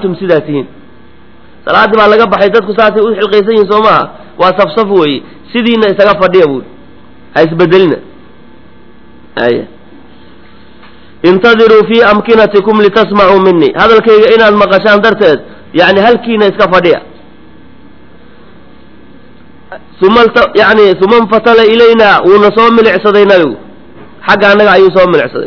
antum sidaa tihiin salaaddii baa laga baxay dadku saasay u xilqaysan yihin soo maaha waa safsaf weeye sidiina isaga fadhiya buuri ha isbedelina aya intadiruu fii amkinatikum litasmacuu minii hadalkayga inaad maqashaan darteed yani halkiina iska fadhiya uma yani uma infatala ilayna wuuna soo milicsaday nabigu xagga annaga ayuu soo milicsaday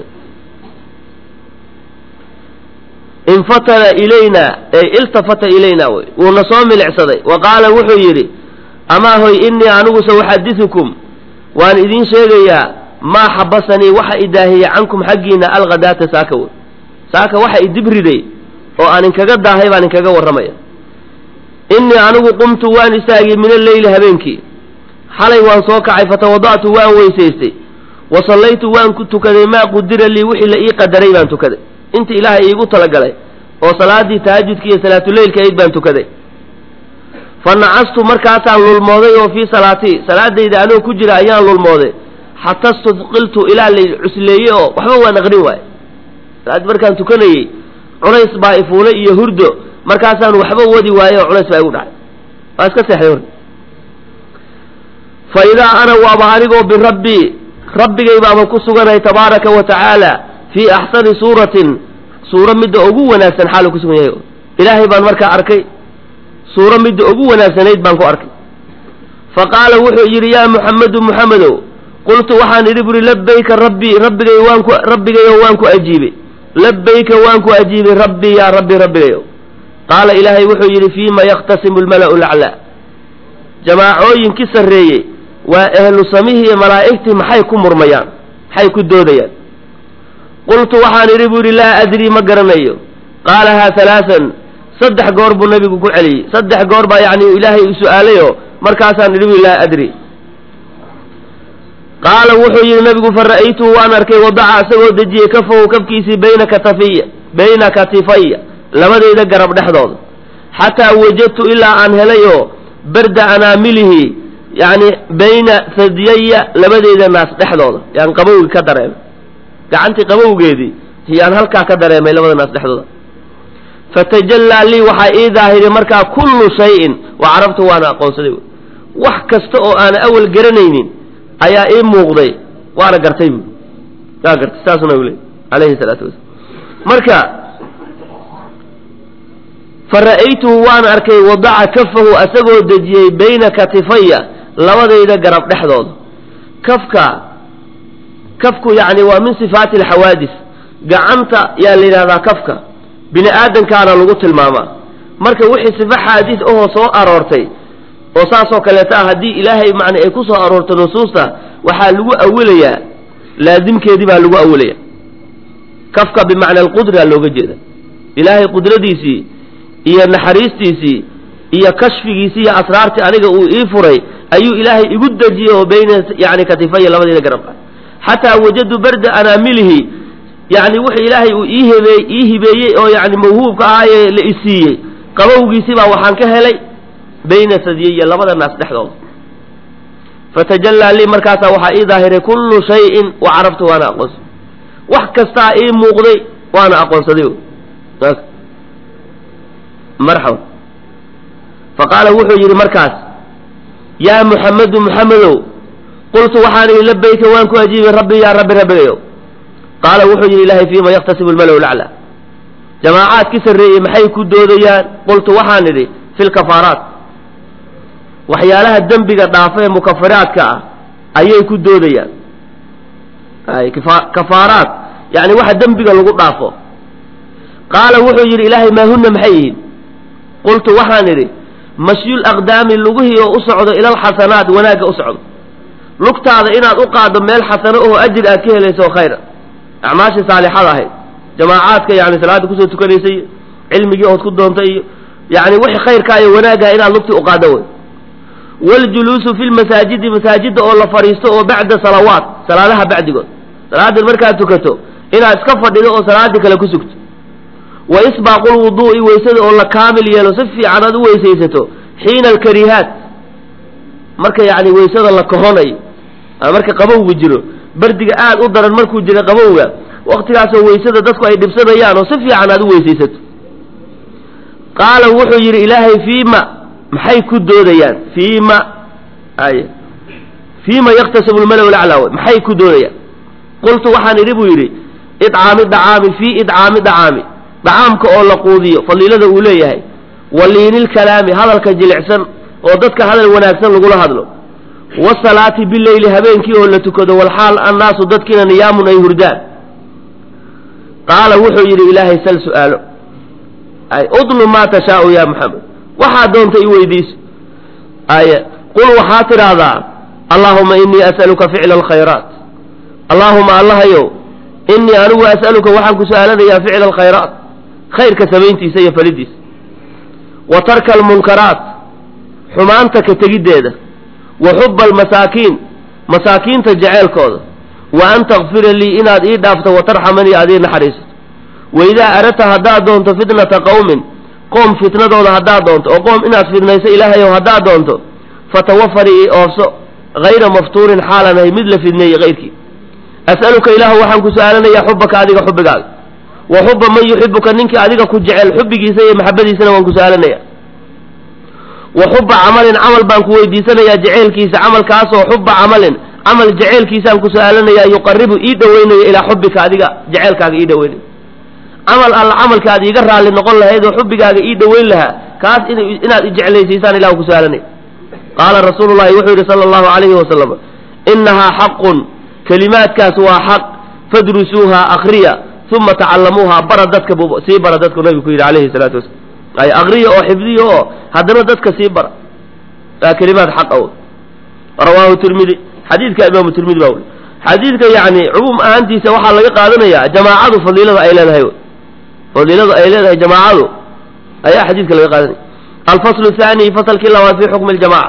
infatala ilayna ay iltafata ilayna wy wuuna soo milicsaday wa qaala wuxuu yidhi amaa hoy inii aniguse uxadisukum waan idiin sheegayaa maa xabasanii waxa idaahiya cankum xaggiina alkhadaata saaka wey saaka waxa idibriday oo aan inkaga daahay baan inkaga warramaya innii anigu qumtu waan istaagay min alleyli habeenkii xalay waan soo kacay fatawada'tu waan weysaystay wa sallaytu waan ku tukaday maa qudira lii wixii la ii qadaray baan tukaday inta ilaahay iigu talagalay oo salaaddii tahajudka iyo salaatuleylka ayd baan tukaday fa nacastu markaasaan lulmooday oo fii salaatii salaadayda anoo ku jira ayaan lulmooday xata studqiltu ilaa la cusleeye oo waxba waan aqrin waaye salaaddii markaan tukanayey culays baa ifuulay iyo hurdo markaasaan waxba wadi waaye oo culays baa igu dhacay waa iska seexday hor fa idaa ana waaba anigoo birabbii rabbigay baaba ku suganay tabaaraka wa tacaala fii axsani suuratin suuro midda ugu wanaagsan xaalu ku sugan yahay ilaahay baan markaa arkay suuro midda ugu wanaagsanayd baan ku arkay fa qaala wuxuu yidhi yaa muxamedu muxamedow qultu waxaan idhi buri labbayka rabbii rabbigay waan ku rabbigayo waan ku ajiibay labbayka waan ku ajiibay rabbii yaa rabbi rabbigayo qaala ilaahay wuxuu yidhi fiima yakhtasimu lmala'u laclaa jamaacooyinkii sarreeyey waa ehlu samihii iyo malaa'igtii maxay ku murmayaan maxay ku doodayaan qultu waxaan idhi buu yidhi laa adrii ma garanayo qaalahaa halaasan saddex goor buu nabigu ku celiyey saddex goor baa yacni ilaahay u su'aalayoo markaasaan idhi bui laa adri qaala wuxuu yidhi nabigu fa ra'aytuhu waan arkay wadaca isagoo dejiyey kafahu kafkiisii bayna katafiya bayna katifaya labadayda garab dhexdooda xataa wajadtu ilaa aan helay oo barda anaamilihi yacni bayna sadyaya labadayda naas dhexdooda yaan qabowgi ka dareemay gacantii qabowgeedii yaan halkaa ka dareemay labada naas dhexdooda fatajallaa lii waxaa ii daahiray markaa kullu shayin wa carabtu waana aqoonsaday wax kasta oo aana awal garanaynin ayaa ii muuqday waana gartay bu waa gartay saasuna u leey alayhi salaatu wasalaam marka fa ra'aytuhu waan arkay wadaca kafahu asagoo dejiyey bayna katifaya labadayda garab dhexdooda kafka kafku yacni waa min sifaati alxawaadis gacanta yaa la yidhahdaa kafka bini aadamkaana lagu tilmaamaa marka wixii sifa xaadis ahoo soo aroortay oo saasoo kaleeta ah haddii ilaahay macna ay ku soo aroorto nusuusta waxaa lagu awilayaa laazimkeedii baa lagu awilaya kafka bimacna alqudra looga jeeda ilaahay qudradiisii iyo naxariistiisii iyo kashfigiisii iyo asraartii aniga uu ii furay ayuu ilaahay igu dejiyey oo bayna yani katifaya labadeeda garabka xataa wajadu barda anaamilihi yani wuxuu ilaahay uu ii hebe ii hibeeyey oo yani mawhuubka ahaayee la isiiyey qabowgiisii baa waxaan ka helay bayna sadyaya labada naas dhexdooda fatajallaa lii markaasaa waxaa ii daahiray kullu shayin wa carabtu waana aqoonsaday wax kastaa ii muuqday waana aqoonsaday marxaba faqaala wuxuu yidhi markaas yaa muxamedu muxamedow qultu waxaan idhi labayka waan ku ajiibay rabbi yaa rabbi rabbigayo qaala wuxuu yidhi ilaahay fiima yaktasibu lmalow lacla jamaacaadki sarreeyey maxay ku doodayaan qultu waxaan idhi fi lkafaaraat waxyaalaha dembiga dhaafa ee mukafiraadka ah ayay ku doodayaan kafaaraat yani waxa dembiga lagu dhaafo qaala wuxuu yidhi ilaahay maa huna maxay yihiin qultu waxaan idhi mashyul aqdaami lugihii oo u socdo ilalxasanaat wanaagga u socdo lugtaada inaad u qaaddo meel xasano oo ajir aad ka helayso oo khayra acmaashii saalixada ahayd jamaacaadka yani salaada kusoo tukanaysa iyo cilmigii ood ku doontay iyo yani wixii khayrkaa iyo wanaaggaha inaad lugtii u qaaddo wey waljuluusu fi lmasaajidi masaajidda oo la fadhiisto oo bacda salawaat salaadaha bacdigood salaadan markaad tukato inaad iska fadhido oo salaaddii kale ku sugto wa isbaaqu lwuduu'i weysada oo la kaamil yeelo si fiican aad u weysaysato xiina alkarihaat marka yani weysada la kohonayo marka qabowga jiro bardiga aad u daran markuu jira qabowga waktigaasoo weysada dadku ay dhibsanayaan oo si fiican aad u weysaysato qaala wuxuu yidhi ilaahay fiima maxay ku doodayaan fiima ay fiima yaktasibu lmalaw laclaa wey maxay ku doodayaan qultu waxaan idhi buu yidhi idcaami dacaami fii idcaami dacaami dacaamka oo la quudiyo fadiilada uu leeyahay wa liinilkalaami hadalka jilicsan oo dadka hadal wanaagsan lagula hadlo wasalaati bileyli habeenkii oo la tukado walxaal annaasu dadkiina niyaamun ay hurdaan qaala wuxuu yidhi ilaahay sal su'aalo ay udlub maa tashaau ya maxamed waxaa doonta i weydiiso ay qul waxaa tidhaahdaa allaahuma inii as'aluka ficla alkhayraat allaahuma allahayow inii anigu as'aluka waxaan ku su'aalanayaa ficla alkhayraat khayrka samayntiisa iyo falidiisa wa tarka almunkaraat xumaanta ka tegiddeeda wa xuba almasaakiin masaakiinta jeceelkooda wa an takfira lii inaad ii dhaafto wa tarxamanii aad ii naxariisato waidaa aradta haddaad doonto fitnata qowmin qoom fitnadooda haddaad doonto oo qoom inaad fidnayso ilaahayow haddaad doonto fatawafanii ii oofso hayra maftuurin xaalan ahay mid la fidneeyey kayrkii as'aluka ilaahu waxaan ku su'aalanayaa xubaka adiga xubbigaaga wa xuba man yuxibuka ninkii adiga ku jecel xubbigiisa iyo maxabadiisana waan ku su'aalanaya wa xuba camalin camal baan ku weydiisanayaa jeceelkiisa camalkaasoo xuba camalin camal jeceelkiisaan ku su'aalanayaa yuqaribu ii dhoweynayo ilaa xubbika adiga jeceelkaaga ii dhoweynayo camal alla camalka aad iiga raalli noqon lahayd oo xubbigaaga ii dhoweyn lahaa kaas inaad ijeclaysiisaan ilahu ku su'aalanaya qaala rasuulu llahi wuxuu yidhi sala allahu calayhi wasalam innahaa xaqun kelimaadkaas waa xaq fadrusuuha akriya uma tacallamuuha bara dadka bu sii bara dadku nabigu ku yidhi calayhi salaatu wasalam ay akriya oo xifdiya oo haddana dadka sii bara waa kelimaad xaq aw rawaahu tirmidi xadiidka imaamu tirmidi baa weli xadiidka yacni cumuum ahaantiisa waxaa laga qaadanayaa jamaacadu fadiilada ay leedahay fadiilada ay leedahay jamaacadu ayaa xadiidka laga qaadanaya alfaslu thaani fasalkii labaad fi xukmi ljamaca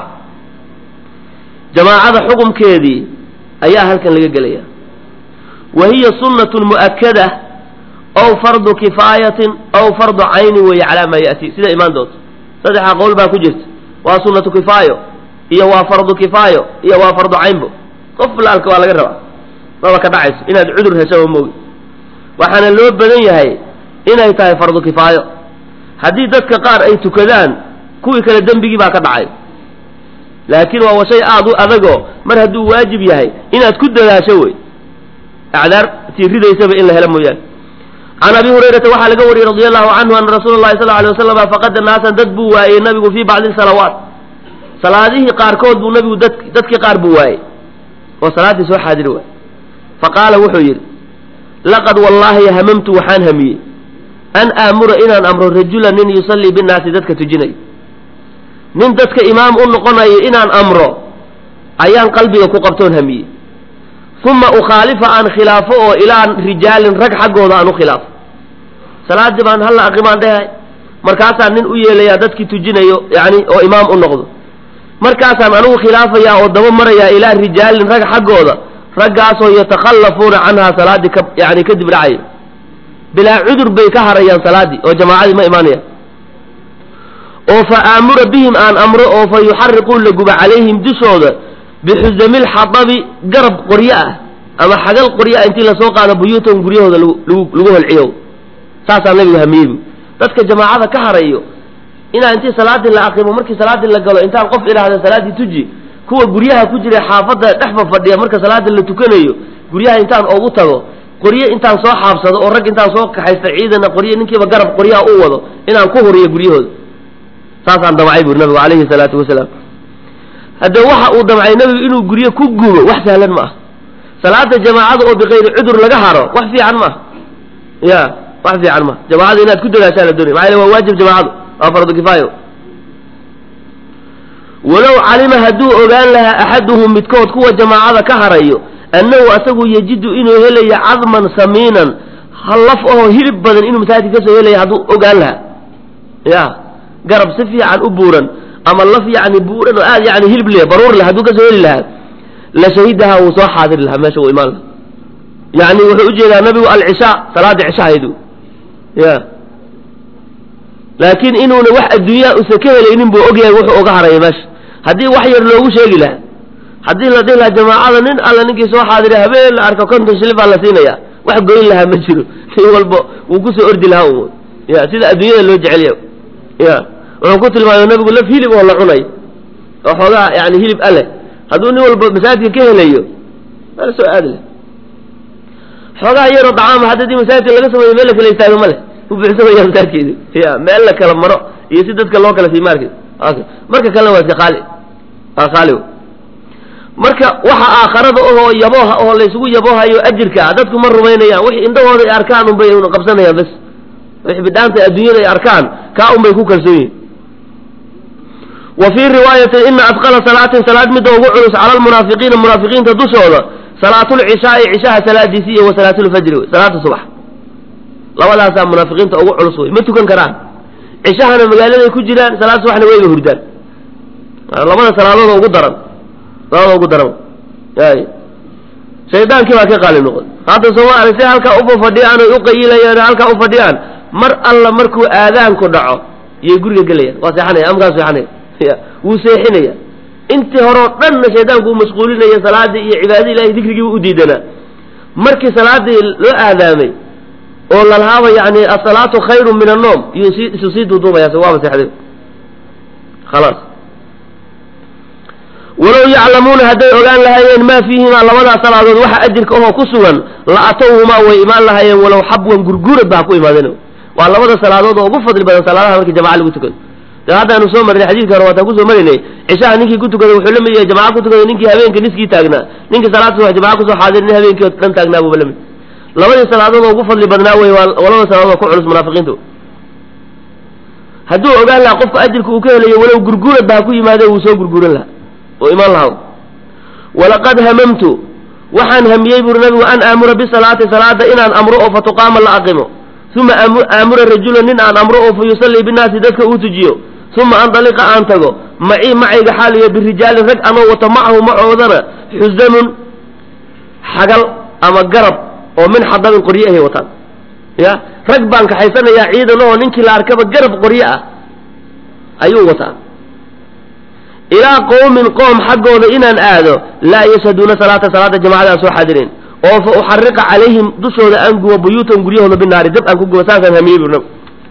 jamaacada xukumkeedii ayaa halkan laga gelaya wa hiya sunnatun mu'akada ow fardu kifaayatin ow fardu caynin weeye calaa maa ya'ti sida imaan doonto saddexa qowl baa ku jirta waa sunnatu kifaayo iyo waa fardu kifaayo iyo waa fardu caynbo qof laalka waa laga rabaa maba ka dhacayso inaad cudur heshaba moogi waxaana loo badan yahay inay tahay fardu kifaayo haddii dadka qaar ay tukadaan kuwii kale dembigii baa ka dhacay laakiin waa shay aada u adagoo mar hadduu waajib yahay inaad ku dadaasho wey acdaar tii ridaysaba in la helo mooyaane can abi hurayrata waxaa laga wariyey radi allahu canhu ana rasuula llahi sal alay wasalam faqada naasan dad buu waayey nabigu fii bacdi salawaat salaadihii qaarkood buu nabigu dad dadkii qaar buu waayey oo salaaddii soo xaadiri waayey faqaala wuxuu yidhi laqad wallaahi hamamtu waxaan hamiyey an aamura inaan amro rajulan nin yusallii binnaasi dadka tujinayo nin dadka imaam u noqonayo inaan amro ayaan qalbiga ku qabtoon hamiyey uma ukhaalifa aan khilaafo oo ilaa rijaalin rag xaggooda aan u khilaafo salaaddii baan halla aqimaan dhehay markaasaan nin u yeelayaa dadkii tujinayo yani oo imaam u noqdo markaasaan anigu khilaafayaa oo daba marayaa ilaa rijaalin rag xaggooda raggaasoo yatakhallafuuna canhaa salaaddii ka yani kadib dhacaya bilaa cudur bay ka harayaan salaaddii oo jamaacadii ma imaanayaan oo fa aamura bihim aan amro oo fa yuxariquun la guba calayhim dushooda bixusami lxadabi garab qoryo ah ama xagal qoryo ah intii lasoo qaado buyuutahum guryahooda lagu lagu holciyo saasaa nabigu hamiyey bu dadka jamaacada ka harayo inaa intii salaaddii la aqimo markii salaaddii la galo intaan qof idhaahda salaaddii tuji kuwa guryaha ku jira xaafadda dhexfa fadhiya marka salaada la tukanayo guryaha intaan oogu tago qoryo intaan soo xaabsado oo rag intaan soo kaxaysta ciidana qoryo ninkiiba garab qoryaha u wado inaan ku horiyo guryahooda saasaan damcay buri nabigu calayhi salaatu wasalaam haddee waxa uu damcay nabigu inuu guryo ku gubo wax sahlan ma ah salaada jamaacada oo bikayri cudur laga haro wax fiican ma ah ya wax fiican ma jamaacada inaad ku dadaashaa la doonay maxaa yele waa waajib jamaacadu waa fardu kifaayo walow calima hadduu ogaan lahaa axaduhum midkood kuwa jamaacada ka harayo annahu asagu yajidu inuu helayo cadman samiinan hallaf ahoo hilib badan inuu masaajidka kasoo helaya hadduu ogaan lahaa ya garab si fiican u buuran ama laf yani buuran oo aad yani hilib leh baruur leh hadduu kasoo heli lahaa la shahidaha wuu soo xaadiri lahaa meesha uu imaan lahaa yani wuxuu ujeedaa nabigu alcishaa salaada cishahaydu ya laakiin inuuna wax adduunyaa usa ka helaynin buu ogyahay wuxuu oga haraya meesha haddii wax yar loogu sheegi lahaa haddii la dhihi lahaa jamaacada nin alla ninkii soo xaadira habeen la arko konton shilin baa la siinaya wax goyn lahaa ma jiro nin walba wuu kusoo ordi lahaa un ya sida adduunyada loo jecel yahay ya wuxuu ku tilmaamay nabigu laf hilib oo la cunay oo xoogaa yani hilib aleh hadduu nin walba masaajidka ka helayo ala soo aadi leh xoogaa yaroo dacaama hadda dii masaajidka laga sameeyo meel la kala istaago ma leh u buuxsamaya masaajidkeedu ya meel la kala maro iyo si dadka loo kala siimaarke marka kalena waa iska qaali waa qaali marka waxa aakharada ohoo yabooha oo laysugu yaboohayo ajirka ah dadku ma rumaynayaan wixii indhahooda ay arkaan unbay qabsanayaan bas wixii bidhaanta adduunyada ay arkaan kaa unbay ku kalsoon yihin wa fii riwaayatin ina adqala salaatin salaad midda ugu culus cala almunaafiqiina munaafiqiinta dushooda salaatulcishaai cishaha salaadiisi iyo wa salaatulfajri wey salaata subax labadaasaa munaafiqiinta ugu culus wey ma tukan karaan cishahana magaaladay ku jiraan salaad subaxna wayba hurdaan labada salaadood ugu daran labada ugu daran ay shaydaankii baa ka qaali noqon hadda sooma arag si halkaa uba fadhiyaan oy uqayilayaan halkaa u fadhiyaan mar alla markuu aadaanku dhaco iyay guriga gelayaan waa seexanaya amkaa seexanaya ya wuu seexinaya intii hore oo dhanna shaydaanku uu mashquulinaya salaadii iyo cibaadadii ilahay dikrigiiba u diidanaa markii salaadii loo aadaamay oo lalahaaba yani asalaatu khayru min annoom iyuu si isu sii duuduubaya waaba seexday khalaas walow yaclamuuna hadday ogaan lahaayeen maa fiihimaa labadaa salaadood waxa ajirka ahoo ku sugan la atowhumaa way imaan lahaayeen walow xabwan gurguurad baa ku imaadeen waa labada salaadood oo ugu fadli badan salaadaha markii jamaca lagu tukado de haddaanu soo marnay xadiidka hore waataan kusoo marinay cishaha ninkii ku tukaday wuxuu la mid yahay jamaca ku tukaday ninkii habeenka niskii taagnaa ninkii salaad subax jamaca kusoo xaadir nin habeenkii oo dhan taagnaa buuba la mid labadii salaadood oo ugu fadli badnaa wey waa labada salaadood oo ku culus munaafiqiinta hadduu ogaan lahaa qofka ajirka uu ka helayo walow gurguurad baa ku yimaade wuu soo gurguuran lahaa oo imaan lahaa walaqad hamamtu waxaan hamiyey buuri nabigu an aamura bisalaati salaada inaan amro oo fatuqaama la aqimo uma aamura rajula nin aan amro oo fa yusallii binnaasi dadka uu tujiyo uma andaliqa aan tago macii macayga xaaliyo birijaalin rag anoo wato macahu macoodana xusanun xagal ama garab oo min xadabin qorye ahay wataan ya rag baan kaxaysanayaa ciidan oo ninkii la arkaba garab qorye ah ayuu wataa ilaa qowmin qoom xaggooda inaan aado laa yashhaduuna salaata salaada jamacada aan soo xaadirin oo fa uxariqa calayhim dushooda aan gubo buyuutan guryahooda binaari dab aan ku gubo saasaan hamiyey bur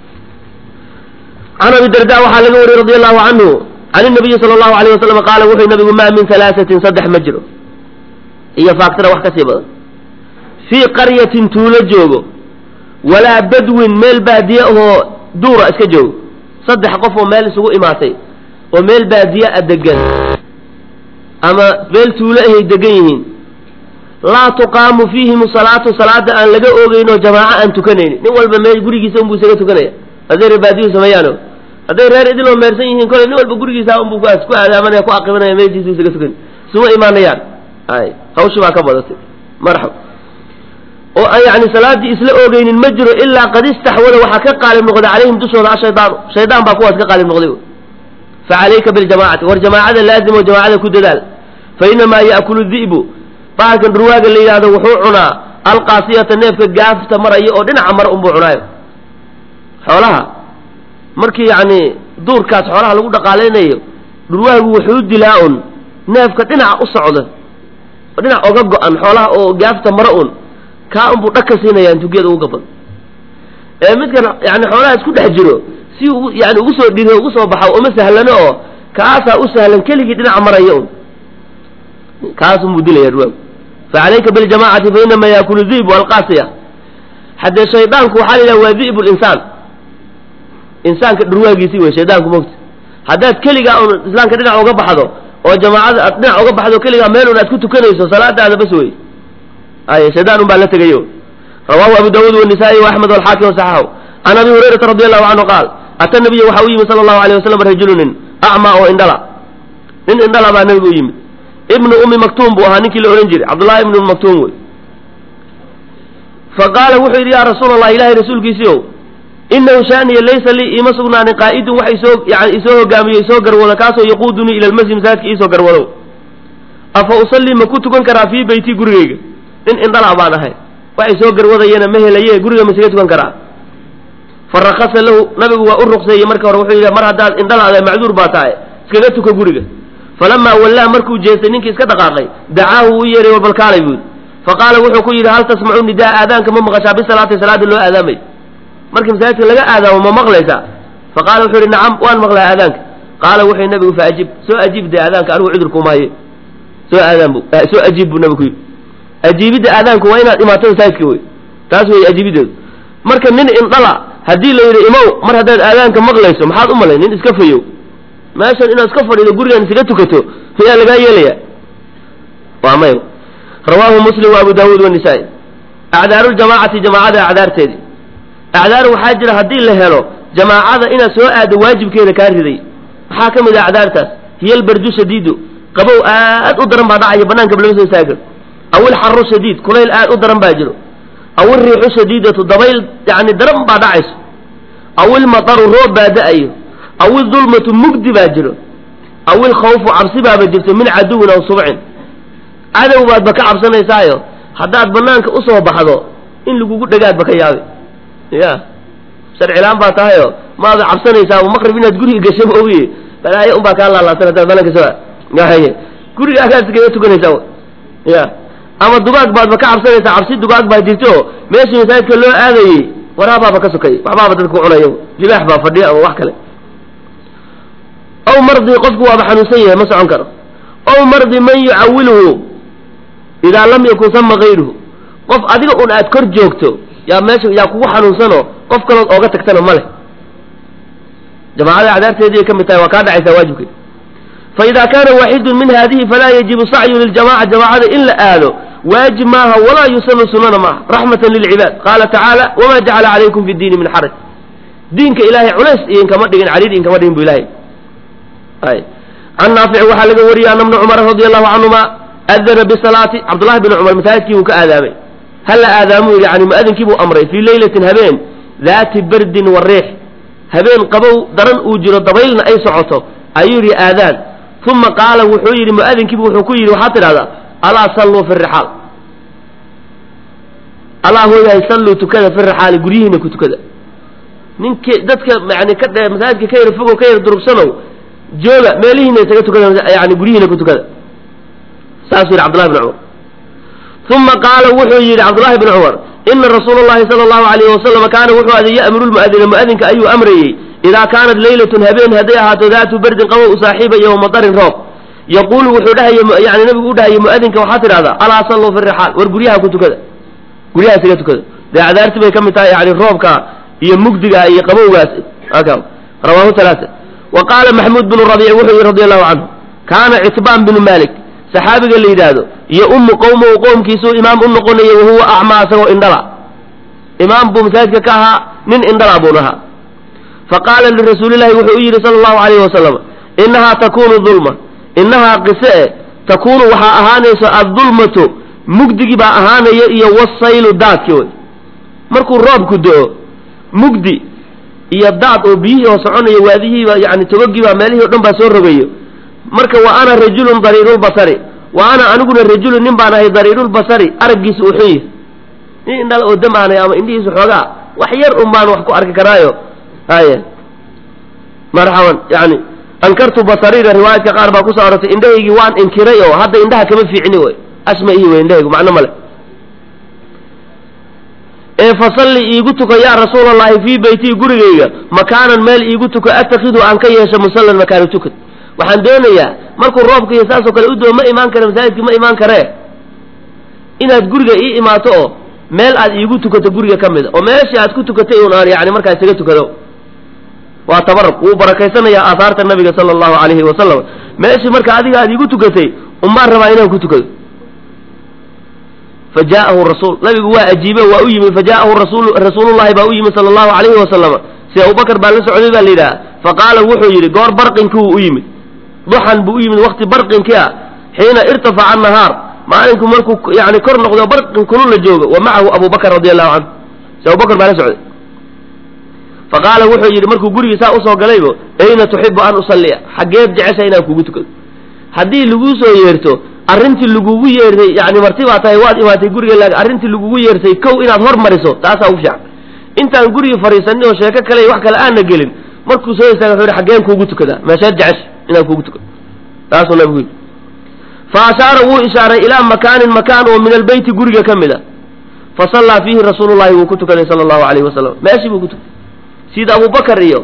can abi darda waxaa laga wariyey radi allahu canhu can inabiyi sala allahu alayh wasalam qaala wuxuu nabigu maa min halaasatin saddex ma jiro iyo faaktira wax ka sii badan fii qaryatin tuulo joogo walaa badwin meel baadiye ahoo duura iska joogo saddex qof oo meel isugu imaatay oo meel baadiye a degan ama meel tuulo ahay degan yihiin laa tuqaamu fiihim salaatu salaada aan laga oogeyno jamaaco aan tukanaynin nin walba meel gurigiisa unbuu isaga tukanaya hadday reer baadiyu sameeyaano hadday reer idiloo meersan yihiin koley nin walba gurigiisa unbuu ku aadaamanaya ku aqibanaya meeshiisu isaga tukan isuma imaanayaan ay hawshi baa ka badatay marxab oo aan yani salaadii isla oogeynin ma jiro ilaa qad istaxwada waxaa ka qaalib noqday calayhim dushooda ashaydaanu shaydaan baa kuwaas ka qaalib noqday fa calayka biljamaacati war jamaacada laazim oo jamaacada ku dadaal fa inamaa ya'kulu di'bu bahalkan dhurwaaga la yidhahdo wuxuu cunaa alqaasiyata neefka gaafta maraya oo dhinaca mara unbuu cunaayo xoolaha markii yacni duurkaas xoolaha lagu dhaqaalaynayo dhurwaagu wuxuu dilaa un neefka dhinaca u socda dhinac oga go-an xoolaha oo gaafta mara un kaa unbuu dhag ka siinaya intugiyada ugu gaban ee midkan yani xoolaha isku dhex jiro si u yani ugu soo dhiro ugu soo baxo uma sahlano oo kaasaa u sahlan keligii dhinaca maraya un kaasunbuu dilaya dhurwaagu fa calayka biljamacati fa inama yaakulu di'bu alqaasiya haddee shaydaanku waxaa la yidhaha waa di'bu linsaan insaanka dhurwaagiisii wey shaydaanku mogta haddaad keligaa un islaamka dhinac uga baxdo oo jamaacada aad dhinac uga baxdo keligaa meel un aad ku tukanayso salaadaada bas wey ay shaydaan un baa la tegayo rawahu abu dawuud wanisaai waaxmed walxaakim wasaxahu can abi hurayrata radi allahu canhu qaal ata nabiya waxa u yimid sala allahu alayh wasalam rajulu nin acmaa oo indhala nin indhala baa nabiga u yimid ibnu ummi maktuum buu ahaa ninkii la odhan jiray cabdullahi ibnu ummi maktuum wey fa qaala wuxuu yidhi yaa rasuula allah ilahay rasuulkiisii ow inahu shaaniya laysa lii iima sugnaanin qaa'idun wax isoo yani isoo hogaamiyo isoo garwado kaasoo yaquudunii ila lmasjid masaajidka iisoo garwadow afa usallii ma ku tukan karaa fii beyti gurigayga nin indhala baan ahay wax isoo garwadayana ma helaye guriga ma isaga tukan karaa fa rakasa lahu nabigu waa u ruqseeyey marka hore wuxuu yidhi mar haddaad indhalaada macduur baa tahay iskaga tuka guriga falamaa wallaa markuu jeestay ninkii iska dhaqaaqay dacaahu uu yeeray warbalkaalay buudi fa qaala wuxuu ku yidhi hal tasmacu nidaa aadaanka ma maqashaa bisalaati salaadii loo aadaamay markii masaajidka laga aadaamo ma maqlaysaa faqaala wuxuu yihi nacam waan maqlaa aadaanka qaala wuxuu nabigu faajib soo ajiib dee aadaanka anigu cudur kumaaye soo aadaan bu soo ajiib buu nabigu ku yidhi ajiibidda aadaanku waa inaad imaato masaajidka wey taas wey ajiibideedu marka nin indhala haddii la yidhi imow mar haddaad aadaanka maqlayso maxaad u malay nin iska fayow meeshan inaad iska fadhido gurigan isaga tukato miyaa lagaa yeelaya waa may rawaahu muslim wa abu daawuud wanisaa-i acdaaru ljamaacati jamaacada acdaarteedii acdaar waxaa jira haddii la helo jamaacada inaad soo aado waajibkeeda kaa riday maxaa ka mid ah acdaartaas hiya albardu shadiidu qabow aad u daran baa dhacaya banaanka lama soo istaagir aw ilxaru shadiid kulayl aad u daran baa jiro aw ilriixu shadiidatu dabayl yani daran baa dhacayso aw ilmataru roob baa da-ayo aw idulmatu mugdi baa jiro aw ilkhawfu cabsi baaba jirto min caduwin aw subcin cadow baadba ka cabsanaysaayo haddaad banaanka usoo baxdo in lagugu dhagaadba ka yaabi ya sharcilaan baa tahayo maada cabsanaysaa maqrib inaad guriga gasho ma ogiye balaayo unbaa kaa laalaasan haddaad banaanka soo ahaye guriga agaad iskaga tukanaysaa ya ama dugaag baadba ka cabsanaysaa cabsi dugaag baa jirto meeshii masaajidka loo aadayey waraabaaba ka sokay waxbaaba dadka ku cunaya libaax baa fadhiya ama wax kale aw mardi qofku waaba xanuunsan yahay ma socon karo aw mardi man yucawilhu idaa lam yakun sama kayruhu qof adiga un aad kor joogto yaa meesha yaa kugu xanuunsano qof kalood ooga tagtana ma leh jamaacada acdaarteediay ka mid tahay waa kaa dhacaysaa waajibkeed faida kaana waaxidun min hadihi falaa yajibu sacyu liljamaca jamaacada in la aado waajib maaha walaa yusanu sunana maaha raxmatan lilcibaad qaala tacaala wama jacala calaykum fi diini min xaraj diinka ilaahay culays idinkama dhigin cariir idinkama dhigin bu ilahay ay can naafici waxaa laga wariyey ana bna cumar radi allahu canhuma adana bisalaati cabdullahi bn cumar masaajidkii buu ka aadaamay hala aadaamuu yidhi yani muadinkii buu amray fii leylatin habeen daati bardin wa riix habeen qabow daran uu jiro dabaylna ay socoto ayuu yidhi aadaan uma qaala wuxuu yidhi muadinkiibu wuxuu ku yidhi waxaad tidhahdaa alaa salluu fi rixaal alaa hooyahay salluu tukada fi rixaali guryihiina ku tukada ninki dadka yani ka dhe masaajidka ka yar fogow ka yar durugsanow jooga meelihiina isaga tukada yani guryihiina ku tukada saasuu yidhi cabdullahi bn cumar uma qaala wuxuu yidhi cabdullahi bn cumar ina rasuula llahi sala allahu alayhi wasalam kaana wuxuu aday ya'muru lmu'adina mu'adinka ayuu amrayey idaa kaanat leylatun habeen hadday ahaato daatu berdin qabow u saaxiibaya wa matarin roob yaquulu wuxuu dhahaya yani nabigu u dhahaya mu'adinka waxaa tidhahdaa alaa salluu fi rixaal war guryaha ku tukada guryaha isaga tukada dee acdaarti bay ka mid tahay yani roobka iyo mugdiga iyo qabowgaas rawaahu alaaa wa qaala maxmuud bnu rabiic wuxuu yihi radi allahu canhu kaana citbaan binu malik saxaabiga la yidhaahdo iyo ummu qowmahu qoomkiisuu imaam u noqonaya wahuwa acmaa isagoo indhala imaam buu masaajidka ka ahaa nin indhala buun ahaa faqaala lirasuulillahi wuxuu u yidhi sala allahu alayhi wasalam innahaa takunu dulma innahaa qise e takuunu waxaa ahaanayso addulmatu mugdigii baa ahaanaya iyo wasaylu daadki wey markuu roobku do-o mugdi iyo daad oo biyihii oo soconayo waadihiiba yani togogiibaa meelihii o dhan baa soo rogayo marka wa ana rajulun dariirulbasari wa ana aniguna rajulun nin baan ahay dariirulbasari araggiisa uu xun yahay nin indhala oo dam aanay ama indhihiisu xoogaa wax yar un baan wax ku arki karaayo haye marxaban yani ankartu basariira riwaayadka qaar baa kusoo arortay indhahaygii waan inkiray oo hadda indhaha kama fiicni wey asma ihi wey indhahaygu macno male ee fasalli iigu tuko yaa rasuula allahi fii beytii gurigayga makaanan meel iigu tuko attakidu aan ka yeesho musallan makaanu tukad waxaan doonayaa markuu roobka iyo saasoo kale u doo ma imaan kare masaajidka ma imaan karee inaad guriga ii imaato oo meel aad iigu tukato guriga ka mida oo meeshii aad ku tukatay un aan yani markaa isaga tukado waa tabaruk wuu barakaysanayaa aahaarta nabiga sala allahu alayhi wasalam meeshii marka adiga aad iigu tukatay umbaan rabaa inaan ku tukado fa jaa'ahu rasuul nabigu waa ajiibe waa u yimid fa jaa'ahu rasul rasuulullahi baa u yimid sala allahu alayhi wasalam si abubakar baa la socday baa la yidhaha faqaala wuxuu yidhi goor barqinkii uu u yimid duxan buu u yimid wakti barqinkii ah xiina irtafaca nahaar maalinku markuu yani kor noqdo barqin kulul la joogo wa macahu abu bakr radi allahu canhu si abubakar baa la socday faqaala wuxuu yidhi markuu gurigii saa usoo galaybo ayna tuxibu an usalliya xaggeed jecesha inaan kugu tukado haddii laguu soo yeerto arrintii lagugu yeertay yani marti baa tahay waad imaatay guriga laakin arrintii lagugu yeertay kow inaad hormariso taasaa ugu fiican intaan gurigii fadhiisanin oo sheeko kale iyo wax kale aana gelin markuu soo istaaga wuxuu yidhi xaggeen kuugu tukadaa meesheed jecesha inaan kuugu tukado taasuu nabigu yidhi fa ashaara wuu ishaaray ilaa makaanin makaan oo min albeyti guriga ka mid a fa sallaa fiihi rasuulullahi wuu ku tukaday sala allahu alayhi wasalam meeshii buu ku tukaday sida abubakar iyo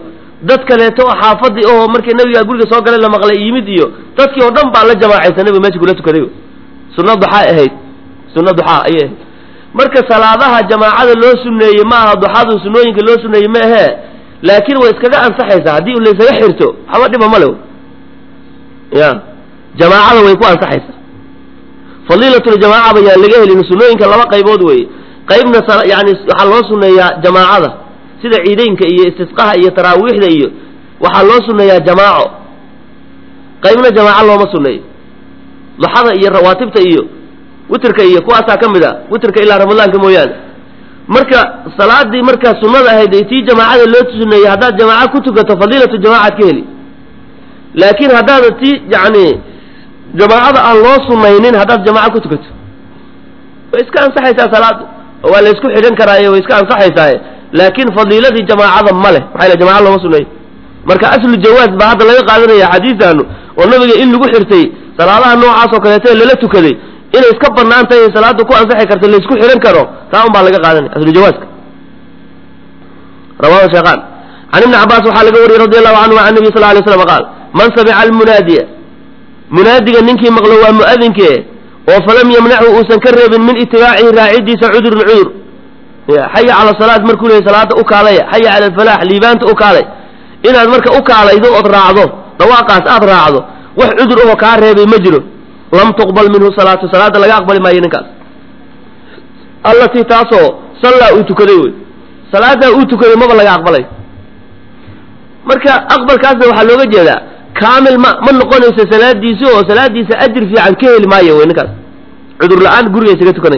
dad kaleeto oo xaafadii oo markii nabigaa guriga soo galay la maqlay yimid iyo dadkii oo dhan baa la jamaacaysa nabiga meesha kula tukaday sunna duxaa ahayd sunna duxaa ayay ahayd marka salaadaha jamaacada loo suneeyey ma aha duxadu sunooyinka loo suneeyey ma ahee laakiin way iskaga ansaxaysaa haddii laysaga xirto waxba dhiba male ya jamaacada way ku ansaxaysaa fadiilatljamaaca bayaan laga helin sunooyinka laba qaybood weeye qaybna yani waxaa loo suneeyaa jamaacada sida ciideynka iyo istisqaha iyo taraawiixda iyo waxaa loo suneeyaa jamaaco qaybna jamaaco looma suneeyo duxada iyo rawaatibta iyo witrka iyo kuwaasaa ka mid a witrka ilaa ramadaanka mooyaane marka salaadii markaa sunnada ahayd ee tii jamaacada loo suneeyey haddaad jamaaco ku tukato fadiilatu jamaacaad ka heli laakiin haddaada tii yani jamaacada aan loo sunaynin haddaad jamaaco ku tukato way iska ansaxaysaa salaadu oo waa la isku xidhan karaaye way iska ansaxaysaaye laakiin fadiiladii jamaacada ma leh maxaa yl jamaca looma suneeyo marka aslu jawaaz baa hadda laga qaadanaya xadiistaanu oo nabiga in lagu xirtay salaadaha noocaas oo kaleeto ee lala tukaday inay iska banaan tahay salaada ku ansaxi karta la isku xidhan karo taa un baa laga qaadanaya aslu jawaaska rawahu sheekhan can ibni cabaas waxaa laga wariyey radi allahu canhu can nabi sal lay slam qaal man samica almunaadiya munaadiga ninkii maqlo waa mu'adinke oo falam yamnachu uusan ka reebin min itibaacihi raacidiisa cudurun cudur xaya cala salaad markuu leeyay salaada u kaalaya xaya cala alfalaax liibaanta u kaalay inaad marka u kaalaydo ood raacdo dhawaaqaas aad raacdo wax cudur ahoo kaa reebay ma jiro lam tuqbal minhu salaatu salaada laga aqbali maayo ninkaas allatii taasoo sallaa uu tukaday wey salaadaa uu tukaday maba laga aqbalay marka aqbalkaasna waxaa looga jeedaa kaamil ma ma noqonayso salaadiisi oo salaadiisa ajir fiican ka heli maayo wey ninkaas cudur la-aan guriga isaga tukanay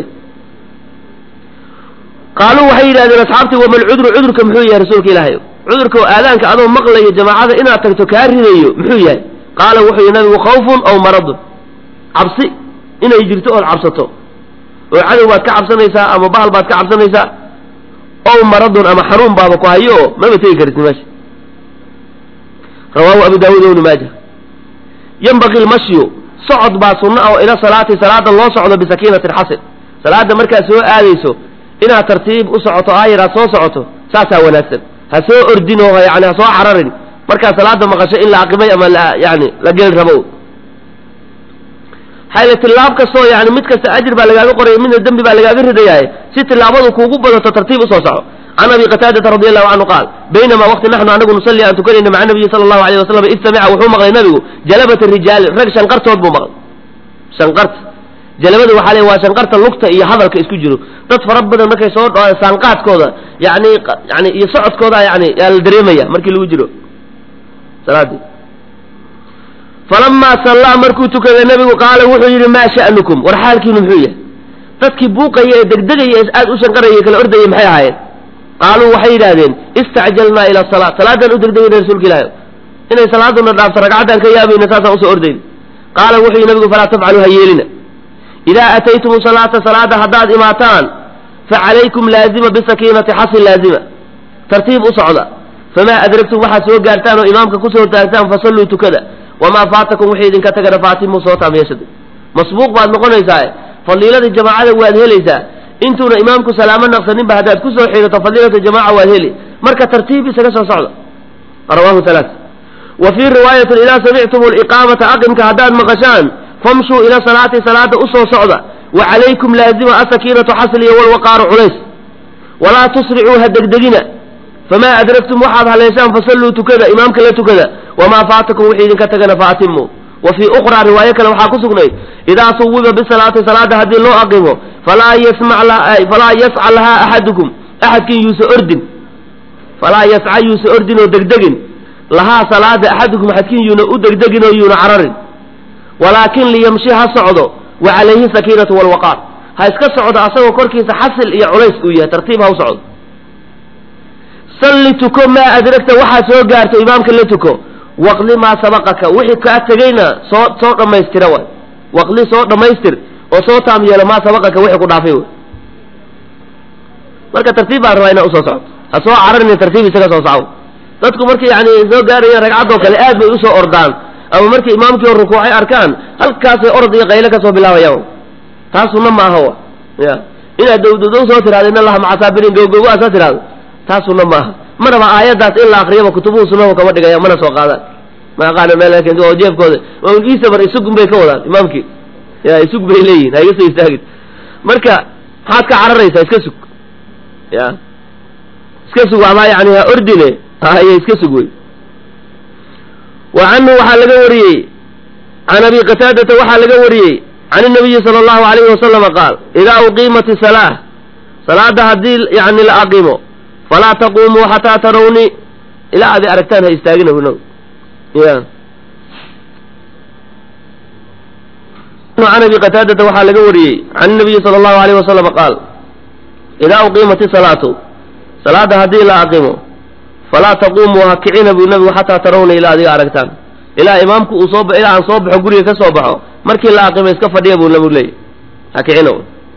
qaaluu waxay yidhahdeen asxaabtii wamal cudru cudurka muxuu yahay rasuulka ilaahay cudurka oo aadaanka adoo maqlayo jamaacada inaad tagto kaa ridayo muxuu yahay qaala wuxuu yihi nabigu khawfun aw maradun cabsi inay jirto ood cabsato oo cadow baad ka cabsanaysaa ama bahal baad ka cabsanaysaa ow maradun ama xanuun baaba ku hayo oo maba tegi karit meesha rawaahu abu daawuud ibnu maaja yanbaqi lmashyu socod baa sunna oo ila salaati salaada loo socdo bisakiinatin xasil salaada markaad soo aadayso inaad tartiib u socoto aayar aad soo socoto saasaa wanaagsan ha soo ordin oo yani ha soo cararin markaad salaada maqasho in la aqibay ama la yani la geli rabo hayla tilaab kastoo yani mid kasta ajir baa lagaaga qoraya midna dembi baa lagaaga ridayaaye si tilaabadu kuugu badato tartiib usoo soco can abi qataadata radi allahu canhu qaal baynamaa waqti naxnu anagu nusalli aan tukanayna maca nabiyi sala allahu alayh wasalam id samica wuxuu maqlay nabigu jalabata rijaali rag shanqartood buu maqlay shanqarta jalabada waxaa le waa shanqarta lugta iyo hadalka isku jiro dad fara badan markay soo dhawaan saanqaadkooda yani yani iyo socodkooda yani yaa la dareemaya markii lagu jiro salaadii falamaa sallaa markuu tukaday nabigu qaala wuxuu yidhi maa sha'nukum war xaalkiinu muxuu yahay dadkii buuqaya ee degdegaya ee aad u shanqaraya kala ordayay maxay ahaayeen qaaluu waxay yidhaahdeen istacjalnaa ila salaa salaaddaan u degdegayna rasuulka ilaahi inay salaaduna dhaafto ragcaddaan ka yaabayna saasaan usoo ordayna qaala wuxuu yidhi nabigu falaa tafcaluu ha yeelina idaa ataytum salaata salaada haddaad imaataan facalaykum laazima bisakiinati xasin laazima tartiib u socda famaa adragtum waxaad soo gaartaan oo imaamka kusoo taagtaan fasalluu tukada wamaa faatakum wixii idinka tagana faatimu soo taamiyashada masbuuq baad noqonaysaa fadiiladii jamaacada waad helaysaa intuuna imaamku salaamo naqsaninba haddaad kusoo xidato fadiilata jamaca waad heli marka tartiib isaga soo socda rawahu halaa wa fii riwaayatin idaa samictum liqaamata aqimka haddaad maqashaan famshuu ila salaati salaada usoo socda wa calaykum laazima asakiinatu xasliya walwaqaaru culays walaa tusricuu ha degdegina famaa adragtum waxaad haleeshaan fasalluu tukada imaamka la tukada wamaa faatakum wixii idinka tagana faatimu wa fii ukhraa riwaayo kale waxaa ku sugnay idaa suwiba bisalaati salaada haddii loo aqimo falaa yasfalaa yasca lahaa axadukum axadkin yuusa ordin falaa yasca yuusa ordin oo degdegin lahaa salaada axadukum axadkin yuuna u degdegin oo yuuna cararin walaakin liyamshi ha socdo wa calayhi sakiinatu walwaqaar ha iska socdo asagoo korkiisa xasil iyo culays uu yahay tartiib ha u socdo salli tuko maa adragta waxaad soo gaarto imaamka la tuko waqli maa sabaqaka wixii kaa tegayna soo soo dhammaystira waay waqli soo dhammaystir oo soo taam yeelo maa sabaqaka wixii ku dhaafay wey marka tartiib baan rabaa inaa usoo socdo ha soo cararin tartiib isaga soo socdo dadku markii yani soo gaarayaan ragcaddoo kale aad bay usoo ordaan ama markii imaamkii oo rukuucay arkaan halkaasay orod iyo qayle ka soo bilaabayaan taas sunna maaha ya inaad dowdodow soo tiraado in allaha maca saabiriin gowgogo aad soo tiraado taas sunna maaha maraba aayaddaas in la akriyaba kutubuhu sunahu kama dhigaya mana soo qaadaan ma aqaana meel keento oo jeefkooda waa iisabar isugun bay ka wadaan imaamkii ya isug bay leeyihin ha iga soo istaagin marka maxaad ka cararaysaa iska sug ya iska sug ama yani ha ordine haye iska sug wey wa canhu waxaa laga wariyey can abi qataadata waxaa laga wariyey can inabiyi sala allahu alayhi wasalama qaal idaa uqiimat isalaa salaada haddii yani la aqimo falaa taquumuu xataa tarawni ilaa adi aragtaan ha istaagina huno ya can abi qataadata waxaa laga wariyey can inabiyi sala allahu alayhi wasalama qaal idaa uqiimat isalaatu salaada haddii la aqimo falaa taquumuu ha kicina buu nabigu xataa tarawna ilaa adiga aragtaan ilaa imaamku uu soo ilaa aan soo baxo guriga ka soo baxo markii la aqimo iska fadhiya buu nabigu leeyay ha kicina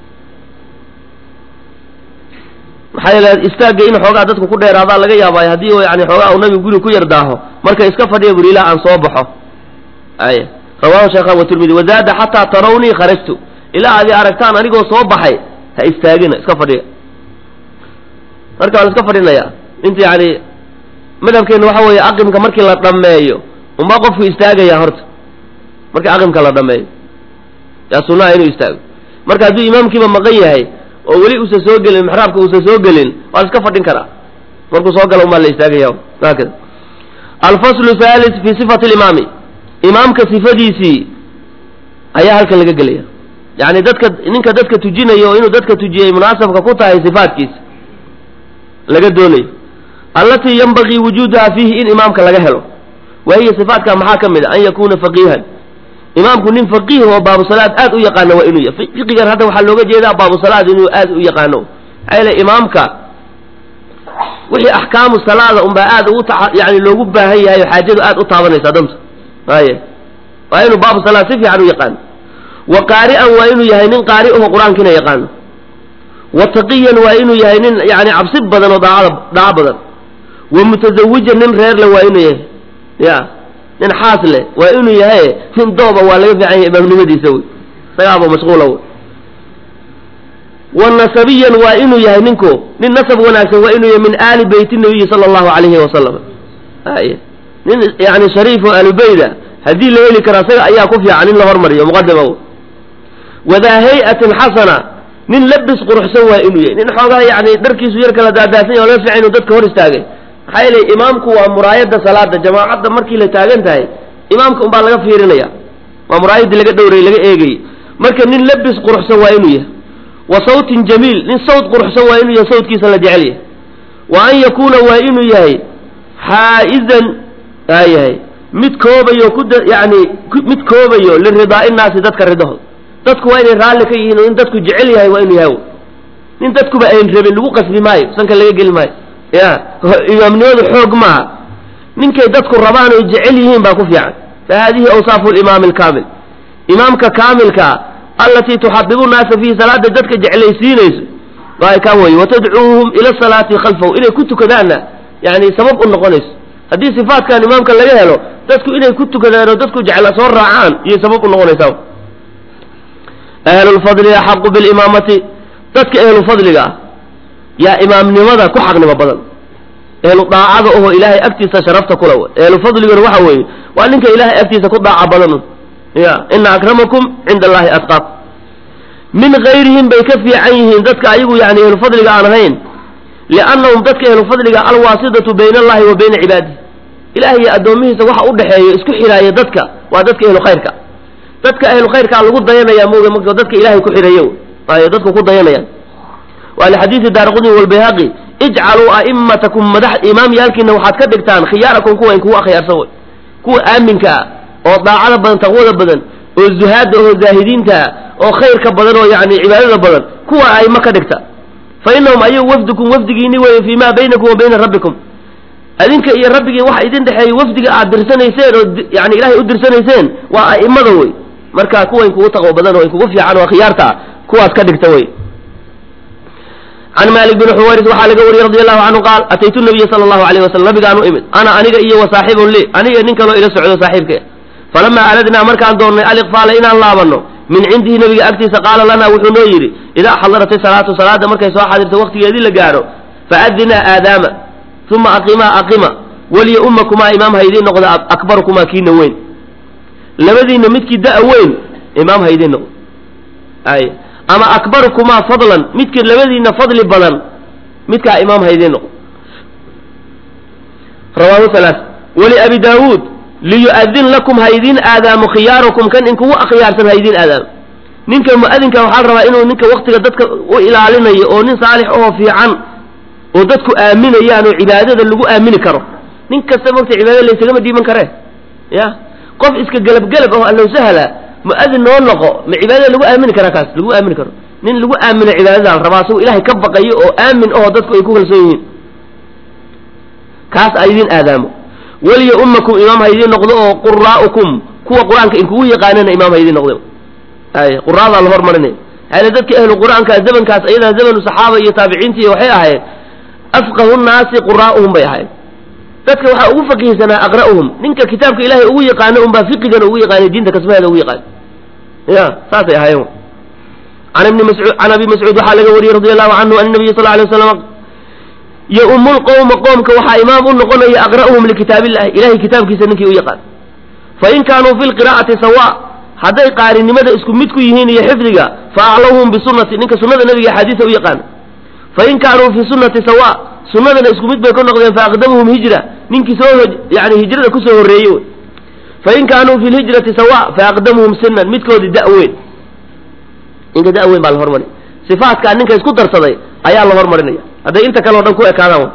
maxaa yeele istaagga in xoogaa dadku ku dheeraadaa laga yaabaayo haddii yani xoogaa uu nabigu guriga ku yar daaho marka iska fadhiya buri ilaa aan soo baxo ay rawahu sheekhan watirmidi wazaada xataa tarawnii kharajtu ilaa adi aragtaan anigoo soo baxay ha istaagina iska fadhiya marka waa la iska fadhinayaa inta yani madhabkeena waxa weeye aqimka markii la dhammeeyo unbaa qofku istaagaya horta markii aqimka la dhammeeyo yaa sunnaha inuu istaago marka hadduu imaamkiiba maqan yahay oo weli uusan soo gelin mixraabka uusan soo gelin waa la iska fadhin karaa markuu soo gala unbaa la istaagaya haakada alfaslu thalis fi sifati limaami imaamka sifadiisii ayaa halkan laga gelaya yani dadka ninka dadka tujinayo oo inuu dadka tujiyay munaasabka ku tahay sifaatkiisa laga doonayo allatii yanbagii wujuuduha fiihi in imaamka laga helo wa hiya sifaatka maxaa ka mid a an yakuna faqiihan imaamku nin faqiih oo baabusalaad aad u yaqaano waa inuu yahay fiqigan hadda waxaa looga jeedaa baabusalaad inuu aad u yaqaano maxaa yeele imaamka wixii axkaamu salaada unbaa aad ugu ta yani loogu baahan yahay oo xaajadu aad u taabanaysa danta aye waa inuu baabu salaad si fiican u yaqaano wa qaari'an waa inuu yahay nin qaari aho qur-aankiina yaqaano wa taqiyan waa inuu yahay nin yani cabsi badan oo daacada daaco badan wa mutazawijan nin reer leh waa inuu yahay ya nin xaas leh waa inuu yahay nin dooba waa laga fiican yahay imaamnimadiisa wey isagaaba mashquula wey wa nasabiyan waa inuu yahay ninku nin nasab wanaagsan waa inuu yahay min aali beyti nabiyi sala allahu alayhi wasalam ay nin yani shariif oo alubeyda haddii la heli karo isaga ayaa ku fiican in la hormariyo muqadama wadaa hay-atin xasana nin labis quruxsan waa inuu yahay nin xoogaa yani dharkiisu yar kala daadaasan ya o laga fiican inuu dadka hor istaagay maxaa yeele imaamku waa muraayada salaada jamaacadda markii la taagan tahay imaamka unbaa laga fiirinaya waa muraayadii laga dhowrayy laga eegayy marka nin labis quruxsan waa inuu yahay wa sawtin jamiil nin sawt quruxsan waa inuu yahay sawtkiisa la jecel yahay wa an yakuuna waa inuu yahay xaa'izan aa yahay mid koobayo ku yani mid koobayo liridaai nnaasi dadka ridahood dadku waa inay raalli ka yihiin oo in dadku jecel yahay waa inuu yahay nin dadkuba ayn rabin lagu qasbi maayo sanka laga geli maayo ya imaamnimadu xoog maaha ninkay dadku rabaan oy jecel yihiin baa ku fiican fa haadihi awsaafu limaami alkaamil imaamka kaamilkaa allatii tuxabibu nnaasa fiihi salaada dadka jeclaysiinayso waa kaa weye watadcuuhum ila salaati khalfahu inay ku tukadaanna yani sabab u noqonayso haddii sifaatkan imaamka laga helo dadku inay ku tukadaan oo dadku jecla soo raacaan iyay sabab u noqonaysaa ahlulfadli axaqu bilimaamati dadka ehlufadliga ah yaa imaamnimada ku xaqnimo badan ehlu daacada oho ilaahay agtiisa sharafta kula w ehlufadliguna waxa weeye waa ninka ilaahay agtiisa ku daaca badan ya ina akramakum cinda allahi atqaakum min gayrihim bay ka fiican yihiin dadka ayagu yani ehlufadliga aan ahayn liannahum dadka ehlufadliga alwaasidatu bayna allahi wa bayna cibaadihi ilahay iyo addoomihiisa waxa u dhexeeyo isku xidhaaya dadka waa dadka ehlu khayrka dadka ahlu khayrkaa lagu dayanaya moga marka dadka ilahay ku xidhayo ay dadku ku dayanayaan waa lixadiidi daaraqudni walbayhaqi ijcaluu a'imatakum madax imaamyaalkiina waxaad ka dhigtaan khiyaarakum kuwa in kugu akhyaarsan way kuwa aaminka ah oo daacada badan taqwada badan oo zuhaada oo zaahidiinta ah oo khayrka badan oo yani cibaadada badan kuwa aima ka dhigta fa inahum ayagu wafdukum wafdigiini weeye fii ma baynakum wa bayna rabbikum adinka iyo rabbigii waxa idin dhexeeyey wafdiga aad dirsanayseen oo yani ilahay u dirsanayseen waa a'imada wey marka kuwa in kugu taqwo badan oo in kugu fiican oo khiyaarta ah kuwaas ka dhigta wey can malik bn xuwayris waxaa laga wariyey radi allahu canhu qaal ataytu nabiya sala allahu alayh wasalam nabigaan u imid ana aniga iyo wa saaxibun li aniga nin kaloo ila socdo saaxiibka falamaa aradnaa markaan doonnay aliqfaala inaan laabanno min cindihi nabiga agtiisa qaala lanaa wuxuu noo yidhi idaa xadarat salaatu salaada markay soo xadirto waqtigeedii la gaadho faadinaa aadaama uma aqimaa aqima waliya ummakumaa imaam ha idiin noqdo akbarukumaa kiina weyn labadiinna midkii da- weyn imaam ha idiin noqdo ay ama akbarukumaa fadlan midkii labadiinna fadli badan midkaa imaam ha idiin noqdo rawaahu halaa wali abi daawuud liyu'adin lakum ha idiin aadaamo khiyaarukum kan inkugu akhyaarsan ha idiin aadaamo ninka mu'adinka waxaa la rabaa inuu ninka waktiga dadka u ilaalinayo oo nin saalix ahoo fiican oo dadku aaminayaan oo cibaadada lagu aamini karo nin kasta mogta cibaadada laysagama dhiiban karee ya qof iska gelabgelab aho allow sahla mu'adin noo noqo ma cibaadada lagu aamini karaa kaas lagu aamini karo nin lagu aamino cibaadada la rabaa asagoo ilaahay ka baqayo oo aamin aho dadku ay ku kalsoon yihiin kaas a idiin aadaamo weliya ummakum imaam ha idiin noqdo oo quraa'ukum kuwa qur-aanka inkugu yaqaanana imaam ha idiin noqdo ay quraadaa la hormarinaya hale dadka ahlu qur-aanka zamankaas ayadaa zamanu saxaaba iyo taabiciinta iyo waxay ahayd afqahu nnaasi quraa'uhum bay ahayd dadka waxaa ugu faqiihsanaa aqra'uhum ninka kitaabka ilaahay ugu yaqaano unbaa fiqigana ugu yaqaanay diinta kasmaheeda ugu yaqaan ya saasay ahaayeen can ibni mascuud can abi mascuud waxaa laga wariyey radi allahu canhu an nabiy sal alay waslam yo-umu lqowma qoomka waxaa imaam u noqonaya aqra'uhum likitaabillahi ilahay kitaabkiisa ninkii u yaqaan fain kaanuu fi lqiraa'ati sawa hadday qaarinimada isku mid ku yihiin iyo xifdiga fa aclawhum bisunati ninka sunada nabiga axaadiisa u yaqaana fain kaanuu fi sunati sawa sunadana isku mid bay ka noqdeen faaqdamuhum hijra ninkii soo yani hijrada kusoo horreeyey wey fain kaanuu fi lhijrati sawa faaqdamuhum sinan midkoodii da-weyn ninka da-weyn baa la hormari sifaatkaa ninka isku darsaday ayaa la hormarinaya hadday inta kale o dhan ku ekaadaan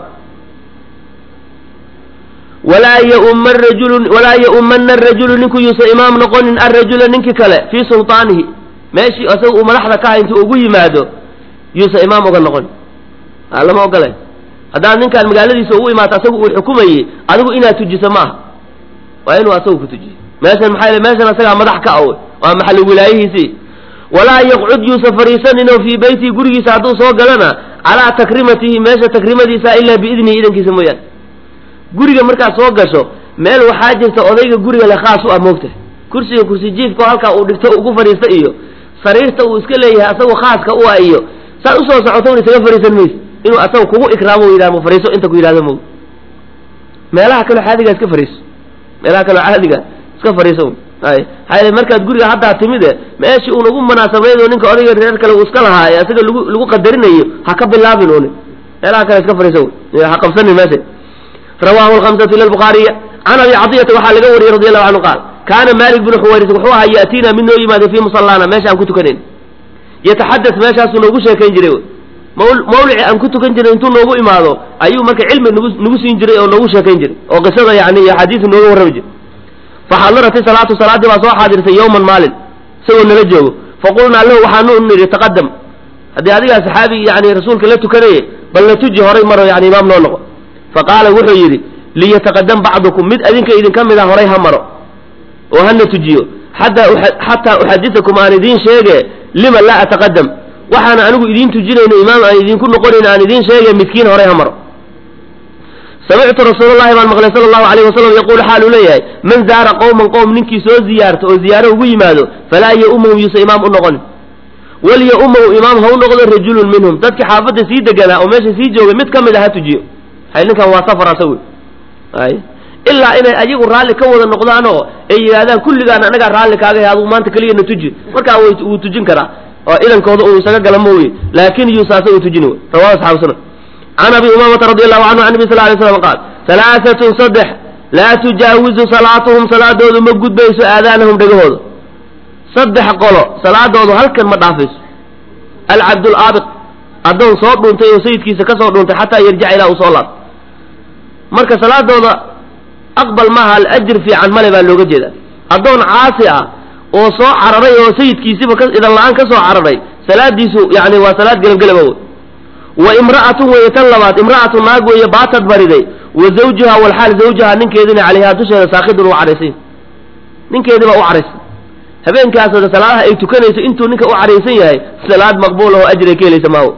walaa yauma rajulu walaa yaumana arajulu ninku yuusa imaam noqonin arajula ninkii kale fii sulطaanihi meeshii isaga uu madaxda ka ha intuu ugu yimaado yuusa imaam uga noqon lama ogole haddaad ninkaan magaaladiisa ugu imaato asagu uu xukumayey adigu inaad tujiso maaha waa inuu asagu ku tujiyo meeshan maxaa meeshan asagaa madax ka aw waa maxalli wilaayihiisii walaa yaqcud yuusa fariisaninoo fii beytihi gurigiisa hadduu soo galana calaa takrimatihi meesha takrimadiisa ilaa biidnihi idankiisa mooyaane guriga markaad soo gasho meel waxaa jirta odayga guriga le khaas u ah moogta kursiga kursi jiifka halkaa uu dhigto ugu fadhiista iyo sariirta uu iska leeyahay asagoo khaaska u ah iyo saad usoo socoto un isaga fariisan mayse inuu asaga kugu ikraamo yidhah fariiso inta ku yidhahdo moog meelaha kaloo caadiga iska fariiso meelaha kaloo caadiga iska fariiso ay hay markaad guriga haddaa timide meeshii uun ugu munaasabeedo ninka odayga reer kale uu iska lahaa ee asaga lagu lagu qadarinayo ha ka bilaabin un meelaha kale iska fariiso ha qabsanin meesha rawahu lhamsatu ila lbukhaariya can abi cadiyata waxaa laga wariyey radi allahu canhu qaal kaana malik bnu xuwayris wuxuu ahaa ya'tiina mid noo yimaada fii musallaana meesha aan ku tukanayn yataxadas meeshaasuu noogu sheekayn jiray mawlici aan ku tukan jiray intuu noogu imaado ayuu marka cilmi nagu nagu siin jiray oo noogu sheekayn jiray oo qisada yani iyo axaadiisa nooga warrami jiray faxadarati salaatu salaaddii baa soo xaadirtay yowman maalin isagoo nala joogo faqulnaa lahu waxaanu nidhi taqadam haddii adigaa saxaabi yani rasuulka la tukanaye bal na tuji horay maro yani imaam noo noqo faqaala wuxuu yidhi liyataqadam bacdukum mid adinka idinka mid a horay ha maro oo hana tujiyo xataa uxadisakum aan idiin sheege lima laa ataqadam waxaana anigu idiin tujinayno imaam aan idinku noqonayn aan idiin sheege midkiin horay ha maro samictu rasuul llahi baan maqlay sala allahu alayh wasalam yaquulu xaaluu leeyahay man zaara qowman qowm ninkii soo ziyaarto oo ziyaaro ugu yimaado falaa ya-umahu yuusa imaam u noqonin walya-umahu imaam ha u noqdo rajulun minhum dadki xaafadda sii deganaa oo meesha sii joogay mid ka mid a ha tujiyo hay ninkan waa safar asagu ay ilaa inay ayagu raalli ka wada noqdaan oo ay yidhahdaan kulligaan anagaa raalli kaagahay adugu maanta keliya na tuji markaa wuu tujin karaa oo idankooda uu isaga gala mooye laakin yuusa asagu tujin wey rawahu asxaabu sunan can abi umaamata radi allahu canhu can nabi sal lay slam qaal halaaatun saddex laa tujaawizu salaatuhum salaadoodu ma gudbayso aadaanahum dhegahooda saddex qolo salaadoodu halkan ma dhaafayso alcabdulaabiq addoon soo dhuuntay oo sayidkiisa ka soo dhuuntay xataa yarjaca ilaa uu soo laabto marka salaadooda aqbal maaha alajir fiican male baa looga jeeda addoon caasi ah oo soo cararay oo sayidkiisiba idan la-aan ka soo cararay salaadiisu yani waa salaad gelabgelaba wey wa imra'atun weeye tan labaad imra'atu naag weeye baatad bariday wa zawjuha walxaal zawjaha ninkeedina calayhaa dusheeda saakidun u caraysan ninkeedii baa u caraysan habeenkaas salaadaha ay tukanayso intuu ninka u caraysan yahay salaad maqbuul oo ajray ka helaysa maawo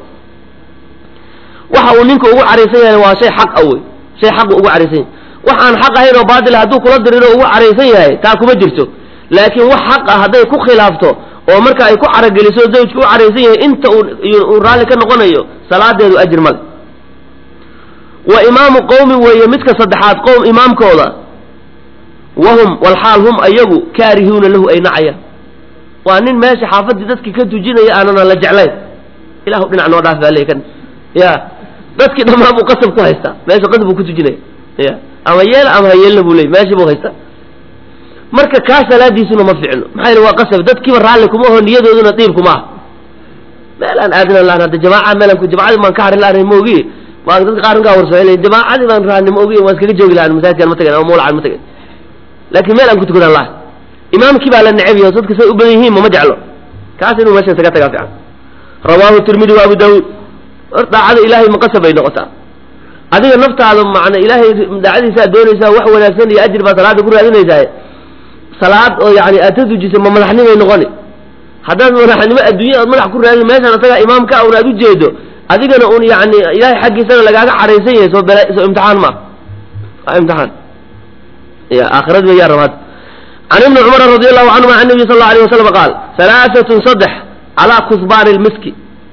waxa uu ninka ugu caraysan yahay waa shay xaq a wey shay xaqu ugu caraysan yahay wax aan xaq ahayn oo baatil hadduu kula diriro ugu caraysan yahay taa kuma jirto laakiin wax xaq ah hadday ku khilaafto oo marka ay ku carageliso zawjka u caraysan yahay inta uu raalli ka noqonayo salaadeedu ajir male wa imaamu qowmin weeye midka saddexaad qowm imaamkooda wahum walxaal hum ayagu kaarihuuna lahu ay nacayaan waa nin meesha xaafaddii dadkii ka tujinaya aanana la jeclayn ilahu dhinac noo dhaaf baa le kan ya dadkii dhammaan buu qasab ku haystaa meesha qasab buu ku tujinaya ya ama yeel ama ha yeelna buu leey meeshii buu haystaa marka kaa salaadiisuna ma ficno maxaa yele waa qasab dadkiiba raalli kuma aho niyadooduna diib kuma ah meel aan aadina lahan hadda jamaaca meelan ku jamacadii baan ka harin lahanay maogi waa dadka qaar kaa warsoocel jamaacadii baan raani maogi waan iskaga joogi lahan masaajidkaan ma tagay ama mawlacan ma tagay laakiin meel aan ku tukadan laha imaamkii baa la neceb yaho dadka say u badan yihiin mama jeclo kaas inuu meesha isaga tagaa fiican rawaahu tirmidi wa abu daawuud hor daacada ilaahay maqasab bay noqotaa adiga naftaada macna ilaahay daacadiisaa doonaysaa wax wanaagsan iyo ajir baa salaada ku raadinaysaa salaad oo yani aad ka tujisa ma madaxnimay noqoni haddaad madaxnimo adduunya aad madax ku raadin meeshaan asagaa imaamka un aad ujeedo adigana un yani ilaahay xaggiisana lagaaga caraysan yahay soo bela soo imtixaan ma waa imtixaan ya aakhirad ba yaa rabaad can ibni cumara radi allahu canhuma can nabiy sal alla alay wasalam qaal halaaatun saddex calaa kusbaani lmiski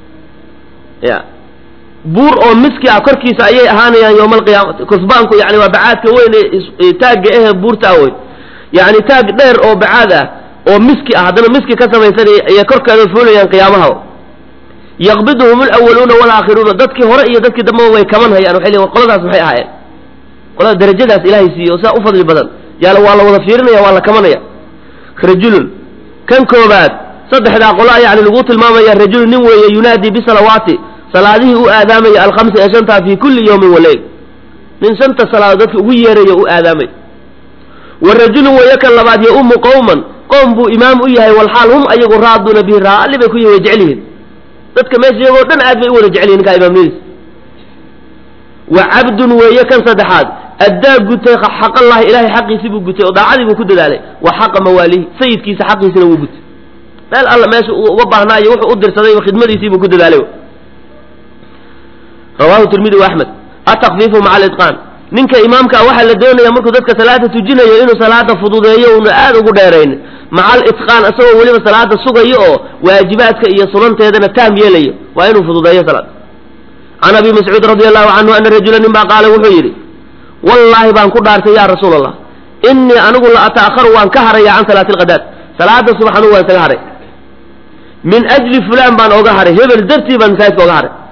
ya buur oo miski ah korkiisa ayay ahaanayaan yowma alqiyaamati kusbaanku yani waa bacaadka weyn ee taagga ehe buurta ah wey yani taag dheer oo bacaad ah oo miski ah haddana miski ka samaysan ayay korkeeda fuulayaan qiyaamaha yaqbiduhum alawaluuna walaakhiruuna dadkii hore iyo dadkii dambeba way kaman hayaan waxay leeyiin qoladaas maxay ahaayeen qolada darajadaas ilaahay siiyo oo sidaa u fadli badan yaala waa la wada fiirinaya waa la kamanaya rajulun kan koobaad saddexdaa qola yani lagu tilmaamaya rajulun nin weeye yunaadii bisalawaati salaadihii u aadaamaya alkhamsi ee shantaa fi kulli yawmin waleyl nin shanta salaadood dadka ugu yeerayo u aadaamay wa rajulun weeye kan labaad ya-umu qowman qowm buu imaam u yahay walxaal hum ayagu raaduuna bihi raalli bay ku yihin way jecel yihiin dadka meesha iyagoo dhan aad bay u wada jecel yihin ninkaa imaamnimadiisa wa cabdun weeye kan saddexaad addaa gutay xaqallahi ilaahay xaqiisii buu gutay oo daacadii buu ku dadaalay wa xaqa mawaalihi sayidkiisa xaqiisina wuu gutay meel alla meesha uu uga baahnaayo wuxuu u dirsaday khidmadiisii buu ku dadaalay rawahu tirmidi wa axmed atakfiifu maca alitqaan ninka imaamka waxaa la doonaya markuu dadka salaada tujinayo inuu salaada fududeeyo una aada ugu dheerayn maca alitqaan isagoo weliba salaada sugayo oo waajibaadka iyo sunanteedana taam yeelayo waa inuu fududeeyo salaada can abi mascuud radi allahu canhu ana rajula nin baa qaala wuxuu yidhi wallaahi baan ku dhaartay ya rasuul allah inii anigu la ata'akharu waan ka haraya can salaati alqadaad salaada subax anugu waan isaga haray min ajli fulaan baan oga haray hebel dartii baan masaajidka oga haray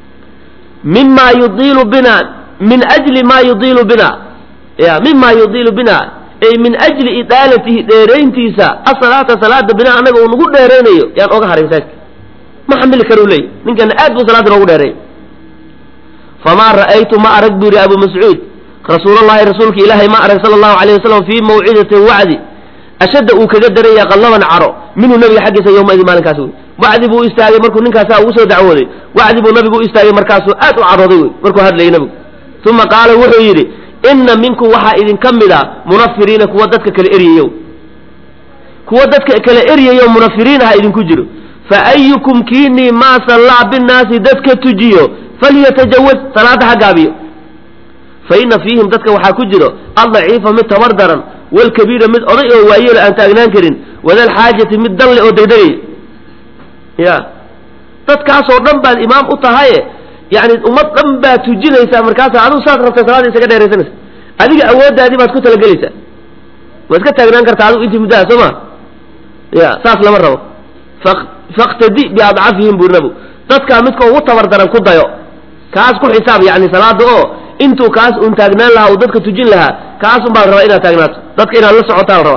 mima yudiilu bina min ajli ma yudiilu bina ya mima yudiilu bina ay min ajli idaalatihi dheerayntiisa asalaata salaada bina anaga uu nagu dheeraynayo yaan oga haray masaajidka ma xamili karu leey ninkana aad buu salaada noogu dheereeyay famaa ra'aytu ma arag buu yidhi abu mascuud rasuulallahi rasuulka ilaahay ma arag sala allahu alayh wasalam fii mawcidatin wacdi ashadda uu kaga daraya qallaban caro minhu nabiga xaggiisa yowmaidin maalinkaas wey wacdi buu istaagay markuu ninkaasaa ugu soo dacwooday wacdi buu nabigu u istaagay markaasuu aad u carooday wey markuu hadlayay nabigu uma qaala wuxuu yidhi inna minkum waxaa idinka mid a munafiriina kuwa dadka kale eryayo kuwa dadka kale eryayo munafiriinaha idinku jiro fa ayukum kiinii maa sallaa binnaasi dadka tujiyo falyatajawaz salaada ha gaabiyo fa inna fiihim dadka waxaa ku jiro aldaciifa mid tabar daran walkabiira mid oday oo waayeelo aan taagnaan karin wadalxaajati mid dalle oo degdegaya ya dadkaasoo dhan baad imaam u tahaye yani ummad dhan baad tujinaysaa markaasa adigu saad rabtay salaada isaga dheeraysanaysa adiga awooddaadii baad ku talagelaysaa waad ka taagnaan kartaa adigu intii muddaha soo ma ya saas lama rabo faktadi biadcafihim buu nabigu dadkaa midka ugu tabar daran ku dayo kaas ku xisaab yani salaada oo intuu kaas un taagnaan lahaa uu dadka tujin lahaa kaas un baa la rabaa inaad taagnaato dadka inaad la socotaa la rabaa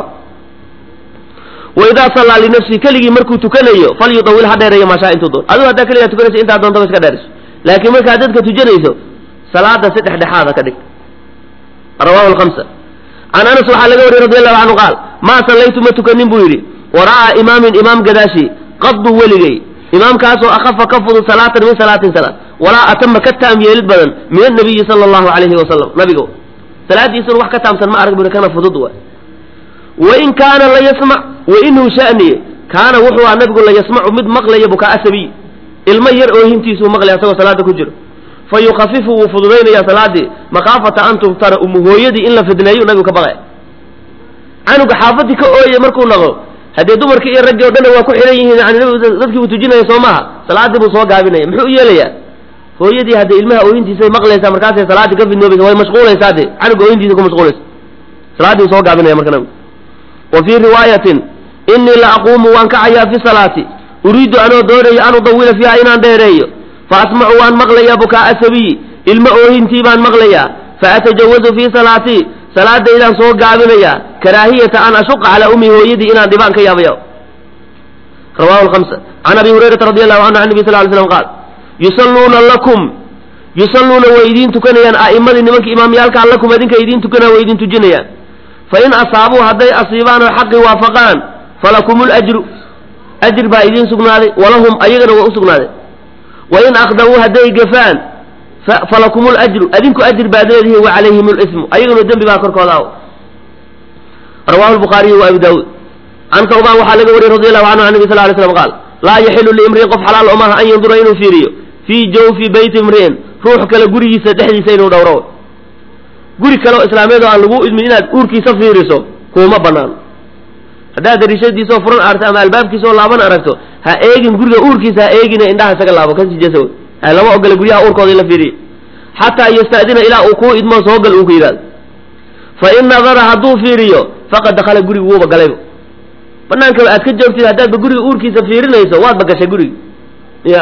waidaa sallaa linafsihi keligii markuu tukanayo falyudawil ha dheereeyo maashaa intuu doon adigu haddaa keligaa tukanaysa intaa doontaba iska dheerayso laakiin markaad dadka tujanayso salaada si dhexdhexaada ka dhig rawahu lhamsa can anas waxaa laga wariyey radi allahu canhu qaal maa sallaytu ma tukanin buu yidhi waraa'a imaamin imaam gadaashii qaddu weligay imaamkaasoo akhafa ka fudud salaatan min salaatin salaad walaa atama ka taam yeelid badan min annabiyi sala allahu alayhi wasalam nabiga salaadiisuna wax ka taamsan ma arag buri kana fudud waay wain kaana la yasmac wainhu shaniye kaana wuxuu aha nabigu la yasmacu mid maqlaya bukaa sabiy ilmo yar oohintiisuu maqlaya asagoo salaada ku jiro fa yukafifu wuu fududaynaya salaadii makhaafata an tubtara umu hooyadii in la fidneeyo nabigu ka baqaya canuga xaafadii ka ooyay markuu naqo haddee dumarkii iyo raggii o dhanna waa ku xidhan yihiin yani nabigu dadkii uu tujinaya soo maaha salaadii buu soo gaabinaya muxuu u yeelayaa hooyadii hadda ilmaha ooyintiisay maqlaysaa markaasay salaaddii ka fidnoobaysa way mashquulaysaa de canuga ooyintiisa ku mashquulaysa salaaddii soo gaabinaya marka nabigu wa fii riwaayatin innii la aquumu waan kacayaa fi salaati uriidu anoo doonayo an udawila fiiha inaan dheereeyo fa asmacu waan maqlayaa bukaa'a sabiyi ilmo oohintii baan maqlayaa fa atajawazu fii salaatii salaadaydaan soo gaabinayaa karaahiyata an ashuqa calaa ummi hooyadii inaan dhibaan ka yaabaya rawahu lhamsa can abi hurayrata radi allahu canhu can nabi sal ly slam qaal yusalluuna lakum yusalluuna way idiin tukanayaan a'immadii nimanka imaamyaalkaa lakum idinka idiin tukanaya way idin tujinayaan fain asaabuu hadday asiibaan oo xaqii waafaqaan falakum lajru ajr baa idiin sugnaaday walahum ayagana waa u sugnaaday wain akhdawuu hadday gafaan falakum lajru adinku ajr baad leedihiin wa calayhim lismu ayaguna dembi baa korkooda aw rawahu lbukhaariyu wa abu daawuud can sawbaan waxaa laga wariyey radi allahu canhu can nabi sal lay slam qaal laa yaxilu liimriin qof xalaal omaha an yandura inuu fiiriyo fii jawfi beyti imri'in ruux kale gurigiisa dhexdiisa inuu dhowro guri kale oo islaameed oo aan lagu idmin inaad uurkiisa fiiriso kuuma banaano haddaad dariishadiisoo furan aragto ama albaabkiisaoo laaban aragto ha eegin guriga uurkiisa ha eegine indhaha isaga laabo kasii jeesa wey ha lama ogola guryaha uurkooda in la fiiriyo xataa yasta'dina ilaa uu kuu idmo soogal uu ku yidhahdo fa in nadara hadduu fiiriyo faqad dakhala guriga wuuba galayba banaankaba aad ka joogtid haddaadba guriga uurkiisa fiirinayso waadba gashay guriga ya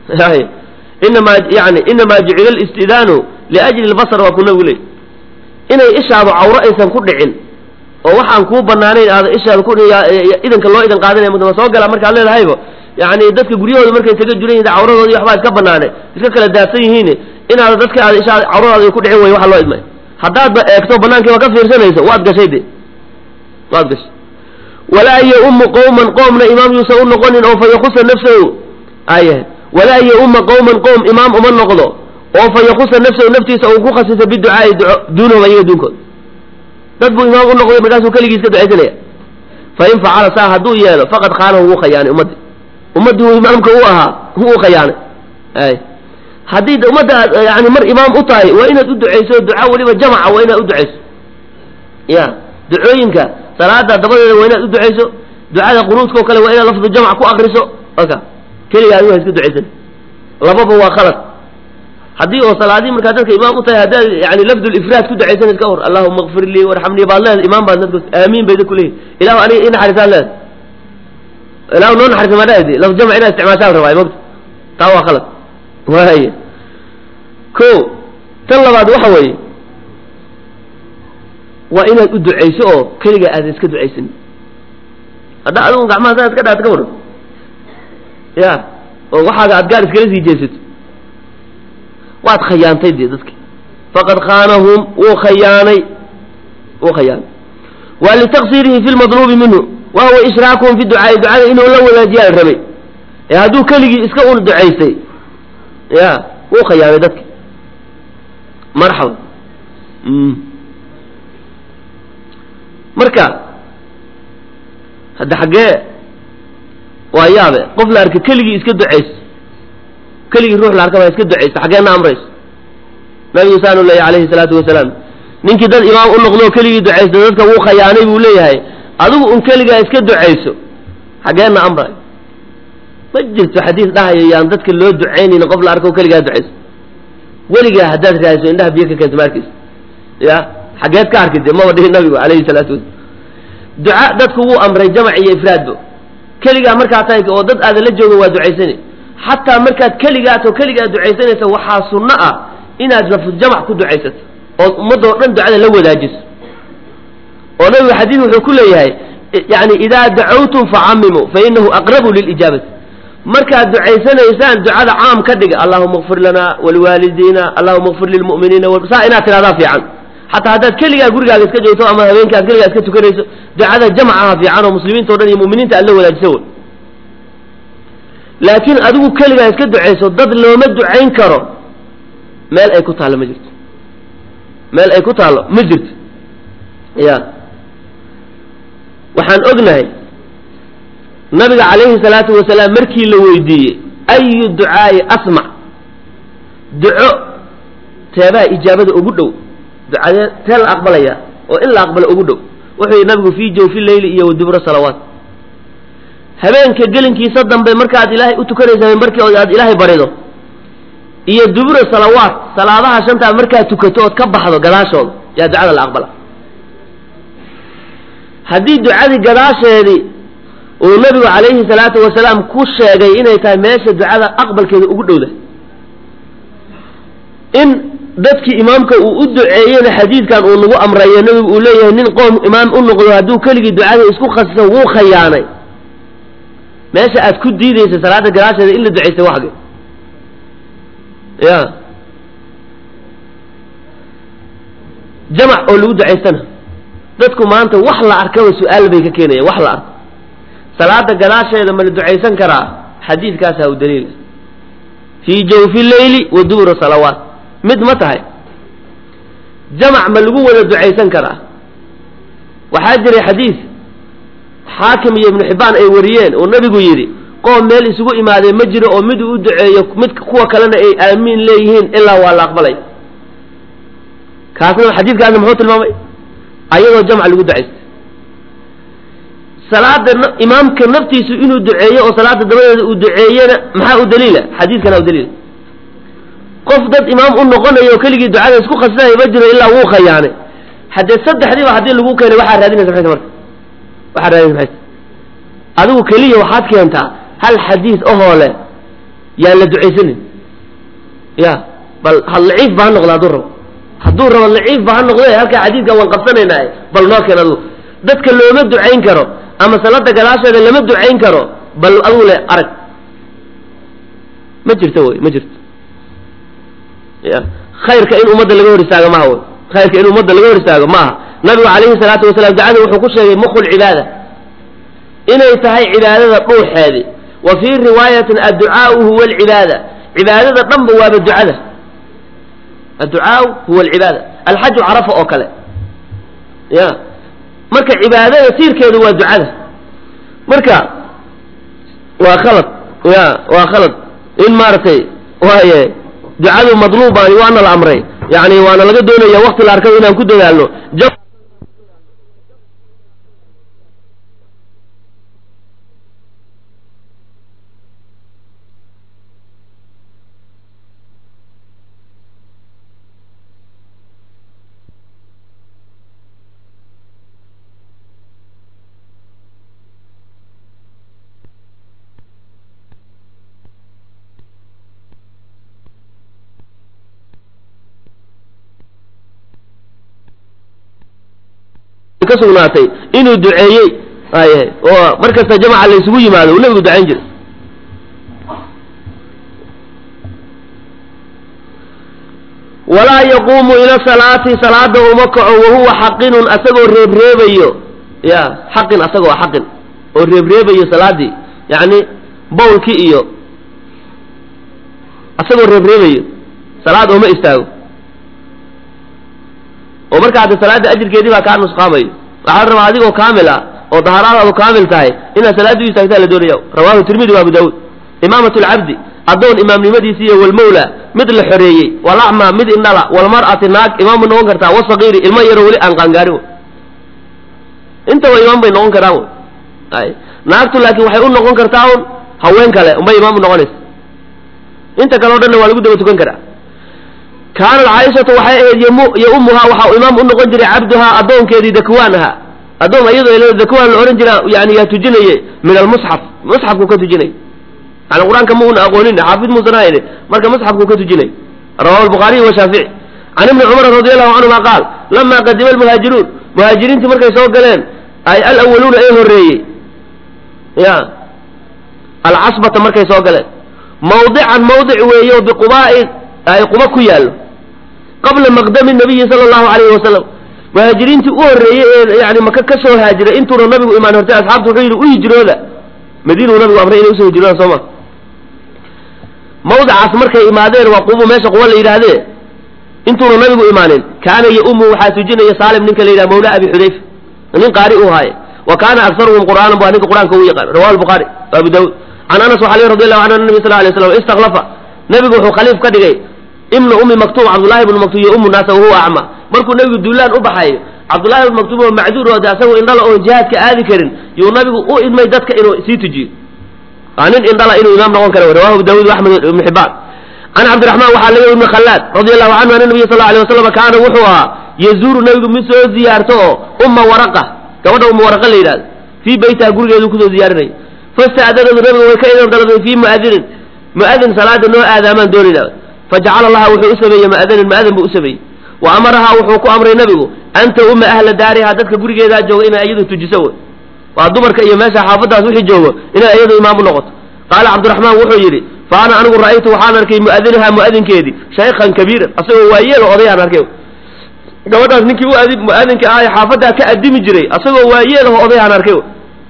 inamaa yani inamaa jucila listidaanu liajli lbasar waa ku nabigu leey inay ishaadu cawro aysan ku dhicin oo waxaan kuu banaanayn aada ishaada ku idanka loo idan qaadanaya mudama soo gala markaad leedahayba yani dadka guryahooda markay isaga juran yihin cawradoodi waxbaa iska banaanay iska kala daadsan yihiin inaada dadka aad ishaada cawradaada ku dhicin way waxa loo idmay haddaadba eegto banaankiiba ka fiirsanayso waad gashay de waad gashay walaa yaummu qowman qoomna imaam yuusan u noqonin oo fa yakusa nafsahu ay walaa yaumma qowman qowm imaam uma noqdo oo fa yakusa nafsahu naftiisa uu ku khasisa biducaai duco duunahum ayaga duunkood dad buu imaam u noqday markaasuu keligii iska ducaysanaya fa in facala saa hadduu yeelo faqad khaanahu wuu khayaanay ummaddi ummaddii uu imaamka u ahaa wuu khayaanay ay haddii ummadda aad yani mar imaam u tahay waa inaad u ducayso duca weliba jamaca waa inaad u ducayso ya ducooyinka salaada dabadeeda waa inaad u ducayso ducada qunuudkao kale waa inaad lafdu jamc ku akriso aka keliga adigu ha iska ducaysan lababa waa khalad haddii oo salaadii markaa dadka imaam u tahay haddaad yani lafdulifraad ku ducaysan iska hor allahuma kfir lii warxamnii baad leeda imaam baad dadku aamiin bay dadku leeyihin ilahu aniga i naxariisaan leeda ilahu noo naxariisa madhaadi laf jamc inaad isticmaashaan rabaa mogta taa waa khalad waaya ko tan labaad waxa weeye waa inaad u ducayso oo keliga aadan iska ducaysanin hadda adigu gacmaha saa iska dhaata ka waran ya oo waxaaga aad gaar iskala sii jeesato waad khayaantay dee dadki faqad khaanahum wuu khayaanay wuu khayaanay waa litaksirihi fi lmadluubi minhu wa huwa ishraakuhum fi ducaai ducada inuu la wadaajiyaa la rabay ee hadduu keligii iska un ducaystay ya wuu khayaanay dadki marxaba marka hadda xaggee waa yaabe qof la arka keligii iska ducayso keligii ruux la arka baa iska ducayso xaggeena amrayso nabigu saanu leeyahy alayhi salaatu wasalaam ninkii dad imaam u noqdoo keligii ducaysto dadka wuu khayaanay buu leeyahay adigu un keligaa iska ducayso xaggeena amray ma jirto xadiis dhahayo yaan dadka loo ducaynayni qof la arko keligaa ducayso weligaa haddaad raadiso indhaha biyo ka keento maarkiisa ya xaggeed ka arki de maba dhihin nabigu alayhi salaatu wasalam duca dadku wuu amray jamac iyo ifraadba keligaa markaa tahay oo dad aadan la joogin waa ducaysani xataa markaad keligaatoo keligaa ducaysanaysa waxaa sunno ah inaad lafdu jamac ku ducaysato ood ummadoo dhan ducada la wadaajiso oo nabigu xadiid wuxuu ku leeyahay yani idaa dacawtum facamimuu fa inahu aqrabu lilijaabati markaad ducaysanaysaan ducada caam ka dhiga allahuma kfir lana waliwaalidiina allahuma kfir lilmu'miniina saa inaad tidhahdaa fiican xataa haddaad keligaa gurigaaga iska joogto ama habeenka ad keligaa iska tukanayso ducada jamcaha fiican oo muslimiinta o dhan iyo mu'miniinta aad la wadaajisa wey laakiin adigu keligaa iska ducayso dad looma ducayn karo meel ay ku taallo ma jirto meel ay ku taallo ma jirto ya waxaan ognahay nabiga calayhi salaatu wasalaam markii la weydiiyey ayu ducaa'i asmac duco teebaha ijaabada ugu dhow ducadee tee la aqbalaya oo in la aqbalo ugu dhow wuxuu yidhi nabigu fii jawfi leyli iyo wadubro salawaat habeenka gelinkiisa dambe markaad ilaahay u tukanaysa markii aad ilaahay barido iyo dubura salawaat salaadaha shantaa markaad tukato ood ka baxdo gadaashooda yaa ducada la aqbala haddii ducadii gadaasheedii uu nabigu calayhi salaatu wasalaam ku sheegay inay tahay meesha ducada aqbalkeeda ugu dhowda in dadkii imaamka uu u duceeyena xadiidkan uu nagu amrayo nabigu uu leeyahay nin qoom imaam u noqdo hadduu keligii ducada isku khasiso wuu khayaanay meesha aad ku diidaysa salaada gadaasheeda in la ducaystay waxge ya jamac oo lagu ducaystana dadku maanta wax la arkaba su-aal bay ka keenayaan wax la arko salaada gadaasheeda ma la ducaysan karaa xadiidkaasaa u daliila fii jawfi leyli wa dubura salawaat mid ma tahay jamac ma lagu wada ducaysan karaa waxaa jiray xadiis xaakim iyo ibnu xibbaan ay wariyeen oo nebigu yidhi qoom meel isugu imaadee ma jiro oo mid uu u duceeyo mid kuwa kalena ay aamiin leeyihiin ilaa waa la aqbalay kaasna xadiidkaasna muxuu tilmaamay ayadoo jamc lagu ducaystay salaada imaamka naftiisu inuu duceeyo oo salaada dabadeeda uu duceeyena maxaa u daliila xadiidkana u daliila qof dad imaam u noqonayo oo keligii ducada isku khasinayo ma jiro ilaa wuu khayaanay haddee saddexdiiba haddii lagu keenay waxaa raadinaysa maxayta marka waxaa raadinaysa maxayta adigu keliya waxaad keentaa hal xadiis ahoo le yaan la ducaysanin ya bal ha laciif ba ha noqda hadduu rabo hadduu rabo laciif ba ha noqde halkaa xadiidka waan qabsanaynaa bal noo keen adigu dadka looma ducayn karo ama salada gadaasheeda lama ducayn karo bal adigu le arag ma jirto wey ma jirto ya khayrka in ummadda laga hor istaago maaha wey khayrka in ummadda laga hor istaago maaha nabigu calayhi salaatu wasalaam ducada wuxuu ku sheegay mukhu lcibaada inay tahay cibaadada dhuuxeedi wa fii riwaayatin adducaau huwa alcibaada cibaadada dhanba waaba ducada adducaau huwa alcibaada alxaju carafa oo kale ya marka cibaadada siirkeedu waa ducada marka waa khalad ya waa khalad in maaragtay waaye ducadu madluubaani waana la amray yani waana laga doonaya wakti la arkado inaan ku dadaalno ka sugnaatay inuu duceeyey ay oo mar kasta jamaca la isugu yimaado uu nabigu ducayn jiray walaa yaquumu ila salaati salaada uma kaco wahuwa xaqinun asagoo reebreebayo ya xaqin asagoo xaqin oo reebreebayo salaadii yacni bowlkii iyo asagoo reebreebayo salaad ooma istaago oo marka hadda salaada ajirkeedii baa kaa nusqaamayo waxaa la rabaa adigoo kaamil ah oo dahaaraadaadu kaamil tahay inaad salaada u istaagtaa la doonaya rawahu tirmidi wa abu daawuud imaamat lcabdi addoon imaamnimadiisi iyo walmawla mid la xoreeyey walacma mid indhala walmar'ati naag imaam bay noqon kartaa wasaqiiri ilmo yaro weli aan qaangaarin intaba imaam bay noqon karaan ay naagtu laakiin waxay u noqon kartaa un haween kale unbay imaam u noqonaysa inta kale o dhanna waa lagu daba tukan karaa kaanat caaishatu waxay ahayd yaumuhaa waxaa imaam u noqon jiray cabduhaa addoonkeedii dakwaan ahaa addoon iyadoo dakwaan la odhan jira yani yaa tujinaye min almusxaf musxafku ka tujinay yani qur-aanka ma una aqoonin xaafid muusan ahayne marka musxafku ka tujinay rawahu albukhaariy washaafici can ibni cumar radi allahu canhuma qaal lama qadima almuhaajiruun muhaajiriintii markay soo galeen ay alawaluuna ee horreeyey ya alcasbata markay soo galeen mawdican mawdic weeyo biqubaa'i ay quba ku yaallo qabla maqdami nabiyi sala allahu alayhi wasalam muhaajiriintii u horreeyey ee yani maka ka soo haajiray intuuna nabigu imaan hortay asxaabtu wuxuu yidhi u hijrooda madiinuu nabigu amray inay usoo hijroodaan soo ma mawdicaas markay imaadeen waa qubu meesha quba la yidhaahdee intuuna nabigu imaanin kaana yaumu waxaa tujinaya saalim ninka la yidhaha mawla abi xudayfa nin qaari u haaye wa kaana aktaruhum qur'aanan baa ninka qur-aanka u yaqaan rawahu albukhaari abu daawud can anas waxaa lii radi allahu canhu nabi sal lay slam istakhlafa nabigu wuxuu khaliif ka dhigay ibna ummi maktuum cabdullahi ibnu maktuum iyo ummu naasa wahuwa acma markuu nabigu duulaan u baxayo cabdullahi ibnu maktuum oo macduur oo de asagoo indhala oon jihaadka aadi karin yuu nabigu u idmay dadka inuu sii tujiyo waa nin indhala inuu imaam noqon kara rawahu abu daawud axmed ibnu xibaan can cabdiraxmaan waxaa laga ibni khallaad radi allahu canhu ana nabiya sal alay wasalam kaana wuxuu ahaa yazuuru nabigu mid soo ziyaarto oo umma waraqa gabadha umma waraqa la yidhahdo fii beytiha gurigeedu kusoo ziyaarinaya fasta'danadu nabiga way ka idan dalbay fii mu'adinin mu'adin salaada noo aadaamaan doonayna fajacala laha wuxuu u sameeyey mu'adanin mu'adin buu u sameeyey wa amarahaa wuxuu ku amray nabigu anta umma ahla daariha dadka gurigeedaa jooga inay iyadu tujiso wey waa dumarka iyo meesha xaafadaas wixii joogo inay iyadu imaam u noqoto qaala cabdiraxmaan wuxuu yidhi fa ana anigu ra'aytu waxaan arkay mu'adinaha mu'adinkeedii shaykhan kabiiran asagoo waayeelo odayaan arkay gabadhaas ninkii u mu'adinka ah ee xaafaddaa ka adimi jiray asagoo waayeelaho odayaan arkay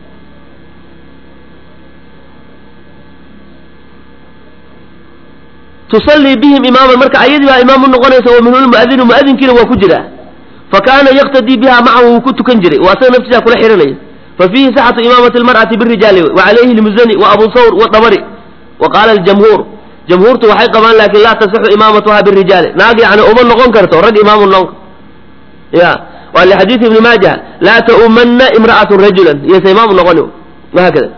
tusallii bihim imaaman marka ayadii baa imaam u noqonaysa wa minhu lmu'adinu mu'adinkiina waa ku jiraa fa kaana yaqtadii biha macahu wuu ku tukan jiray waa asaga naftiisa kula xihanaya fa fiihi saxatu imaamati almar'ati birijaali wa calayhi lmuzani wa abu thawr wadabari wa qaala aljamhuur jamhuurtu waxay qabaan laakin laa tasixu imaamatuha birijaali naag yani uma noqon karto rag imaamu noqon ya waa lixadiidi ibni maaja laa ta'umana imra'atu rajulan iyose imaamu noqoni wahaakada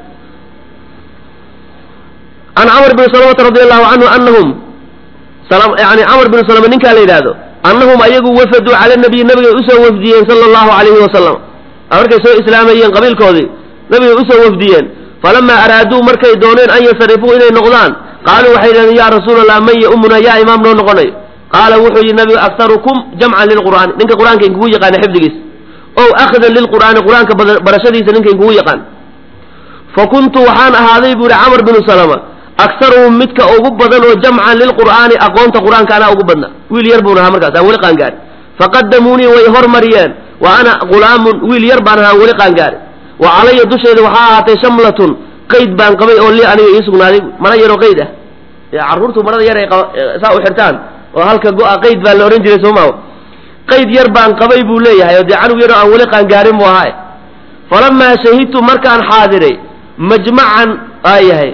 can camr bn salamata radi allahu canhu anahum yani camr bn salama ninkaa la yidhaahdo annahum ayagu wafaduu cala nabiyi nabigay usoo wafdiyeen sala allahu alayhi wasalam markay soo islaamayeen qabiilkoodii nabigay usoo wafdiyeen falamaa araaduu markay dooneen an yasarifuu inay noqdaan qaaluu waxay yidhahdeen ya rasuula allah man yaumuna yaa imaam noo noqonayo qaala wuxuu yidhi nabigu aktarukum jamcan lilqur'aani ninka qur'aanka inkugu yaqaana xifdigiisa ow akhdan lilqur'aani qur'aanka barashadiisa ninka inkugu yaqaan fa kuntu waxaan ahaaday buu yihi camr binu salama aktaruhum midka ugu badan oo jamcan lilqur'aani aqoonta qur'aanka anaa ugu badna wiil yar buun ahaa markaas aan weli qaangaari faqadamuunii way hormariyeen wa ana gulaamun wiil yar baan ahaa weli qaangaari wa calaya dushayda waxaa ahaatay shamlatun qayd baan qabay oo lii aniga ii sugnaaday mara yaroo qayd ah carruurtu marada yar ay saa u xirtaan oo halka go-a qayd baa la odhan jiray sooma qayd yar baan qabay buu leeyahay oo dee canug yaroo aan weli qaangaarin buu ahaa falamaa shahidtu markaan xaadiray majmacan aa yahay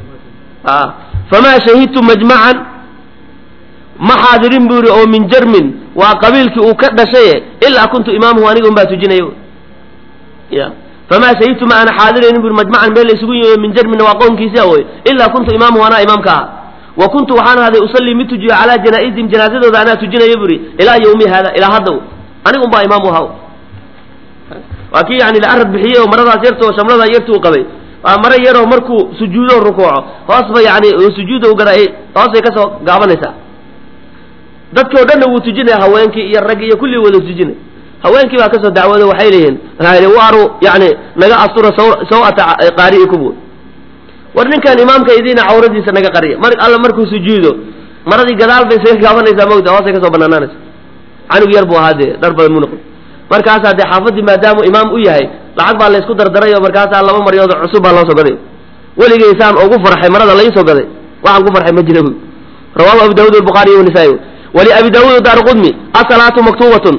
famaa shahidtu majmacan ma xaadirin buu yihi oo min jarmin waa qabiilkii uu ka dhashaye ilaa kuntu imaamahu aniga un baa tujinaya ya famaa shahidtu ma ana xaadiraynin bu majmacan meel la isugu yimayo min jarminna waa qownkiisia wey ilaa kuntu imaamahu anaa imaamka aha wa kuntu waxaan ahaaday usallii mid tujiyo calaa janaaizihim janaazadooda anaa tujinaya buri ilaa yawmi hada ilaa hadda aniga un baa imaam u ahaa waa kii yani la arad bixiyey oo maradaas yarta oo shamladaa yarta uu qabay waa maro yaroo markuu sujuudo rukuuco hoosba yani sujuuda u gara hoosbay kasoo gaabanaysaa dadkii o dhanna wuu tujinaya haweenkii iyo raggi iyo kulli wada tujinay haweenkii baa kasoo dacwooda waxay leeyihiin waaru yani naga astura sawata qaari'ikum war ninkan imaamka idiina cawradiisa naga qariya mar alla markuu sujuudo maradii gadaal bay isaga gaabanaysaa mawta hoosay kasoo banaanaanaysa canug yar buu ahaa dee dhar badan mu noqon markaasaa dee xaafadii maadaamuu imaam u yahay lacag baa laysku dardaray oo markaasaa laba maryood cusub baa loo soo gaday weligaysaan ugu farxay marada laysoo gaday waxaan ku farxay ma jira bu rawahu abu daawud albukhariy wanisaa-i wali abi daawud daar qudmi asalaatu maktuubatun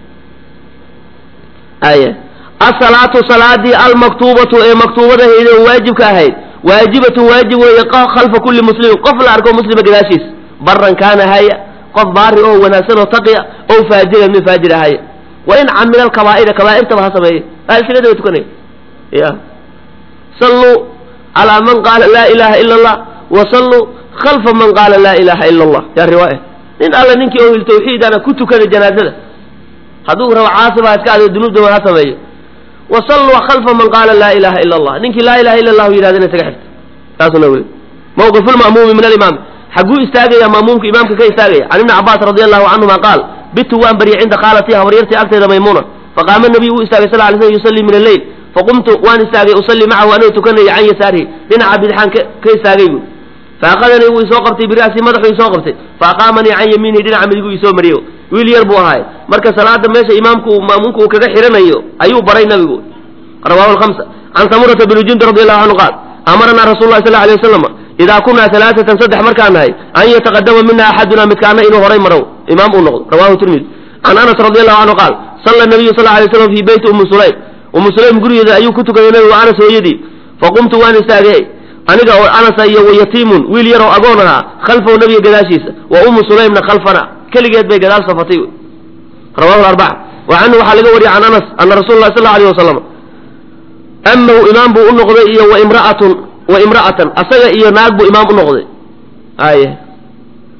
aya asalaatu salaadii almaktuubatu ee maktuubadahayd oo waajibka ahayd waajibatun waajib weeye khalfa kulli muslimin qof la arko muslima gadaashiis baran kaana haya qof baari oo wanaagsan oo taqiya ow faajiran min faajir haya wa in camila alkabaa'ira kabaa'irtaba ha sameeye aalsilada way tukanaya ya salluu calaa man qaala laa ilaha ila allah wa salluu khalfa man qaala laa ilaha ila allah yaa riwaaya nin alla ninkii ohil tawxiidana ku tukada janaazada hadduu rabo caasi baa iska ado dunuubdaba ha sameeyo wa salluu khalfa man qaala laa ilaha ila allah ninkii laa ilaha ila allahu yidhahdana isaga xirta taasuna wey mawqifu lma'muumi min alimaam xagguu istaagaya ma'muumka imaamka ka istaagaya can ibni cabaas radi allahu canhuma qaal bitu waan baryay cinda khaalatii habaryartii agteeda maymuna faqaama nabiyu wuu istaagay sal lay slm yusallii min alleyl faqumtu waan istaagay usallii macahu anoo tukanaya can yasaarihi dhinaca bidxaan ka istaagay bu faakadanii wuu isoo qabtay bira'sii madaxuu isoo qabtay faaqaamanii can yamiinihi dhinaca midiguu isoo mariyo wiil yar buu ahaay marka salaada meesha imaamku maamuumka uu kaga xiranayo ayuu baray nabigu rawahu lhamsa can samurata bni jundi radi allahu canhu qaal amaranaa rasul lah sal alay wasalam idaa kunaa alaaatan saddex markaan nahay an yataqadama mina axaduna midkaana inuu horay maro imaam uu noqdo rawahu tirmidi can anas radi allahu canhu qaal salla nabiyu sal lay slam fii beyti ummi sulaym ummu sulaym gurigeeda ayuu ku tukaday nabigu anas hooyadii faqumtu waan istaagay aniga oo anasa iyo wayatiimun wiil yaroo agoon ahaa khalfahu nabiga gadaashiisa wa ummu sulaymna khalfana keligeed bay gadaal safatay rawahu arbaca wa canhu waxaa laga wariyay can anas ana rasul lah sal alay wasalam amahu imaam buu u noqday iyo waimraatun wa imra'atan asaga iyo naag buu imaam u noqday aye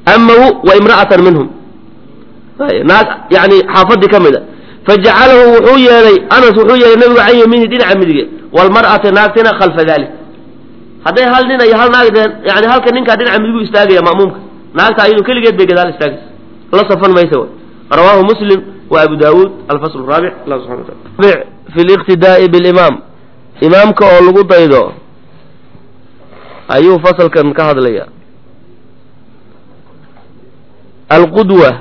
amahu wa imra'atan minhum naag yani xaafadii ka mid a fajacalahu wuxuu yeelay anas wuxuu yeelay nabigu can yamiini dhinaca midige walmar'ati naagtina khalfa dalik hadday hal nin iyo hal naag deen yani halka ninkaa dhinaca midigu istaagaya ma'muumka naagta ayadu keligeed bay gadaal istaagaysa la safan maysa w rawaahu muslim wa abu daawuud alfasl raabic allah subxana wataala fi liqtidaa'i bilimaam imaamka oo lagu daydo ayuu fasalkan ka hadlaya alqudwa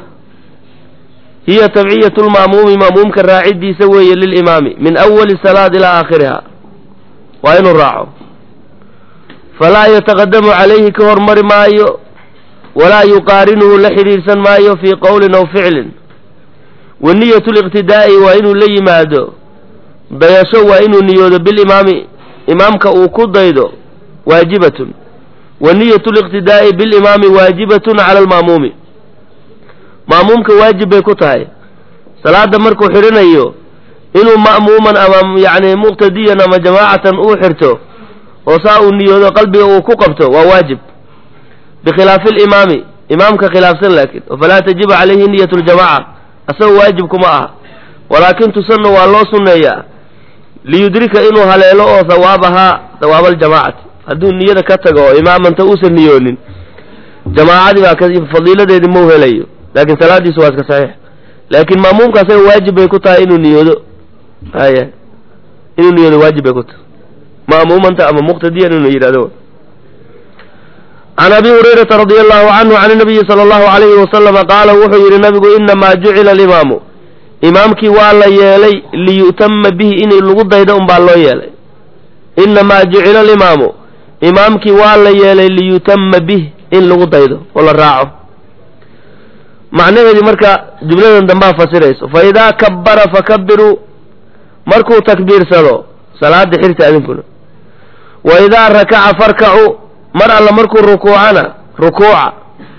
hiya tabciyatu lma'muumi ma'muumka raacidiisa weeye lilimaami min awali salaad ilaa aakhiriha waa inuu raaco falaa yataqadamu calayhi ka hormari maayo walaa yuqaarinuhu la xidhiidhsan maayo fii qowlin aw ficlin wa niyatu liqtidaa'i waa inuu la yimaado dayasho waa inuu niyoodo bilimaami imaamka uu ku daydo waajibatun wa niyatu liqtidaa'i bilimaami waajibatun cala alma'muumi ma'muumka waajib bay ku tahay salaada markuu xidhanayo inuu ma'muuman ama yacni muqtadiyan ama jamaacatan uu xirto oo saa uu niyoodo qalbiga uu ku qabto waa waajib bikhilaafi alimaami imaamka khilaafsan laakiin falaa tajibu calayhi niyatu ljamaca asagoo waajib kuma aha walaakin tusanna waa loo sunneeyaa liyudrika inuu haleelo oo hawaabahaa hawaaba aljamaacati hadduu niyada ka tago oo imaamanta uusan niyoonin jamaacadii baa fadiiladeedii mau helayo laakiin salaadiisu waa iska saxiix laakiin ma'muumka asaga waajib bay ku tahay inuu niyoodo haya inuu niyoodo waajib bay ku tahay ma'muumanta ama muqtadiyan inuu yidhahdo can abi hurayrata radia allahu canhu can nabiyi sala allahu alayhi wasalama qaala wuxuu yidhi nabigu inamaa jucila alimaamu imaamkii waa la yeelay liyu'tama bihi in lagu daydo unbaa loo yeelay inamaa jucila alimaamu imaamkii waa la yeelay liyutama bih in lagu daydo oo la raaco macnaheedii marka jumladan dambaa fasirayso fa idaa kabbara fakabiruu markuu takbiirsado salaada xirta adinkuna wa idaa rakaca farkacuu mar alla markuu rukuucana rukuuca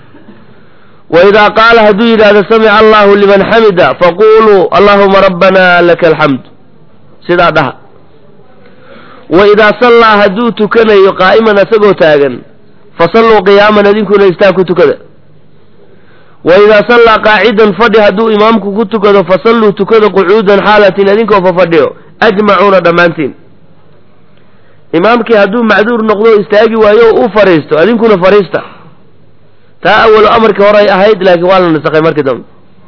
wa idaa qaala hadduu yidhaahdo samica allahu liman xamida faquluu allahuma rabbana laka alxamd sidaa dhaha wa idaa sallaa hadduu tukanayo qaa'iman asagoo taagan fasalluu qiyaaman idinkuna istaag ku tukada wa idaa sallaa qaacidan fadhi hadduu imaamku ku tukado fasalluu tukada qucuudan xaalatin idinkoo fafadhiyo ajmacuuna dhammaantiin imaamkii hadduu macduur noqdo istaagi waayo o u fadhiisto adinkuna fadhiista taa awalo amarkii hore ay ahayd laakiin waa la nasakhay markii dambe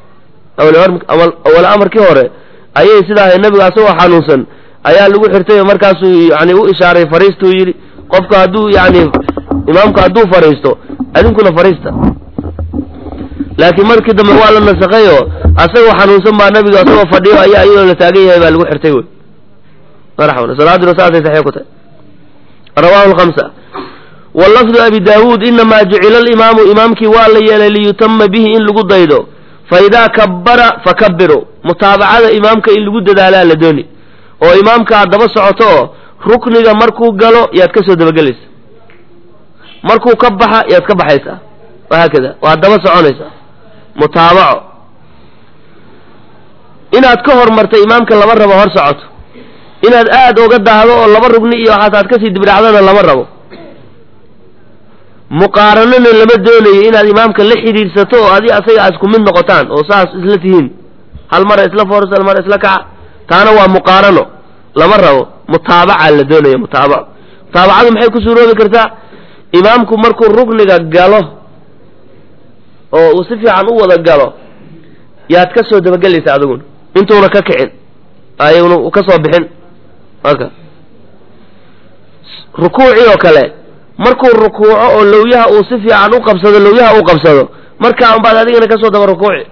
awalo amarkii hore ayay sidaa ahayd nabiga asagoo xanuunsan ayaa lagu xirtay oo markaasuu yani u ishaaray fadhiistuu yidhi qofka hadduu yani imaamku hadduu fadhiisto adinkuna fadhiista laakiin markii dambe waa la nasakhay oo asagoo xanuunsan baa nabiga asagoo fadhiyo ayaa iyadoo la taagan yahay baa lagu xirtay wey marxaban salaaduna saasay saxiix ku tahay rawahu lkhamsa walafdu abi daawuud inamaa jucila alimaamu imaamkii waa la yeelay liyutama bihi in lagu daydo fa idaa kabbara fakabiruu mutaabacada imaamka in lagu dadaalaa la dooni oo imaamkaa daba socoto oo rukniga markuu galo yaad ka soo dabagelaysa markuu ka baxa yaad ka baxaysaa wahaakada waad daba soconaysaa mutaabaco inaad ka hormarta imaamka lama rabo hor socoto inaad aad oga daahdo oo laba rugni iyo waxaas aad kasii dibdhacdana lama rabo muqaaranana lama doonayo inaad imaamka la xidhiidhsato oo adi asaga aad isku mid noqotaan oo saas isla tihiin hal mara isla foors hal mara isla kaca taana waa muqaarano lama rabo mutaabaca la doonaya mutaabaco mutaabacadu maxay ku suuroobi kartaa imaamku markuu rukniga galo oo uu si fiican u wada galo yaad ka soo dabagelaysa adiguna intuuna ka kicin ayaguna ka soo bixin aka rukuucii oo kale markuu rukuuco oo lawyaha uu si fiican u qabsado lawyaha uu qabsado markaa unbaad adigana kasoo daba rukuuci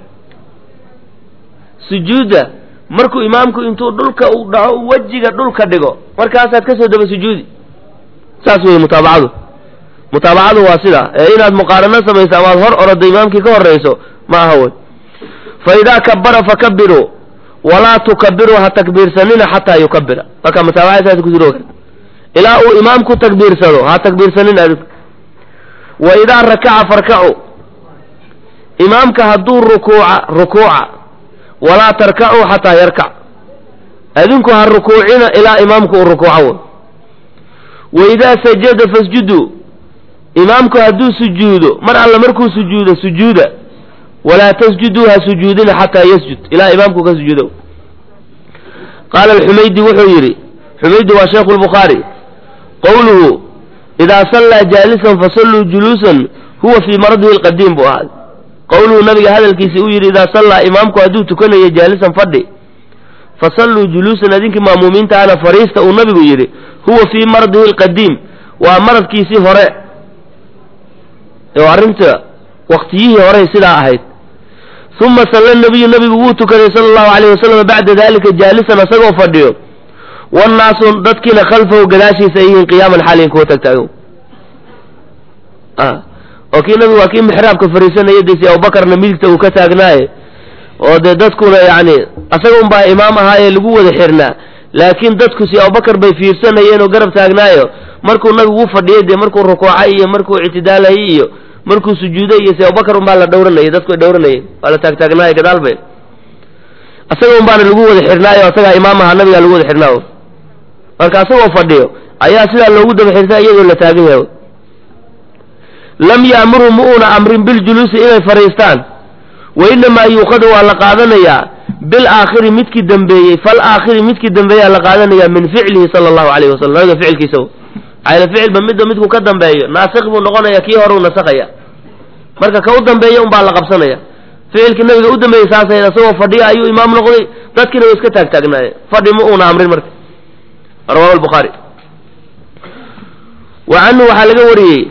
sujuudda markuu imaamku intuu dhulka uu dhaco wejiga dhulka dhigo markaasaad kasoo daba sujuudi saas wey mutaabacadu mutaabacadu waa sidaa ee inaad muqaarano samayso amaad hor orodo imaamkii ka horrayso ma aha wey fa idaa kabara fakabiruu walaa tukabiruu ha takbiirsanina xataa yukabira marka mutaabacada saas kusiroga ilaa uu imaamku takbiirsado ha takbiirsanin adigu wa idaa rakaca farkacu imaamka hadduu rukuuca rukuuca walaa tarkacuu xataa yarkac adinku ha rukuucina ilaa imaamku uu rukuuco way wa idaa sajada fasjuduu imaamku hadduu sujuudo mar alla markuu sujuudo sujuuda walaa tasjuduu ha sujuudina xataa yasjud ilaa imaamku ka sujuudo qaala alxumaydi wuxuu yidhi xumaydi waa sheekhu lbukhaari qowluhu idaa sallaa jaalisan fasalluu juluusan huwa fii maradihi alqadiim buu ahaa qowluhu nabiga hadalkiisi uu yidhi idaa sallaa imaamku hadduu tukanayo jaalisan fadhi fasalluu juluusan idinkii maamuumiinta ana fariista uu nabigu yidhi huwa fii maradihi alqadiim waa maradkiisii hore oo arrinta waktiyihii horey sidaa ahayd uma salla nabiyu nabigu wuu tukaday sala allahu alayh wasalam bacda dalika jaalisan asagoo fadhiyo wannaasu dadkiina khalfahu gadaashiisa ay yihiin qiyaaman xaaliin kuwa tagtaago oo kii nabigu waa kii mixraabka fariisanaya desi abubakarna midigta uu ka taagnaaye oo dee dadkuna yacni asaga unbaa imaam ahaayee lagu wada xirnaa laakiin dadku si abubakar bay fiirsanayeen oo garab taagnaayo markuu nabigu u fadhiyay dee markuu rukuucay iyo markuu ictidaalayay iyo markuu sujuuday iyo si abubakar unbaa la dhowranayay dadku ay dhowranayeen waa la taagtaagnaayo gadaal bay asaga unbaana lagu wada xirnaayo asagaa imaam ahaa nabigaa lagu wada xirnaayo marka asagoo fadhiyo ayaa sidaa loogu daba xirtaa iyadoo la taagan yahay lam yaamurhum ma uuna amrin biljuluusi inay fadhiistaan wa inamaa yuuqadu waa la qaadanayaa bilaakhiri midkii dambeeyey fal aakhiri midkii dambeeyaa la qaadanayaa min ficlihi sala allahu alayhi wasalam nabiga ficilkiisa ayla ficilba midba midku ka dambeeyo naasikh buu noqonaya kii hore u nasakhaya marka ka u dambeeya unbaa la qabsanaya ficilkii nabiga u dambeeyey saasay asagoo fadhiya ayuu imaam noqday dadkiina way iska taagtaagnaayeen fadhi ma uuna amrin marka rawahu lbukhaari wa canhu waxaa laga wariyey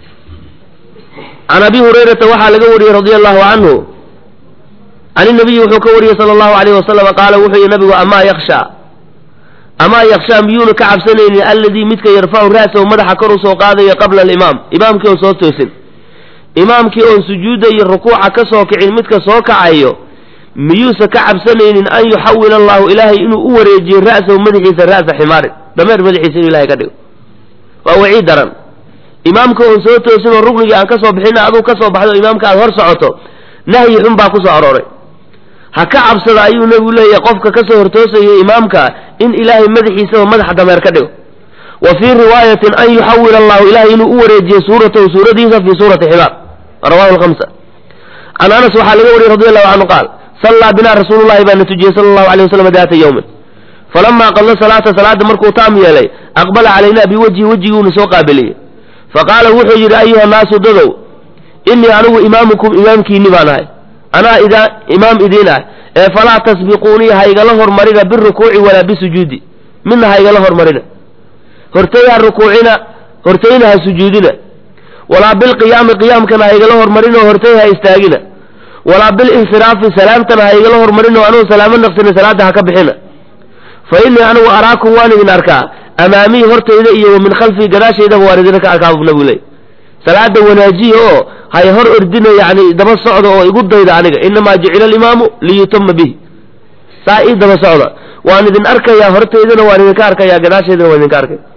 can abi hurayrata waxaa laga wariyey radia allahu canhu can inabiyi wuxuu ka wariyey sala allahu alayh wasalam qaala wuxuu yihi nabigu amaa yakshaa amaa yakshaa miyuuna ka cabsanaynin alladii midka yarfacu ra'sahu madaxa kor u soo qaadayo qabla alimaam imaamkii oon soo toosin imaamkii oon sujuudda iyo rukuuca ka soo kicin midka soo kacayo miyuusa ka cabsanaynin an yuxawil allahu ilaahay inuu u wareejiyo ra'sahu madaxiisa ra'sa ximaarin dameer madaxiisa inuu ilahay ka dhigo waa wacii daran imaamka oon soo toosin oo ruknigii aan ka soo bixin aduu ka soo baxdo imaamka aad hor socoto nahyi xun baa ku soo arooray ha ka cabsada ayuu nebigu leeyahay qofka ka soo hortoosaya imaamka in ilaahay madaxiisaba madaxa dameer ka dhigo wa fii riwaayatin an yuxawil allahu ilahay inuu u wareejiyo suuratahu suuradiisa fii suurati ximaar rawahu lhamsa can anas waxaa laga wariyey radi allahu canhu qaal sallaa binaa rasuulullahi baana tujiyey sala allahu alay wasalam daata yowmin falamaa qadla salaata salaada markuu taam yeelay aqbala calaynaa biwajhi wejiguuna soo qaabiliyey faqaala wuxuu yidhi ayuha naasu dadow innii anigu imaamukum imaamkiinni baan ahay anaa idaa imaam idiin ah ee falaa tasbiquunii haygala hormarina birukuuci walaa bisujuudi midna haygala hormarina hortay ha rukuucina hortayna ha sujuudina walaa bilqiyaami qiyaamkana haygala hormarina hortay ha istaagina walaa bilinsiraafi salaamtana haygala hormarina anugu salaamo naqsina salaada ha ka bixina fa innii anigu araakum waan idin arkaa amaamii hortayda iyo wa min khalfii gadaashaydaba waan idinka arkaa buu nabigu leey salaada wanaajiya oo hay hor ordina yani daba socda oo igu dayda aniga inamaa jucila alimaamu liyutama bihi saa ii daba socda waan idin arkayaa hortaydana waan idinka arkayaa gadaashaydana waan idinka arkaya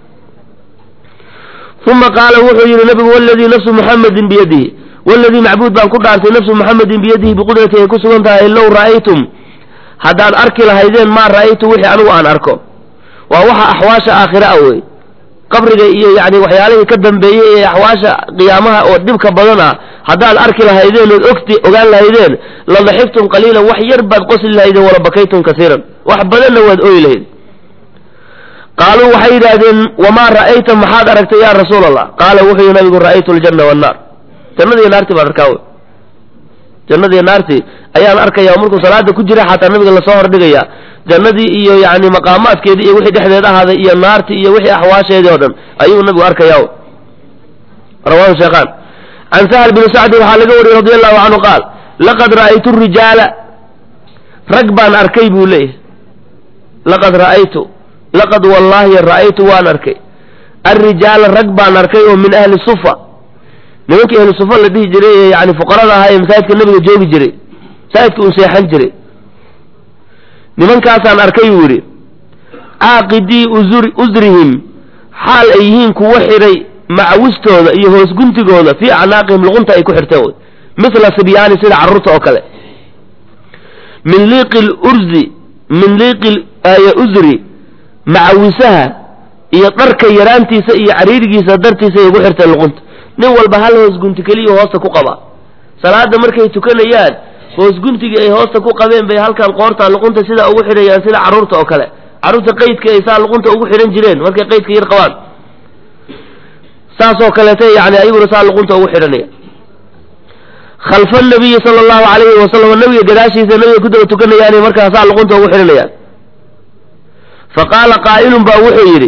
uma qaala wuxuu yidhi nabigu waladii nafsu muxamedin biyadihi waladii macbuud baan ku dhaartay nafsu muxamedin biyadihi biqudrati ay ku sugan tahay low ra'aytum haddaan arki lahaydeen maa ra'aytu wixii anigu aan arko waa waxa axwaasha aakhira a wey qabriga iyo yani waxyaalihii ka dambeeyey ee axwaasha qiyaamaha oo dhibka badan ah haddaad arki lahaydeen ood ogti ogaan lahaydeen la daxiftum qaliilan wax yar baad qosli lahaydeen wala bakaytum kasiiran wax badanna waad ooyi lahayd qaaluu waxay yidhaahdeen wamaa ra'ayta maxaad aragtay yaa rasuul allah qaala wuxuu yihi nabigu ra'aytu aljanna wannaar jannadiiyo naartii baan arkaa wey jannadiiyo naartii ayaan arkaya markuu salaada ku jira xataa nabiga lasoo hordhigaya jannadii iyo yani maqaamaadkeedii iyo wixii dhexdeed ahaaday iyo naartii iyo wixii axwaasheedii oo dhan ayuu nabigu arkaya rawahu sheekhaan can sahl bni sacdi waxaa laga wariyey radi allahu canhu qaal laqad ra'aytu rijaala rag baan arkay buu leeyahay laqad ra'aytu laqad wallaahi ra'aytu waan arkay alrijaala rag baan arkay oo min ahli sufa nimankii ahli sufa la dhihi jiray ee yani fuqarada ahaa ee masaajidka nabiga joogi jiray masaajidka uu seexan jiray nimankaasaan arkay buu yidhi caaqidii usrihim xaal ay yihiin kuwa xidhay macawistooda iyo hoos guntigooda fii acnaaqihim luqunta ay ku xirteen wy mithla sibyaani sida carruurta oo kale min liiqi lurzi min liiqi usri macawisaha iyo dharka yaraantiisa iyo cariirigiisa dartiisa ay ugu xirteen luqunta nin walba hal hoos gunti keliya hoosta ku qaba salaada markay tukanayaan hoos guntigii ay hoosta ku qabeen bay halkan qoorta luqunta sidaa ugu xidhayaan sida carruurta oo kale carruurta qaydka ay saa luqunta ugu xidhan jireen markay qaydka yar qabaan saasoo kaleeta yani ayaguna saa luqunta ugu xidhanaya khalfa nabiyi sala allahu calayhi wasalam nabiga gadaashiisa nabiga ku daba tukanayaanay markaa saa luqunta ugu xidhanayaan fa qaala qaa'ilun baa wuxuu yidhi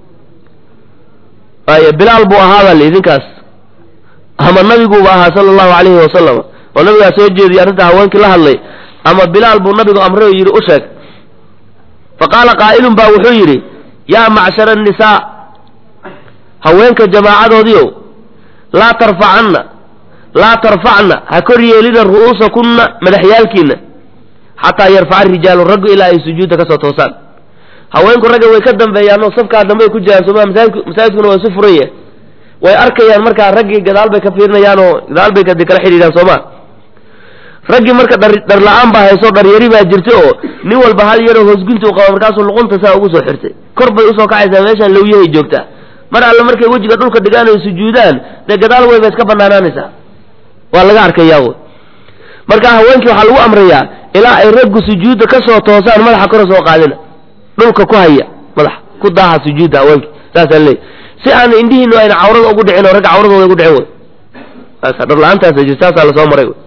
ay bilaal buu ahaabaa li idinkaas ama nabiguuba ahaa sala allahu calayhi wasalam oo nabigaa soo jeediyay arrinta haweenkii la hadlay ama bilaal buu nabigu amray oo yidhi u sheeg fa qaala qaa'ilun baa wuxuu yidhi yaa macshara annisaa haweenka jamaacadoodiiow laa tarfacanna laa tarfacna ha kor yeelina ru'uusakunna madaxyaalkiinna xataa yarfaca rijaalu raggu ilaa ay sujuudda ka soo toosaan haweenku ragga way ka dambeeyaanoo safkaa dambe ay ku jiraan sooma masaajidku masaajidkuna waa isu furan yahay way arkayaan markaa raggii gadaal bay ka fiirinayaan oo gadaal bay kadi kala xidhiidhaan sooma raggii marka dhar dhar la-aan baa hayso dharyari baa jirta oo nin walba hal yaroo hoosgunti u qaba markaasuu luqunta saa ugu soo xirtay kor bay usoo kacaysaa meeshaan lawyahay joogtaa mar alle markay wejiga dhulka dhigaan ay sujuudaan dee gadaal weyba iska banaanaanaysaa waa laga arkayaa wy marka haweenkii waxaa lagu amrayaa ilaa ay raggu sujuudda ka soo toosaan madaxa kora soo qaadina dhulka ku haya madaxa ku daaha sujuudda haweenkii saasaa leey si aan indhihiinu ayna cawrada ugu dhicin oo ragga cawradooda ugu dhicin wy saasa dhar la-aantaasa jirta saasaa lasoo maray wy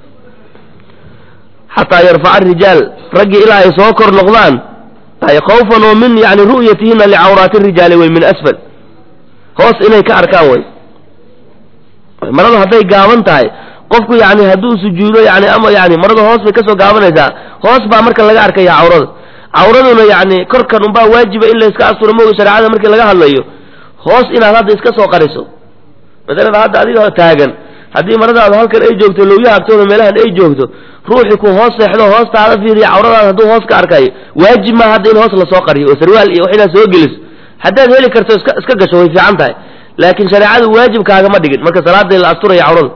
xataa yarfaca arijaal raggii ilaa ay soo kor noqdaan ay khawfan oo min yani ru'yatihina licawraati rijaali wey min asfal hoos inay ka arkaan way marada hadday gaaban tahay qofku yani hadduu sujuudo yani ama yani marada hoos bay kasoo gaabanaysaa hoos baa marka laga arkaya cawrada cawraduna yani korkan unbaa waajiba in la iska asturo mooga shareecada markii laga hadlayo hoos inaad hadda iska soo qariso masalan hadda adiga taagan haddii maradaadu halkan ay joogto lowyaha agtooda meelahan ay joogto ruuxii ku hoos seexdo hoostaada fiiriya cawradaada hadduu hoos ka arkayo waajib maa hadda in hoos lasoo qariyo oo sarwaal iyo wax inaad soo geliso haddaad heli karto iska iska gasho way fiican tahay laakiin shareecadu waajibkaagama dhigin marka salaada la asturaya cawrada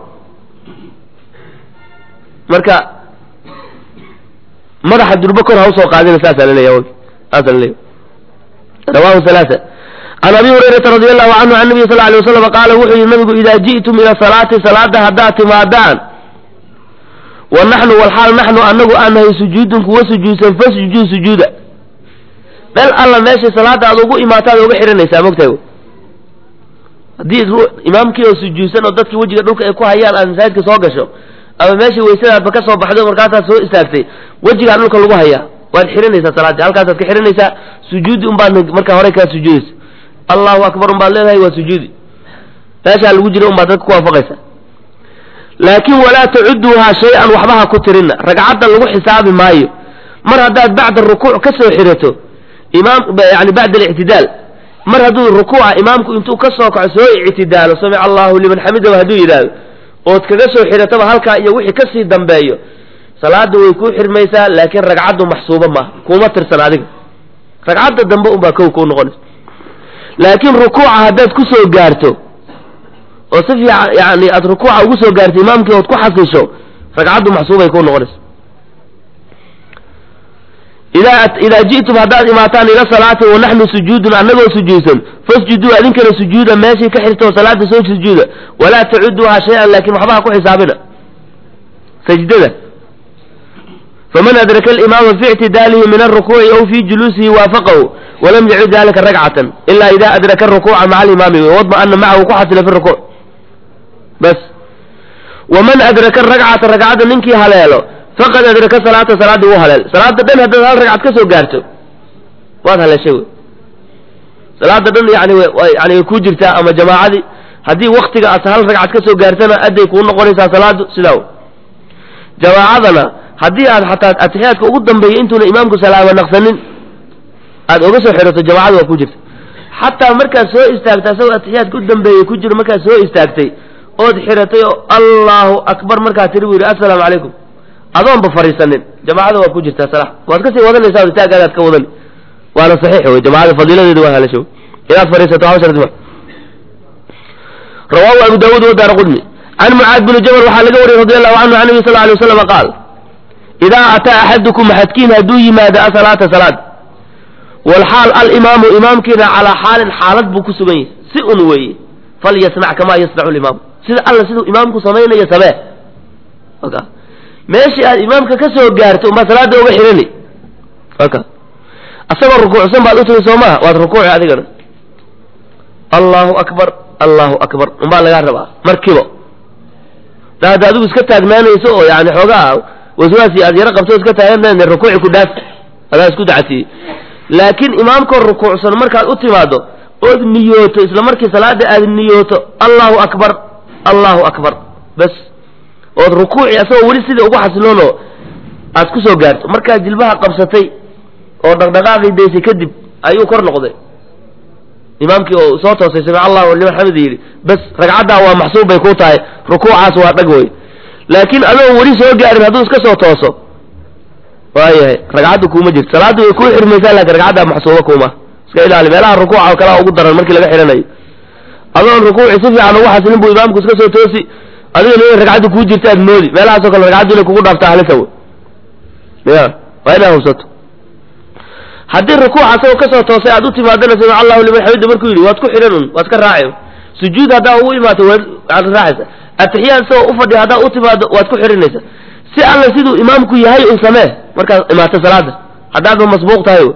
marka madaxa durbo kor ha usoo qaadina saasaa laleeya saasa laleeya rawahu halaaa can abi hurayrata radi allahu canhu can nabiy sal alay waslam qaala wuxuu yihi nabigu idaa ji'tum ila salaati salaada haddaad timaadaan wa naxnu walxaal naxnu anagu aan nahay sujuudun kuwa sujuudsan fasjuduu sujuuda meel alla meeshay salaada aad ugu imaataad uga xihanaysaa mogtahay haddii imaamkii oo sujuudsan oo dadkii wejiga dhulka ay ku hayaan aad masaajidka soo gasho ama meeshii waysadaadba ka soo baxday markaasaad soo istaagtay wejigaa dhulka lagu hayaa waad xihanaysaa salaadii halkaasaad ka xihanaysaa sujuudi unbaad markaa hore kaa sujuudaysa allahu akbar unbaad leedahay waa sujuudi meeshaa lagu jira unbaad dadka ku waafaqaysa laakiin walaa tacuduuhaa shay-an waxba ha ku tirinna ragcadda lagu xisaabi maayo mar haddaad bacda rukuuc ka soo xirato imaam yani bacda alictidaal mar hadduu rukuuca imaamku intuu ka soo kaco soo ictidaalo samica allahu liman xamidahu hadduu yidhaahdo ood kaga soo xirataba halkaa iyo wixii kasii dambeeyo salaada way kuu xirmaysaa laakiin ragcaddu maxsuuba maaha kuma tirsan adiga ragcadda dambe unbaa kow kuu noqonaysa laakiin rukuuca haddaad ku soo gaarto oo si fiican yani aad rukuuca ugu soo gaarto imaamkii ood ku xasisho ragcaddu maxsuubay kuu noqonaysa idaa idaa ji'tum haddaad imaataan ila salaati wa naxnu sujuudun annagoo sujuudsan fasjuduu adinkana sujuuda meeshii ka xirta oo salaada soo sujuuda walaa tacuduuha shay-an laakin waxba ha ku xisaabina sajdada faman adraka alimaama fi ictidaalihi min alrukuuci aw fi juluusihi waafaqahu walam yacud dalika ragcatan ila ida adraka arukuuca maca alimaami wadma'ana macahu ku xasila fi rukuuc bas waman adraka ragcata ragcadda ninkii haleelo faqad adraka salaata salaadii wuu haleel salaada dhan haddaad hal ragcad ka soo gaarto waad haleeshay wey salaada dhan yani yani way kuu jirtaa ama jamaacadii haddii waktiga aad hal ragcad ka soo gaartana adday kuu noqonaysaa salaadu sidaa jamaacadana haddii aad xataa atixiyaadka ugu dambeeya intuuna imaamku salaama naqsanin aad oga soo xirato jamaacada waa ku jirta xataa markaad soo istaagtay asagoo atixiyaadka u dambeeyey ku jiro markaad soo istaagtay ood xiratay oo allahu akbar markaad tiri buu yidhi assalaamu calaykum adoonba fariisanin jamaacada waa ku jirtaa sala waad kasii wadanaysaa istaagaadaad ka wadan waana saxiix wey jamaacada fadiiladeeda waa halasho inaad fariisato haba shardi ma rawaahu abu daawuud wadaara qudmi can mucaad bini jabal waxaa laga wariyey radi allahu canhu can nabi sal alay waslam qaal idaa ataa axadukum axadkiin hadduu yimaado asalaata salaad walxaal alimaamu imaamkiina calaa xaalin xaalad buu ku sugan yahay si un weeye falyasnac kamaa yasnacu limaamu sida alla siduu imaamku samaynayo samee aka meeshii aad imaamka ka soo gaarto umbaa salaada uga xidhani aka asagoo rukuucsan baad u timi soo maha waad rukuuci adigana allahu akbar allahu akbar umbaa lagaa rabaa markiiba da hadda adigu iska taagnaanayso oo yani xoogaa waswaasi aad yaro qabto iska taagan rukuuci ku dhaaf adaa isku dacatiyey laakiin imaamkoo rukuucsan markaad u timaado ood niyooto isla markii salaada aad niyooto allahu akbar allahu akbar bas ood rukuuci asagoo weli sidai ugu xasiloono aad ku soo gaarto markaad jilbaha qabsatay oo dhaqdhaqaaqii daysay kadib ayuu kor noqday imaamkii oo soo toosay samic allahu liman xamida yidhi bas ragcaddaa waa maxsuub bay ku tahay rukuucaas waa dhag wey laakiin adoo weli soo gaarin hadduu iska soo tooso waayahay ragcadda kuuma jirto salaaddu way kuu xirmaysaa laakiin ragcaddaa maxsuuba kuuma iska ilaali meelaha rukuuca oo kalea ugu daran markii laga xidhanayo adoon rukuuci si fiican ugu xasilin buu imaamku iska soo toosi adigana inay ragcaddu kuu jirta aad moodi meelahaasoo kale ragcaddu inay kugu dhaafta halisa wey ya waa inaad hubsato haddii rukuuc asagoo kasoo toosay aad u timaadana samic allahu liman xamida markuu yidhi waad ku xidhan un waad ka raaci sujuud haddaa ugu imaato waad raacaysa atixiyaad isagoo ufadhiya haddaa u timaado waad ku xidhanaysa si alla siduu imaamku yahay un samee markaad imaato salaada haddaadba masbuuq tahay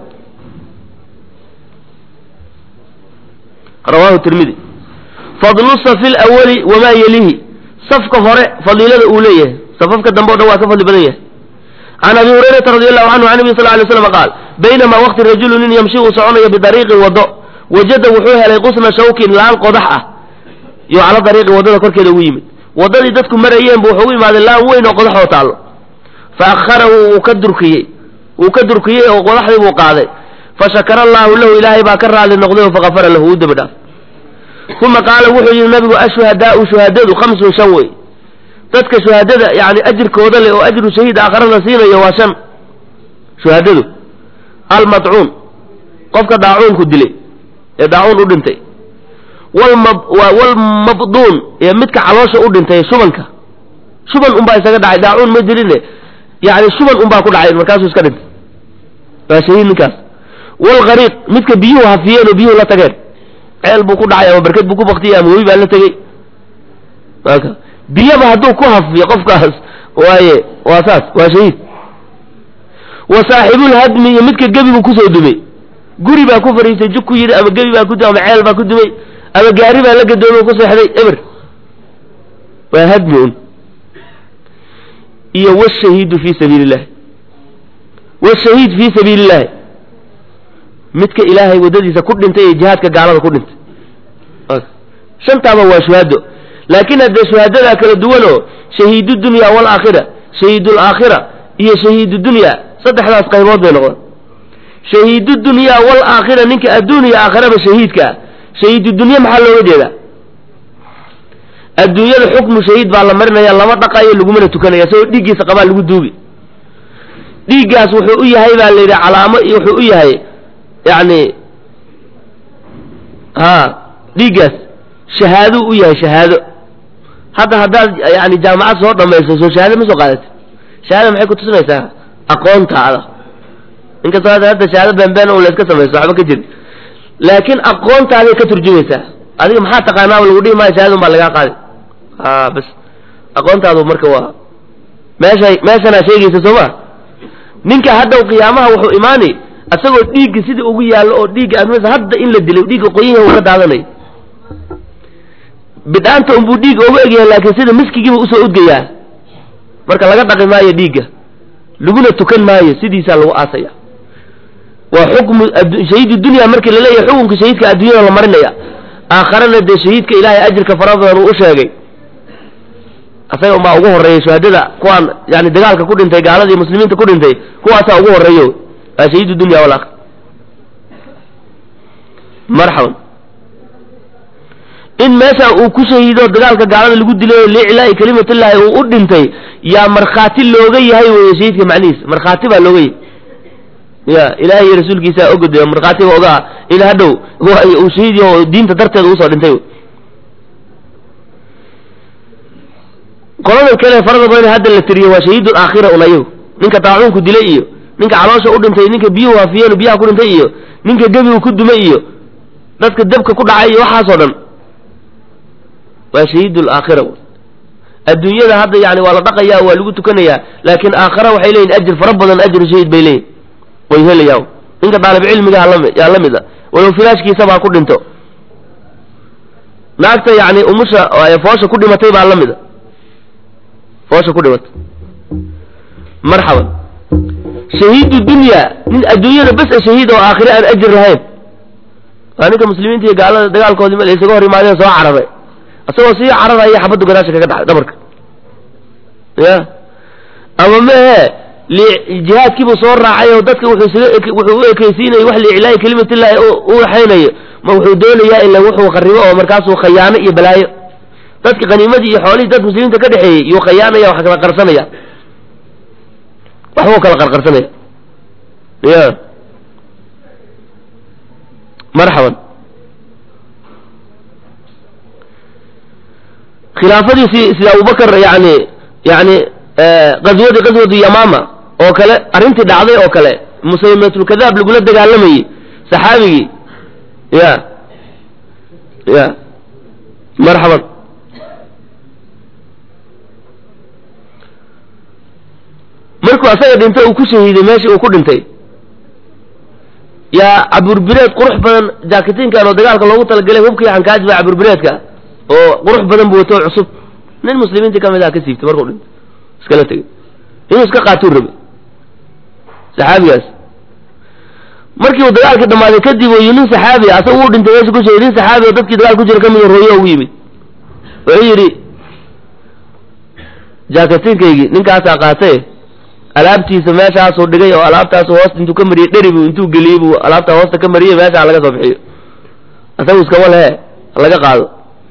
rawahu tirmidi fadlu safi lawali wamaa yelihi safka hore fadiilada uu leeyahay safafka dambe o dhan waa ka fadli badan yahay can abi hurayrata radi allahu canhu can nabi sal lay slam qaal baynamaa waqti rajulu nin yamshi uu soconayo bidariiqin waddo wajada wuxuu helay qusna shawkin laan qodax ah yo cala dariiqi waddada korkeeda ugu yimid waddadii dadku marayeen bu wuxuu u imaaday laan weyn oo qodax oo taallo fa akharahu wuu ka durkiyey wuu ka durkiyey oo qodaxdii buu qaaday fashakara allahu lahu ilaahay baa ka raali noqday oo fakafara lahu u dembi dhaaf uma qaala wuxuu yidhi nabigu ashuhadaau shuhadadu khamsun shan wey dadka shuhadada yani ajirkooda leh oo ajru shahiid aakhara la siinayo waa shan shuhadadu almadcuun qofka daacuunku dilay ee daacuun u dhintay walmabduun ee midka caloosha u dhintay shubanka shuban unbaa isaga dhacay daacuun ma diline yani shuban unbaa ku dhacay markaasuu iska dhintay waa shahiid ninkaas walgariiq midka biyuhu hafiyeen oo biyuhu la tageen ceel buu ku dhacay ama barked buu ku baktiyey ama webi baa la tegey aka biyaba hadduu ku hafiyo qofkaas waaye waa saas waa shahiid wa saaxibulhadmi iyo midka gebi buu kusoo dumay guri baa ku fariistay jug ku yidhi ama gebi baa ku dumay ama ceel baa ku dumay ama gaari baa la gadoomay ku seexday eber waa hadmi un iyo washahiidu fii sabiili illahi washahiid fii sabiili illahi midka ilaahay waddadiisa ku dhintay ee jihaadka gaalada ku dhintay shantaaba waa shuhado laakiin haddee shuhadadaa kala duwanoo shahiidu dunya waalaakhira shahiidulaakhira iyo shahiidu dunya saddexdaas qaybood bay noqdaan shahiidu dunya waalaakhira ninka adduuniya aakhiraba shahiidka ah shahiidu dunya maxaa looga jeedaa adduunyada xukmu shahiid baa la marinaya lama dhaqayo lagumana tukanaya isagoo dhiiggiisa qabaa lagu duubi dhiiggaas wuxuu u yahay baa la yidhi calaamo iyo wuxuu u yahay yacni ha dhiiggaas shahaaduu u yahay shahaado hadda haddaad yani jaamacad soo dhamayso soo shahaado ma soo qaadati shahaada maxay kutusinaysaa aqoontaada inkastoo hadda hadda shahaado beenbeen un layska samayso waxba ka jirin laakiin aqoontaaday ka turjumaysaa adiga maxaa taqaanaaba lagu dhihi maayo shahaada un baa lagaa qaadi a bas aqoontaadu marka waa meeshay meeshanaa sheegaysa soo ma ninka haddaw qiyaamaha wuxuu imaani isagoo dhiigga sidii ugu yaallo oo dhiigga admas hadda in la dilay dhiigga qoyanyaha uu ka daadanayo bidhaanta unbuu dhiigga uga egyahay laakiin sida miskigiiba usoo udgayaa marka laga dhaqi maayo dhiigga laguna tukan maayo sidiisaa lagu aasaya waa xukmu shahiid dunya markii laleeyahay xukunka shahiidka adduunyada la marinaya aakharana dee shahiidka ilaahay ajirka fara badan uu u sheegay asaga unbaa ugu horreeyay shuhadada kuwaan yani dagaalka ku dhintay gaaladii muslimiinta ku dhintay kuwaasaa ugu horreeyo waa shahiid dunya walakhir marxaban in meesha uu ku shahiido dagaalka gaalada lagu dilay liiclaa'i kalimatullaahi uu u dhintay yaa markhaati looga yahay weye shahiidka macnihiisa markhaati baa looga yahay ya ilaahay iyo rasuulkiisaa ogoday markhaatiba ogaa in hadhow uu shahiid yaho diinta darteeda usoo dhintay qoladan kale farada badan hadda la tiriyo waa shahiidul aakhira un ayagu ninka daacuunku dilay iyo ninka caloosha u dhintay ninka biyuhu hafiyeen biyaha ku dhintay iyo ninka gebigu ku dumay iyo dadka dabka ku dhacay iyo waxaasoo dhan waa shahiidu laakhira adduunyada hadda yani waa la dhaqayaa waa lagu tukanayaa laakiin aakhara waxay leeyihin ajir fara badan ajru shahiid bay leeyihin way helayaan ninka daalib cilmiga yaa la mid a walow filaashkiisabaa ku dhinto naagta yani umusha foosha ku dhimatay baa la mid a foosha ku dhimatay marxaban shahiidu dunya nin adduunyada bes a shahiid oo aakhire aan ajir lahayn waa ninka muslimiinta iyo gaalada dagaalkoodii meel isaga hor imaadeen soo cararay isagoo sii cararaya xabaddu gadaasha kaga dhacay dhabarka ya ama mehe jihaadkiibuu soo raacay oo dadka wuxuu isaga wuxuu u ekeysiinayay wax liiclaayi kelimatillahi u waxaynayo ma wuxuu doonayaa ila wuxuu kharibo oo markaasuu khayaano iyo balaayo dadka khaniimadii iyo xoolihii dad muslimiinta ka dhexeeyey yuu khayaanaya wax kala qarsanaya waxbuu kala qarqarsanaya ya marxaban khilaafadiisii sida abubakar yani yani qaswadii qaswatu yamaama oo kale arrintii dhacday oo kale musaylimatulkadaab lagula dagaalamayey saxaabigii ya ya marxaban markuu asaga dhintay uu ku shahiiday meeshii uu ku dhintay yaa caburbireed qurux badan jaakitinkan oo dagaalka loogu talagalay hubkii xankaaji baa caburbireedka oo qurux badan buu wato cusub nin muslimiintii ka mid aha ka siibtay markuu dhintay iskala tegay inuu iska qaatuu rabay saxaabigaas markii uu dagaalkii dhammaaday kadib uu nin saxaabi asaga uu dhintay meesha ku sheegay nin saxaabi oo dadkii dagaal ku jira ka mid rooyo ugu yimid wuxuu yidhi jaakatinkaygii ninkaasaa qaatay alaabtiisa meeshaasuu dhigay oo alaabtaasu hoosta intuu ka mariyey dheri buu intuu geliyey buu alaabtaa hoosta ka mariyey meeshaa laga soo bixiyo asagu iskama lehe laga qaado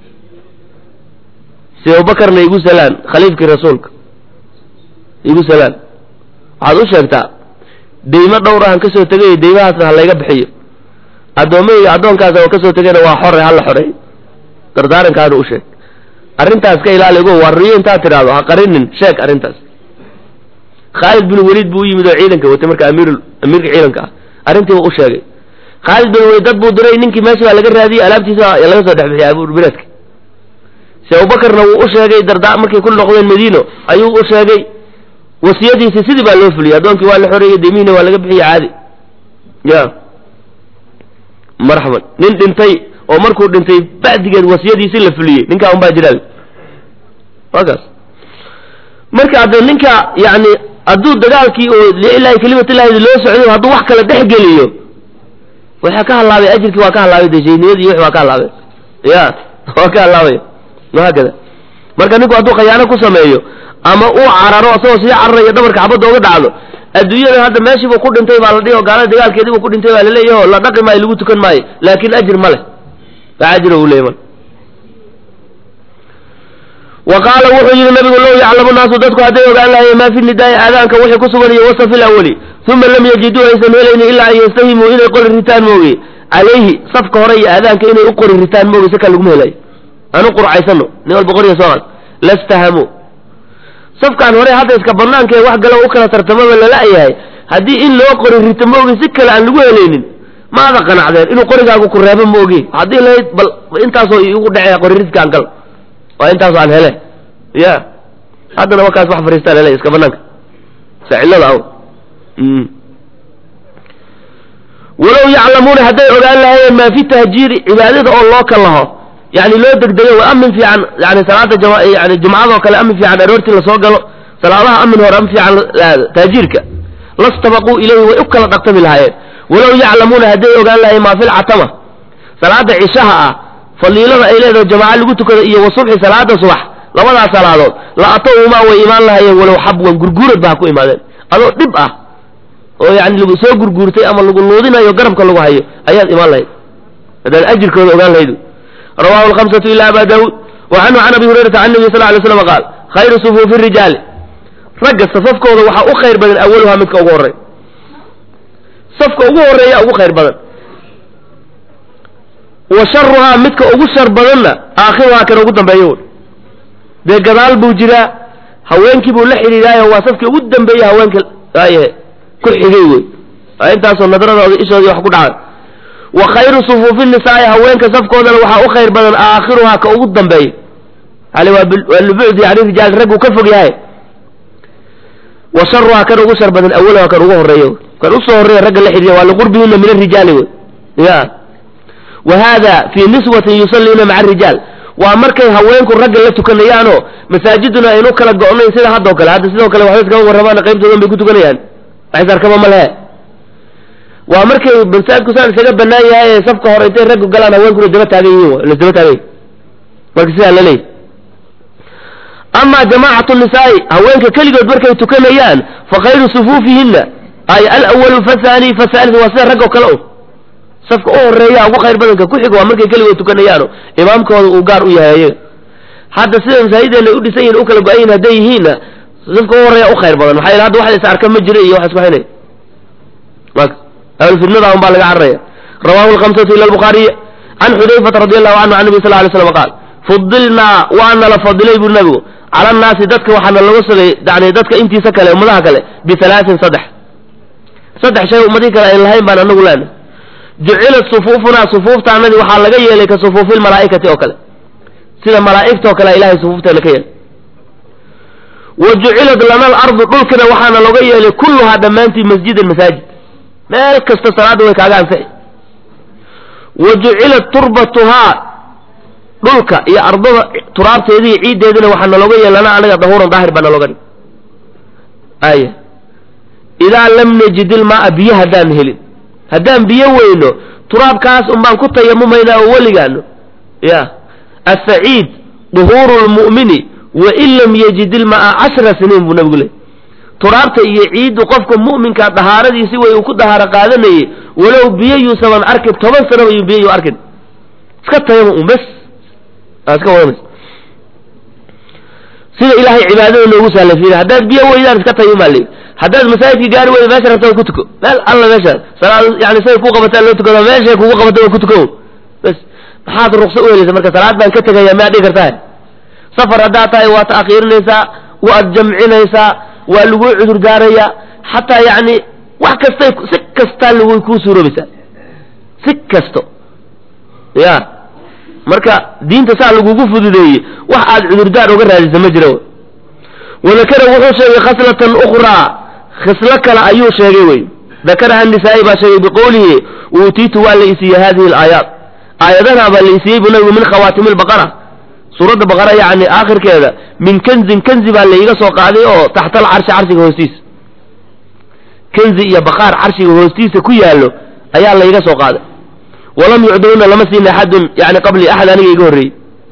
si abubakarna igu salaan khaliifkii rasuulka igu salaan waxaad u sheegtaa deymo dhowr ahan kasoo tegay deymahaasna ha layga bixiyo addoommahayga addoonkaas oo kasoo tegayna waa xore hala xoreey dardaarankaana u sheeg arrintaas ka ilaali go waa riyo intaad tidhaahdo ha qarinin sheeg arrintaas khaalid bin waliid buu u yimid oo ciidanka watay marka amiir amiirka ciidanka ah arrintiiba u sheegay khaalid bin waliid dad buu diray ninkii meesha baa laga raadiyey alaabtiisa laga soo dhex bixiyay abuurbireedka si abubakarna wuu u sheegay dardaa markay ku noqdeen madiino ayuu u sheegay wasiyadiisi sidii baa loo fuliyey addoonkii waa la xoreeyey demihiina waa laga bixiyey caadi ya marxaban nin dhintay oo markuu dhintay bacdigeed wasiyadiisi la fuliyey ninkaa un baa jiraal waa kaas marka hadde ninka yani hadduu dagaalkii oo lilahi kelimatillahi loo socday hadduu wax kala dhex geliyo waxaa ka halaabay ajirkii waa ka halaabay de shaydnimadii iyo wix waa ka halaabay ya waa ka halaabay wahaakada marka ninku hadduu khayaano ku sameeyo ama uu cararo asagoo sii cararayo dhabarka xabadda uga dhacdo adduunyada hadda meeshiibuu ku dhintay baa la dhihi oo gaalada dagaalkeediibuu ku dhintay baa laleeyahy oo la dhaqi maayo lagu tukan maayo laakin ajir ma leh wax ajir uu leeyay mal wa qaala wuxuu yidhi nabigu low yaclamu naasu dadku hadday ogaan lahaye maa fi nidaai aadaanka wixii ku sugan iyo wasafi lawali uma lam yajiduu aysan helaynin ilaa an yastahimuu inay qori ritaan mooge calayhi safka hore iyo aadaanka inay u qori ritaan mooge si kale laguma helayo anu qurcaysano nin walba qoriga soo qad lastahamuu safkaan hore hadda iska banaankae wax galo u kala tartamaba lala-yahay haddii in loo qori rito mooge si kale aan lagu helaynin maada qanacdeen inuu qorigaagu ku reebo mooge haddii lahayd bal intaasoo igu dhacee qori ridkaan gal waa intaasoo aan hele ya haddana wakaas wax fariistaan hele iska banaanka sacilada aw walow yaclamuuna hadday ogaan lahaayeen maa fi tahjiiri cibaadada oo loo kalaho yani loo degdego waa amin fiican yani salaada yani jumcadoo kale amin fiican aroortii lasoo galo salaadaha amin hore amin fiican tahjiirka lastabaquu ilayhi way u kala dhaqtami lahaayeen walow yaclamuuna hadday ogaan lahayen maa filcatama salaada cishaha ah fadiilada ay leedahay jamaaca lagu tukado iyo wasubxi salaada subax labadaas salaadood la atowhumaa way imaan lahaayeen walow xabwan gurguurad ba ha ku imaadeen adoo dhib ah oo yani lagu soo gurguurtay ama lagu luudinayo garabka lagu hayo ayaad imaan lahayd haddaad ajirkooda ogaan lahayd rawahu alhamsatu ila aba daawuud wa canhu can abi hurayrata can nabi sal lay slam qaal khayru sufuufi rijaali ragga safafkooda waxaa u khayr badan awaluhaa midka ugu horey safka ugu horeeya ugu khayr badan wa sharuhaa midka ugu shar badanna aakhiruhaa kan ugu dambeeyo dee gadaal buu jiraa haweenkii buu la xidhiidaayo waa safkii ugu dambeeya haweenka waayahe ku xigay wey waa intaasoo nadradooda ishoodii wax ku dhacay wa khayru sufuufi nisaa'i haweenka safkoodana waxaa u khayr badan aakhiruhaa ka ugu dambeeya yani waa libucdi yani rijaal raggu ka fog yahay wa sharuhaa kan ugu shar badan awalaha kan ugu horeeyo kan usoo horreeya ragga la xidhiya waa liqurbihina min arijaali wey ya wa hada fii niswatin yusalliina maca arijaal waa markay haweenku ragga la tukanayaanoo masaajiduna aynu kala go'nayn sida haddoo kale hadda sidoo kale waxba iskama warramaan qaybtoodan bay ku tukanayaan waxis arkaba ma lehe waa markay masaajidku saan isaga banaan yahay ee safka hore intay raggu galaan haweenkuna daba taagan yihiin la daba taagan marka sidaa la leeyahy amaa jamaacatu nisaa'i haweenka keligood markay tukanayaan fa khayru sufuufihinna ay alawalu fathani fathaalith waa sida rag oo kale un safka u horeeya ugu khayr badanka ku xiga waa markay keligood tukanayaano imaamkooda uu gaar u yahay ayaga hadda sida masaajideena u dhisan yihin u kala go-an yihin hadday yihiinna safka u horeeya u khayr badan maxaa yele hadda wax is arka ma jiro iyo wax isku haynaya ahlufidnada un baa laga cararaya rawahu lhamsatu ila albukhaariy can xudayfata radi allahu canhu can nabi sal lay slam qaal fudilnaa waana la fadilay buu nabigu cala annaasi dadka waxaana laga sugay yani dadka intiisa kale ummadaha kale bihalaatin saddex saddex shay ummadihii kale ayn lahayn baan anagu leena jucilat sufuufunaa sufuuftaanadii waxaa laga yeelay ka sufuufi lmalaa'ikati oo kale sida malaa'igta oo kale ilahay sufuufteena ka yeelay wa jucilat lana alardu dhulkina waxaana looga yeelay kulluhaa dhammaantii masjidan masaajid meel kasta salaadda way kaaga ansixi wa jucilat turbatuhaa dhulka iyo ardada turaabteedii iyo ciiddeedina waxaa nalooga yeelana anaga dahuuran daahir baa nalooga dhig aya idaa lam najid ilmaaa biyo haddaan helin haddaan biyo weyno turaabkaas un baan ku tayamumaynaa oo weligaano ya asaciid duhuuru lmu'mini wain lam yajid ilmaaa cashra siniin buu nabigu leey turaabta iyo ciiddu qofka mu'minkaa dahaaradiisi way uu ku dahaaro qaadanayay walow biyo yuusaban arkin toban sanaba yuu biyo yuu arkin iska tayamum un bes iska wadanaysa sida ilaahay cibaadada noogu sahlafiina haddaad biyo weydaan iska tayumaa leey haddaad masaajidka gaari weyda meesha rabta ku tuko meel alla meesha salaad yani say ku qabataa loo tukado meeshay kugu qabata waa ku tuko bes maxaad rukso u helaysa marka salaad baan ka tegaya miyaad dhigi kartaa safar haddaad tahay waa ta'khiirinaysaa waad jamcinaysaa waa laguu cudur daaraya xataa yani wax kastay si kastaa lagu kuu suuroobaysaa si kasto ya marka diinta saa lagugu fududeeyey wax aad cudurdaar uga raadisa ma jira wadakara wuxuu sheegay khaslatan ukhraa khislo kale ayuu sheegay wey dakaraha nisaa'i baa sheegay biqowlihi uutiitu waa la isiiyey hadihi alaayaat aayadaha baa la isiiyey buu nabigu min khawaatimi lbaqara suuradda baqara yacni aakhirkeeda min kanzin kanzi baa laiga soo qaaday oo taxta alcarshi carshiga hoostiisa kanzi iyo baqaar carshiga hoostiisa ku yaallo ayaa laiga soo qaaday walam yucdowna lama siina axadun yani qabli axad aniga iga horreeyey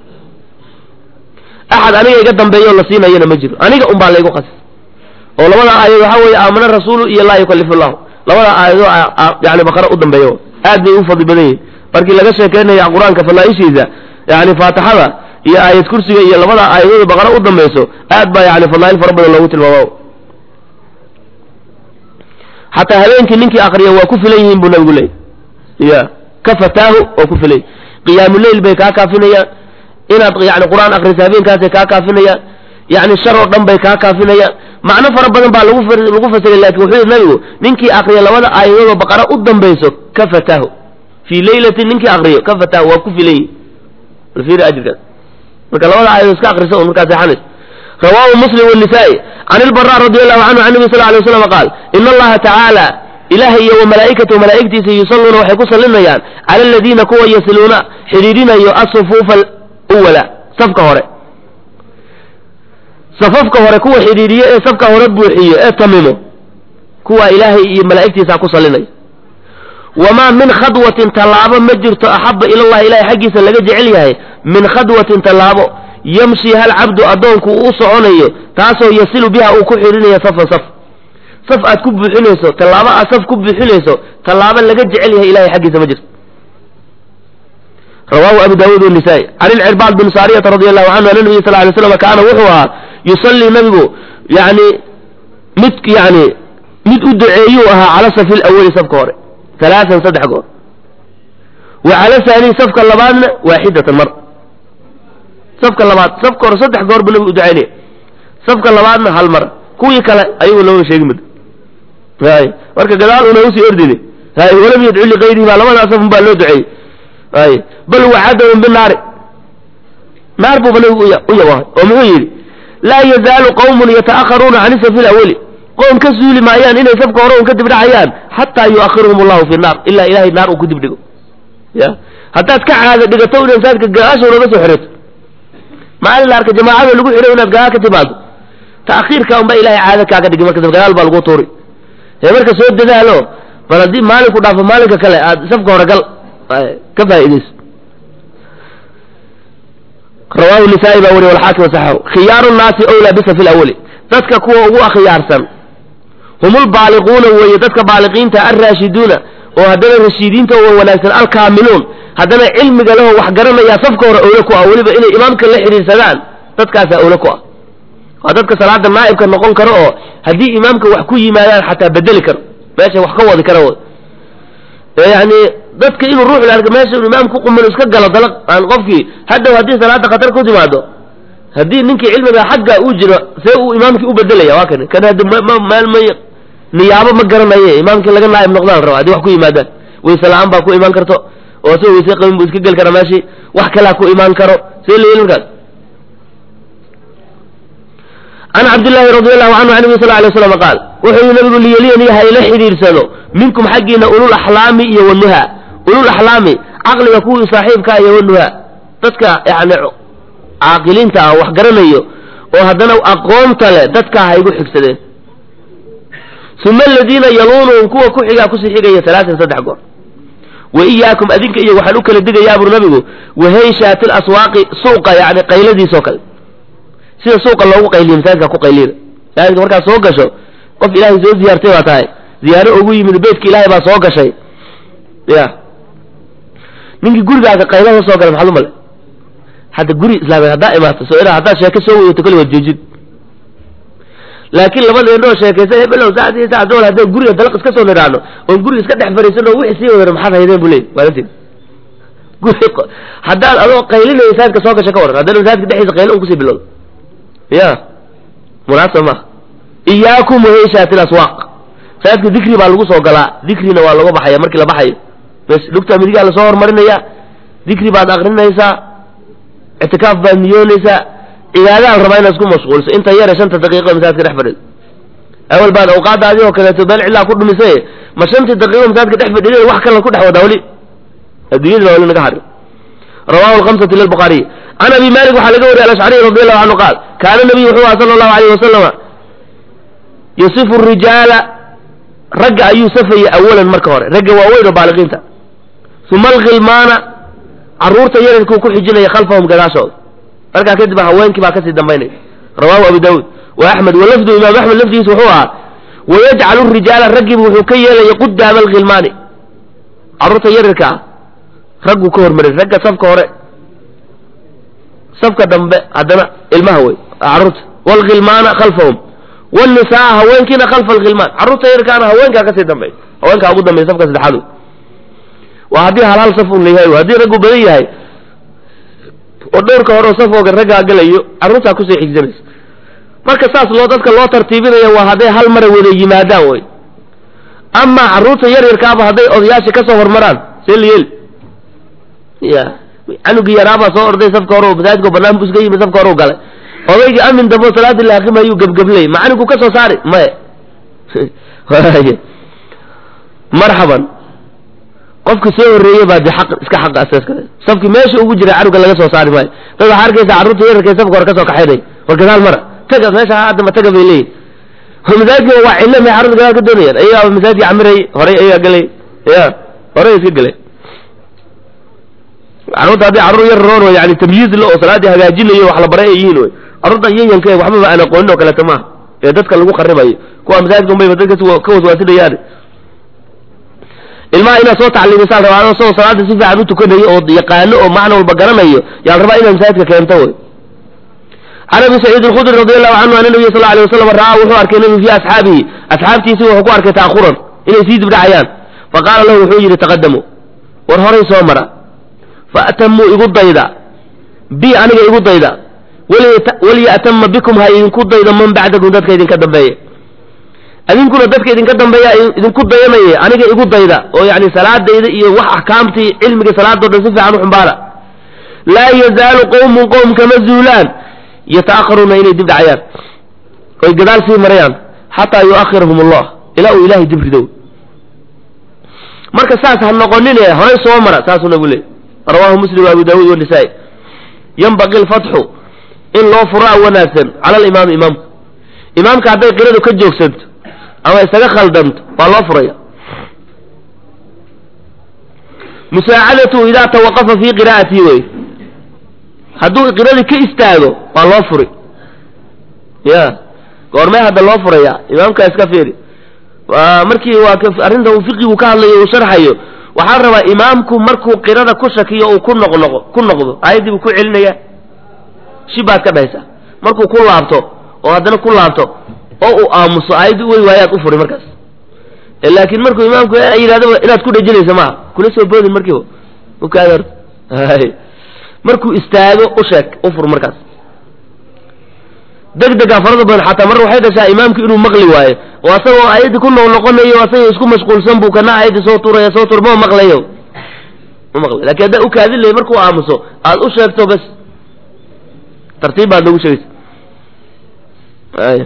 axad aniga iga dambeeyo la siinayana ma jiro aniga un baa laygu qasis oo labada aayad waxaa weeye aamana rasuulu iyo laa yukallifu llahu labada aayadoo yani baqara u dambeeyo aad bay u fadli badan yihin markii laga sheekeynaya qur-aanka fadlaaishiisa yani faatixada iyo aayad kursiga iyo labada aayadooda baqara u dambayso aad baa yani fadlaail fara badan loogu tilmaama xataa habeenkii ninkii akriya waa ku filan yihiin buu nabigu leeyay ya ka fataahu oo ku filay qiyaamuleil bay kaa kaafinayaan inaad yani qur-aan akrisa habeenkaasay kaa kaafinayaan yani shar oo dhan bay kaa kaafinayaan macno fara badan baa lagu lagu fasiray lakin wuxuu yidhi nabigu ninkii akriya labada aayadoodoo baqara u dambayso ka fataahu fii laylatin ninkii akriyo ka fataahu waa ku filan yihin alfiiri ajirkaas marka labada aayadood iska akrisa un markaa seexanayso rawaahu muslim wanisaa-i can ilbara radi allahu canhu can nabi sal lay waslam qaal ina allaha tacaala ilahay iyo wa malaa'ikatahu malaa'igtiisa yusalluuna waxay ku sallinayaan cala aladiina kuwa yasiluuna xidhiidhinayo asufuufa alwala safka hore safafka hore kuwa xidhiidhiyo ee safka hore buuxiyo ee tamimo kuwa ilaahay iyo malaa'igtiisa ku sallinaya wamaa min khadwatin tallaabo ma jirto axaba ilallahi ilahay xaggiisa laga jecel yahay min khadwatin tallaabo yamshi hal cabdu addoonku uu soconayo taasoo yasilu biha uu ku xidhiidhinayo safan saf saf aad ku buuxinayso tallaabo aad saf ku buuxinayso tallaabo laga jecel yahay ilahay xaggiisa ma jirto rawahu abu daawuud wanisaa-i can ilcirbaad bin saariyata radi allahu canhu ana nabiy sal lay slam kaana wuxuu ahaa yusallii nabigu yani mid yani mid u duceeyuu ahaa cala safi lawali safka hore alaaan saddex goor wa cala saanii safka labaadna waaxidatan mar safka labaad safka hore saddex goor buu nabigu u ducaynaya safka labaadna hal mar kuwii kale ayagu looma sheegi mid hay marka gadaal una usii ordini hay walam yadcu likayrihi baa labadaa safun baa loo duceeyey hay bal wacadahum binaari naar buuba nabigu u yawahay oo muxuu yidhi laa yazaalu qawmun yata'akharuuna can safi lawali qoom ka suuli maayaan inay safka hore un ka dibdhacayaan xataa yuakhiruhum allahu fi naar ilaa ilahay naar uu ku dibdhigo ya haddaad ka caada dhigato inaad masaajidka gadaasha unaga soo xirato maalin la arka jamaacada lagu xidho inaad gadaal ka timaado ta'khiirka unba ilahay caada kaaga dhigi marka gadaal baa lagu tuuri ee marka soo dadaalo bal haddii maalinku dhaafo maalinka kale aad safka hore gal ka faa'iidayso rawahu nisaa'i baa wariy walxaakim wasaxahu khiyaaru nnaasi owlaa bisafi lawali dadka kuwa ugu akhyaarsan hum lbaaliquuna weeye dadka baaliqiinta alraashiduuna oo haddana rashiidiinta oo wanaagsan alkaamiluun haddana cilmiga leho wax garanayaa safka hore owle ku ah weliba inay imaamka la xidhiidsadaan dadkaasaa owle ku ah waa dadka salaada naa'ibka noqon karo oo haddii imaamka wax ku yimaadaan xataa bedeli karo meesha wax ka wadi kara yani dadka inuu ruux la arka meesha inu imaamku qumano iska galo dalaq aan qofkii hadhow haddii salaada khatar ku timaado haddii ninkii cilmiga xagga uu jiro see uu imaamkii u bedelaya waa kan kan haddi maalmay niyaabo ma garanaye imaamkii laga naa'ib noqdaan raba haddii wax ku yimaadaan wayse la-aan baa ku imaan karto oo isagoo wayse qabin buu iska geli karaa meeshii wax kalaa ku imaan karo see la yeli markaas can cabdillaahi radi allahu canhu can nabi sal ly slam qaal wuxuu yihi nabigu liyeliyani hayla xidhiidsado minkum xaggiina ulul axlaami iyo wanuha ulul axlaami caqliga kuwii saaxiibkaa iyo wanuha dadka yani caaqiliinta ah wax garanayo oo haddana aqoonta leh dadkaa ha igu xigsadeen uma aladiina yaluunuhum kuwa ku xigaa kusii xigaya alaatan saddex goor wa iyaakum adinka iyo waxaan u kala digayaa bur nabigu wahayshaati laswaaqi suuqa yani qayladiisoo kale sida suuqa loogu qayliyo masaajidka ku qayliyada masaajidka markaad soo gasho qof ilaahay soo ziyaartay baa tahay ziyaaro ugu yimid beytka ilaahay baa soo gashay ya ninkii gurigaaga qaylaha soo galay maxaad u male hadda guri islaameed haddaa imaato soo ina haddaad sheeko soo weydato kali waad joojin laakiin labada indhoo sheekaysa hebelow saacdii saac dool haddaan guriga dalaq iska soo nidhaano oon guriga iska dhex fariisano wixii sii wadana maxaad haydeen bu leey waalanteed guri haddaad adoo qaylinaya masaajidka soo gasha ka waran haddana masaajidka dhexdiisa qaylo un kusii bilowda ya munaasab maaha iyaakum wahayshaati laswaaq masaajidka dikri baa lagu soo galaa dikrina waa laga baxaya markii la baxayo bes dhugta midigaa lasoo hormarinaya dikri baad akrinaysaa ictikaaf baad niyoonaysaa cibaadaad rabaa inaad isku mashquulso inta yare shanta daqiiqo masaajidka dhex fadhido awal baad awqaadda adigoo kaleeto beel cilaa ku dhumisay ma shantii daqiiqo masaajidka dhex fadhiday wax kale ku dhex wadaa weli adduunyadina wali naga harin rawahu lhamsati lilbukhaariy can abi malik waxaa laga wariyay alashcariy radi allahu canhu qaal kaana nabiyu wuxuu aha sala allahu alayh wasalama yusifu rijaala ragga ayuu safayey awalan marka hore ragga waaweyn oo baaliqiinta uma alkhilmaana carruurta yararkuu ku xijinaya khalfahum gadaashooda markaa kadib haweenkii baa kasii dambaynaya rawahu abu daawuud wa axmed walafdu imaam axmed lafdigiisa wuxuu ahaa wayajcalu rijaala raggiibu wuxuu ka yeelaya qudaama alkhilmaani carruurta yararka ah ragguu ka hormaray ragga safka hore safka dambe haddana ilmaha wey carruurta waalkhilmaana khalfahum wnisaa haweenkiina khalfa alkhilmaan carruurta yarkaana haweenkaa kasii dambey haweenkaa ugu dambeya safka saddexaad waa haddii hal hal saf un layahay haddii raggu badan yahay oo dhowrka hore oo safooga raggaa galayo carruurtaa kusii xigsanaysa marka saas loo dadka loo tartiibinaya waa hadday hal mara wada yimaadaan wey amaa carruurta yar yarkaaba hadday odayaasha kasoo hormaraan see la yeeli ya canugii yaraabaa soo orday safka hore masaajidka banaan bu iska yimi safka hore u galay odaygii amin dambo salaadii la aqimayuu gebgeblay macalinku ka soo saari maya marxaban qofki soo horreeyey baa de aq iska xaqa asaskale safki meesha ugu jira canuga laga soo saari maayo dad waxaa arkaysa carruurta yararkay safka hore kasoo kaxaynay war gadaal mara taga meesha haddama taga bay leeyihin masaajidka waa cillo may carruurta gadaal ka doonayaan ayagaa masaajidka camirayay horay ayagaa galay ya horay iska galay carruurta haddii carruur yar roon yani tamyiiz la oo salaaddii hagaajinayo wax la baray ay yihiin wey carruurta yayanka waxbaba aan aqoonin oo kaleeto maaha ee dadka lagu qaribayo kuwa masaajidka unbayba dadka ka waswaasinayaan ilmaha inaad soo tacliimisaan rabaa isagoo salaada si fiican u tukanayo oo yaqaano oo macna walba garanayo yaan rabaa inaad masaajidka keento wey can abi saciid alkhudri radi allahu canhu ana nabiya sal lla alay wasalam ra'aa wuxuu arkay nabigu fii asxaabihi asxaabtiisi wuxuu ku arkay ta'khuran inay sii dibdhacayaan faqaala lahu wuxuu yidhi taqadamuu war horay soo mara faatamuu igu dayda bi aniga igu dayda waliya'tama bikum ha idinku daydo man bacdakum dadka idinka dambeeya idinkuna dadka idinka dambeeya idinku dayanaya aniga igu dayda oo yani salaadayda iyo wax axkaamtii cilmiga salaadoo dhan si fiican u xumbaara laa yazaalu qowmun qowm kama zuulaan yata'akharuuna inay dib dhacayaan oy gadaal sii marayaan xataa yu'akhirahum allah ilaa uu ilahay dib ridow marka saas ha noqonine horay soo mara saasuu nabigu leeyay rawaahu muslim wa abu daawuud wanisaa'i yanbaqi alfatxu in loo furaa wanaagsan cala alimaami imaamka imaamka hadday qiradu ka joogsanto ama isaga khaldanto waa loo furaya musaacadatu idaa tawaqafa fii qiraa'atihi wey hadduu qiradii ka istaago waa loo furi ya goormee hadda loo furaya imaamka iska fiiri markii waa arrinta uu fiqigu ka hadlayo uu sharxayo waxaa rabaa imaamku markuu qirada ku shakiyo uu ku noqnoqo ku noqdo aayaddii buu ku celinaya shibaad ka dhahaysaa markuu ku laabto oo haddana ku laabto oo uu aamuso aayaddii u wey waayaad u furi markaas laakiin markuu imaamku yidhahdo inaad ku dhejinaysa maaha kula soo boodin markiiba ukaada horta markuu istaago u sheeg u fur markaas degdegaa farada badan xataa mar waxay dhashaa imaamku inuu maqli waayo oo asagoo aayaddii ku noqnoqonayo asagoo isku mashquulsan buu kana aayaddii soo turaya soo tur ma maqlayo ma maqlay lakin haddaa u kaadin lahay markuu aamuso aad u sheegto bas tartiib baad nagu sheegaysa ay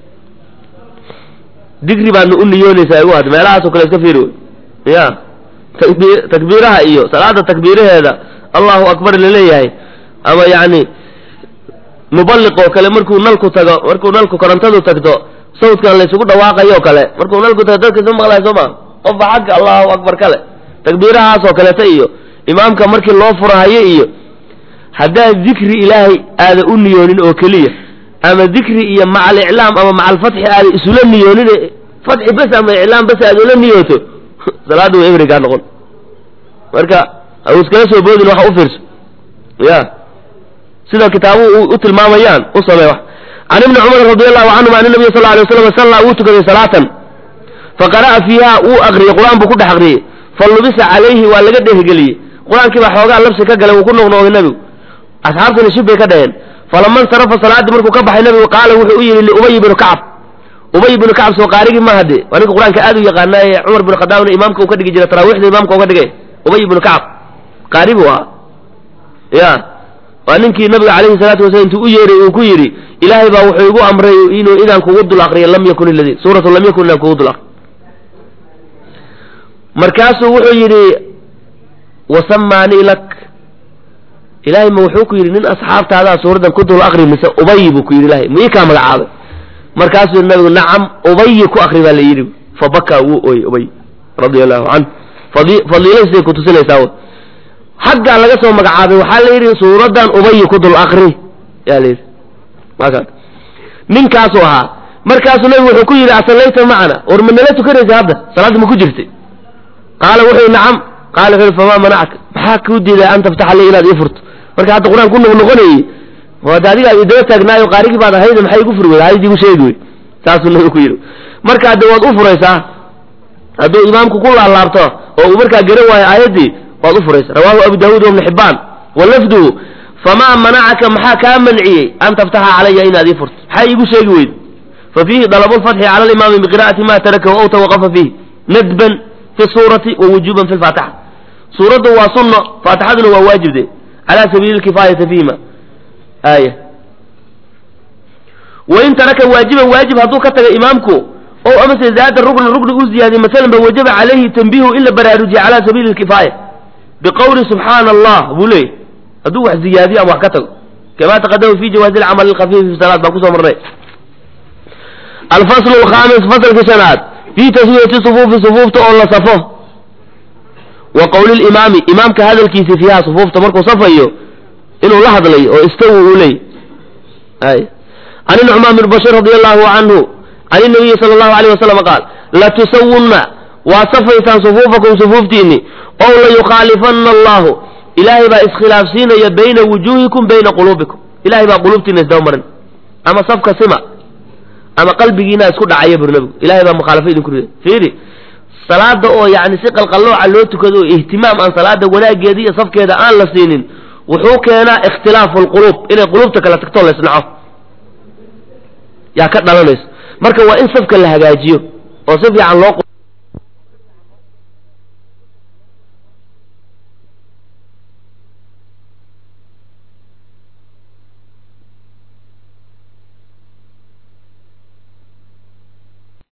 digri baadna u niyoonaysaa igu had meelahaasoo kale iska fiiri wey ya takbi takbiiraha iyo salaada takbiiraheeda allahu akbar laleeyahay ama yani muballiq oo kale markuu nalku tago markuu nalku korontadu tagto sawdkan laysugu dhawaaqayo o kale markuu nalku tago dadka isma maqlayo soo maa qofba xagga allahu akbar kale takbiirahaasoo kaleta iyo imaamka markii loo furahayo iyo haddaad dikri ilaahay aada u niyoonin oo keliya ama dikri iyo maca aliclaam ama maca alfatxi aada isula niyoonin fatxi bes ama iclaam bes aada ula niyooto salaadda way emrigaa noqon marka au iskala soo boodin waxa u fiirso ya sida kitaabuhu u tilmaamayaan u samee wax can ibni cumar radi allahu canhuma an nabiy sal alay waslam sallaa wuu tukaday salaatan faqara'a fiiha wuu akriyey qur-aan buu ku dhex akriyey falubisa calayhi waa laga dheehgeliyey qur-aankii baa xoogaa labsi ka galay wuu ku noqnoqday nebigu asxaabtuna shib bay ka dhaheen falama insarafa salaaddii markuu ka baxay nebigu qaala wuxuu u yidhi liubay bnu kacab ubay bnu kacab soo qaarigii maaha dee waa ninka qur-aanka aad u yaqaanaaye cumar binu khadaabna imaamka uu ka dhigi jiray taraawiixda imaamka uga dhigay ubay bnu kacab qaari buu ahaa ya waa ninkii nabiga calayhi salaatu wasalam intuu u yeeray uu ku yidhi ilaahay baa wuxuu igu amray inuu idaan kugu dul akriyo lam yakun iladii suuratu lam yakun inaan kugu dul akriyo markaasuu wuxuu yidhi wasamaanii lak ilaahay ma wuxuu ku yidhi nin asxaabtaadaa suuraddan ku dul akri mise ubayi buu ku yidhi ilahay ma ii kaa magacaabay markaasuu yidhi nabigu nacam ubayi ku akri baa la yidhi fabakaa wuu ooyey ubay radia allahu canhu fadiiladiisay kutusinaysaa xaggaa laga soo magacaabay waxaa la yidhi suuraddan ubayi ku dul akri yaa la yidhi aka ninkaasuu ahaa markaasuu nabigu wuxuu ku yidhi asallayta macana war ma nala tukanaysa hadda salaadda ma ku jirtay qaala wuxuu yidhi nacam qaala wuxuu yidhi famaa manacaka maxaa kuu diiday an taftaxa li inaad ii furto marka hadda qur-aan ku noqnoqonayey hade adigaa idaba taagnaayo qaarigii baad ahayda maxay igu furi weyda aayadii igu sheegi wey saasuu nabigu ku yidhi marka hadde waad u furaysaa hadduu imaamku ku laalaabto oo uu markaa garan waayo aayaddii waad u furaysaa rawaahu abu daawuud wabnu xibaan wa lafduhu famaa manacaka maxaa kaa manciyey an taftaxa calaya inaad ii furto maxaa iigu sheegi weyda fa fiihi dalabu lfatxi cala alimaami biqira'ati ma tarakahu aw tawaqafa fiih nadban fi suurati wa wujuban fi lfaatixa suuraddu waa sunno faatixaduna waa waajibde cala sabiili lkifaayati fiihima aaya wain taraka waajiban waajib hadduu ka taga imaamku o amase zaada rukna rukni u ziyaadiye masalan ba wajaba calayhi tanbiihu in la baraarujiye cala sabiili lkifaaya biqowli subxaana allah buu leeyay hadduu wax ziyaadiyo ama wax ka tago kama taqadama fi jawaazi alcamal alkhafiifi fi salaad baan kusoo marnay alfaslu alkhamis fasalkii shanaad fi taswiyati sufuufi sufuufta oo la safo wa qowli limaami imaamka hadalkiisi fiiha sufuufta markuu safayo inuu la hadlay oo istawi uu leey ay can nucmaan bn bashir radi allahu canhu can inabiyi sala allahu alayh wasalam qaal latusawunna waa safaysaan sufuufakum sufuuftiinni ow layukhaalifana allahu ilaahay baa iskhilaafsiinaya bayna wujuuhikum bayna quluubikum ilahay baa quluubtiina isdaba marin ama safka sima ama qalbigiina isku dhacaya bur nabigu ilahay baa mukhaalafo idinku rida fiiri salaada oo yani si qalqallooca loo tukado oo ihtimaam aan salaada wanaageeda iyo safkeeda aan la siinin wuxuu keenaa ikhtilaafu lquluub inay quluubta kala tagto laysnaco yaa ka dhalanayso marka waa in safka la hagaajiyo oo si fiican loo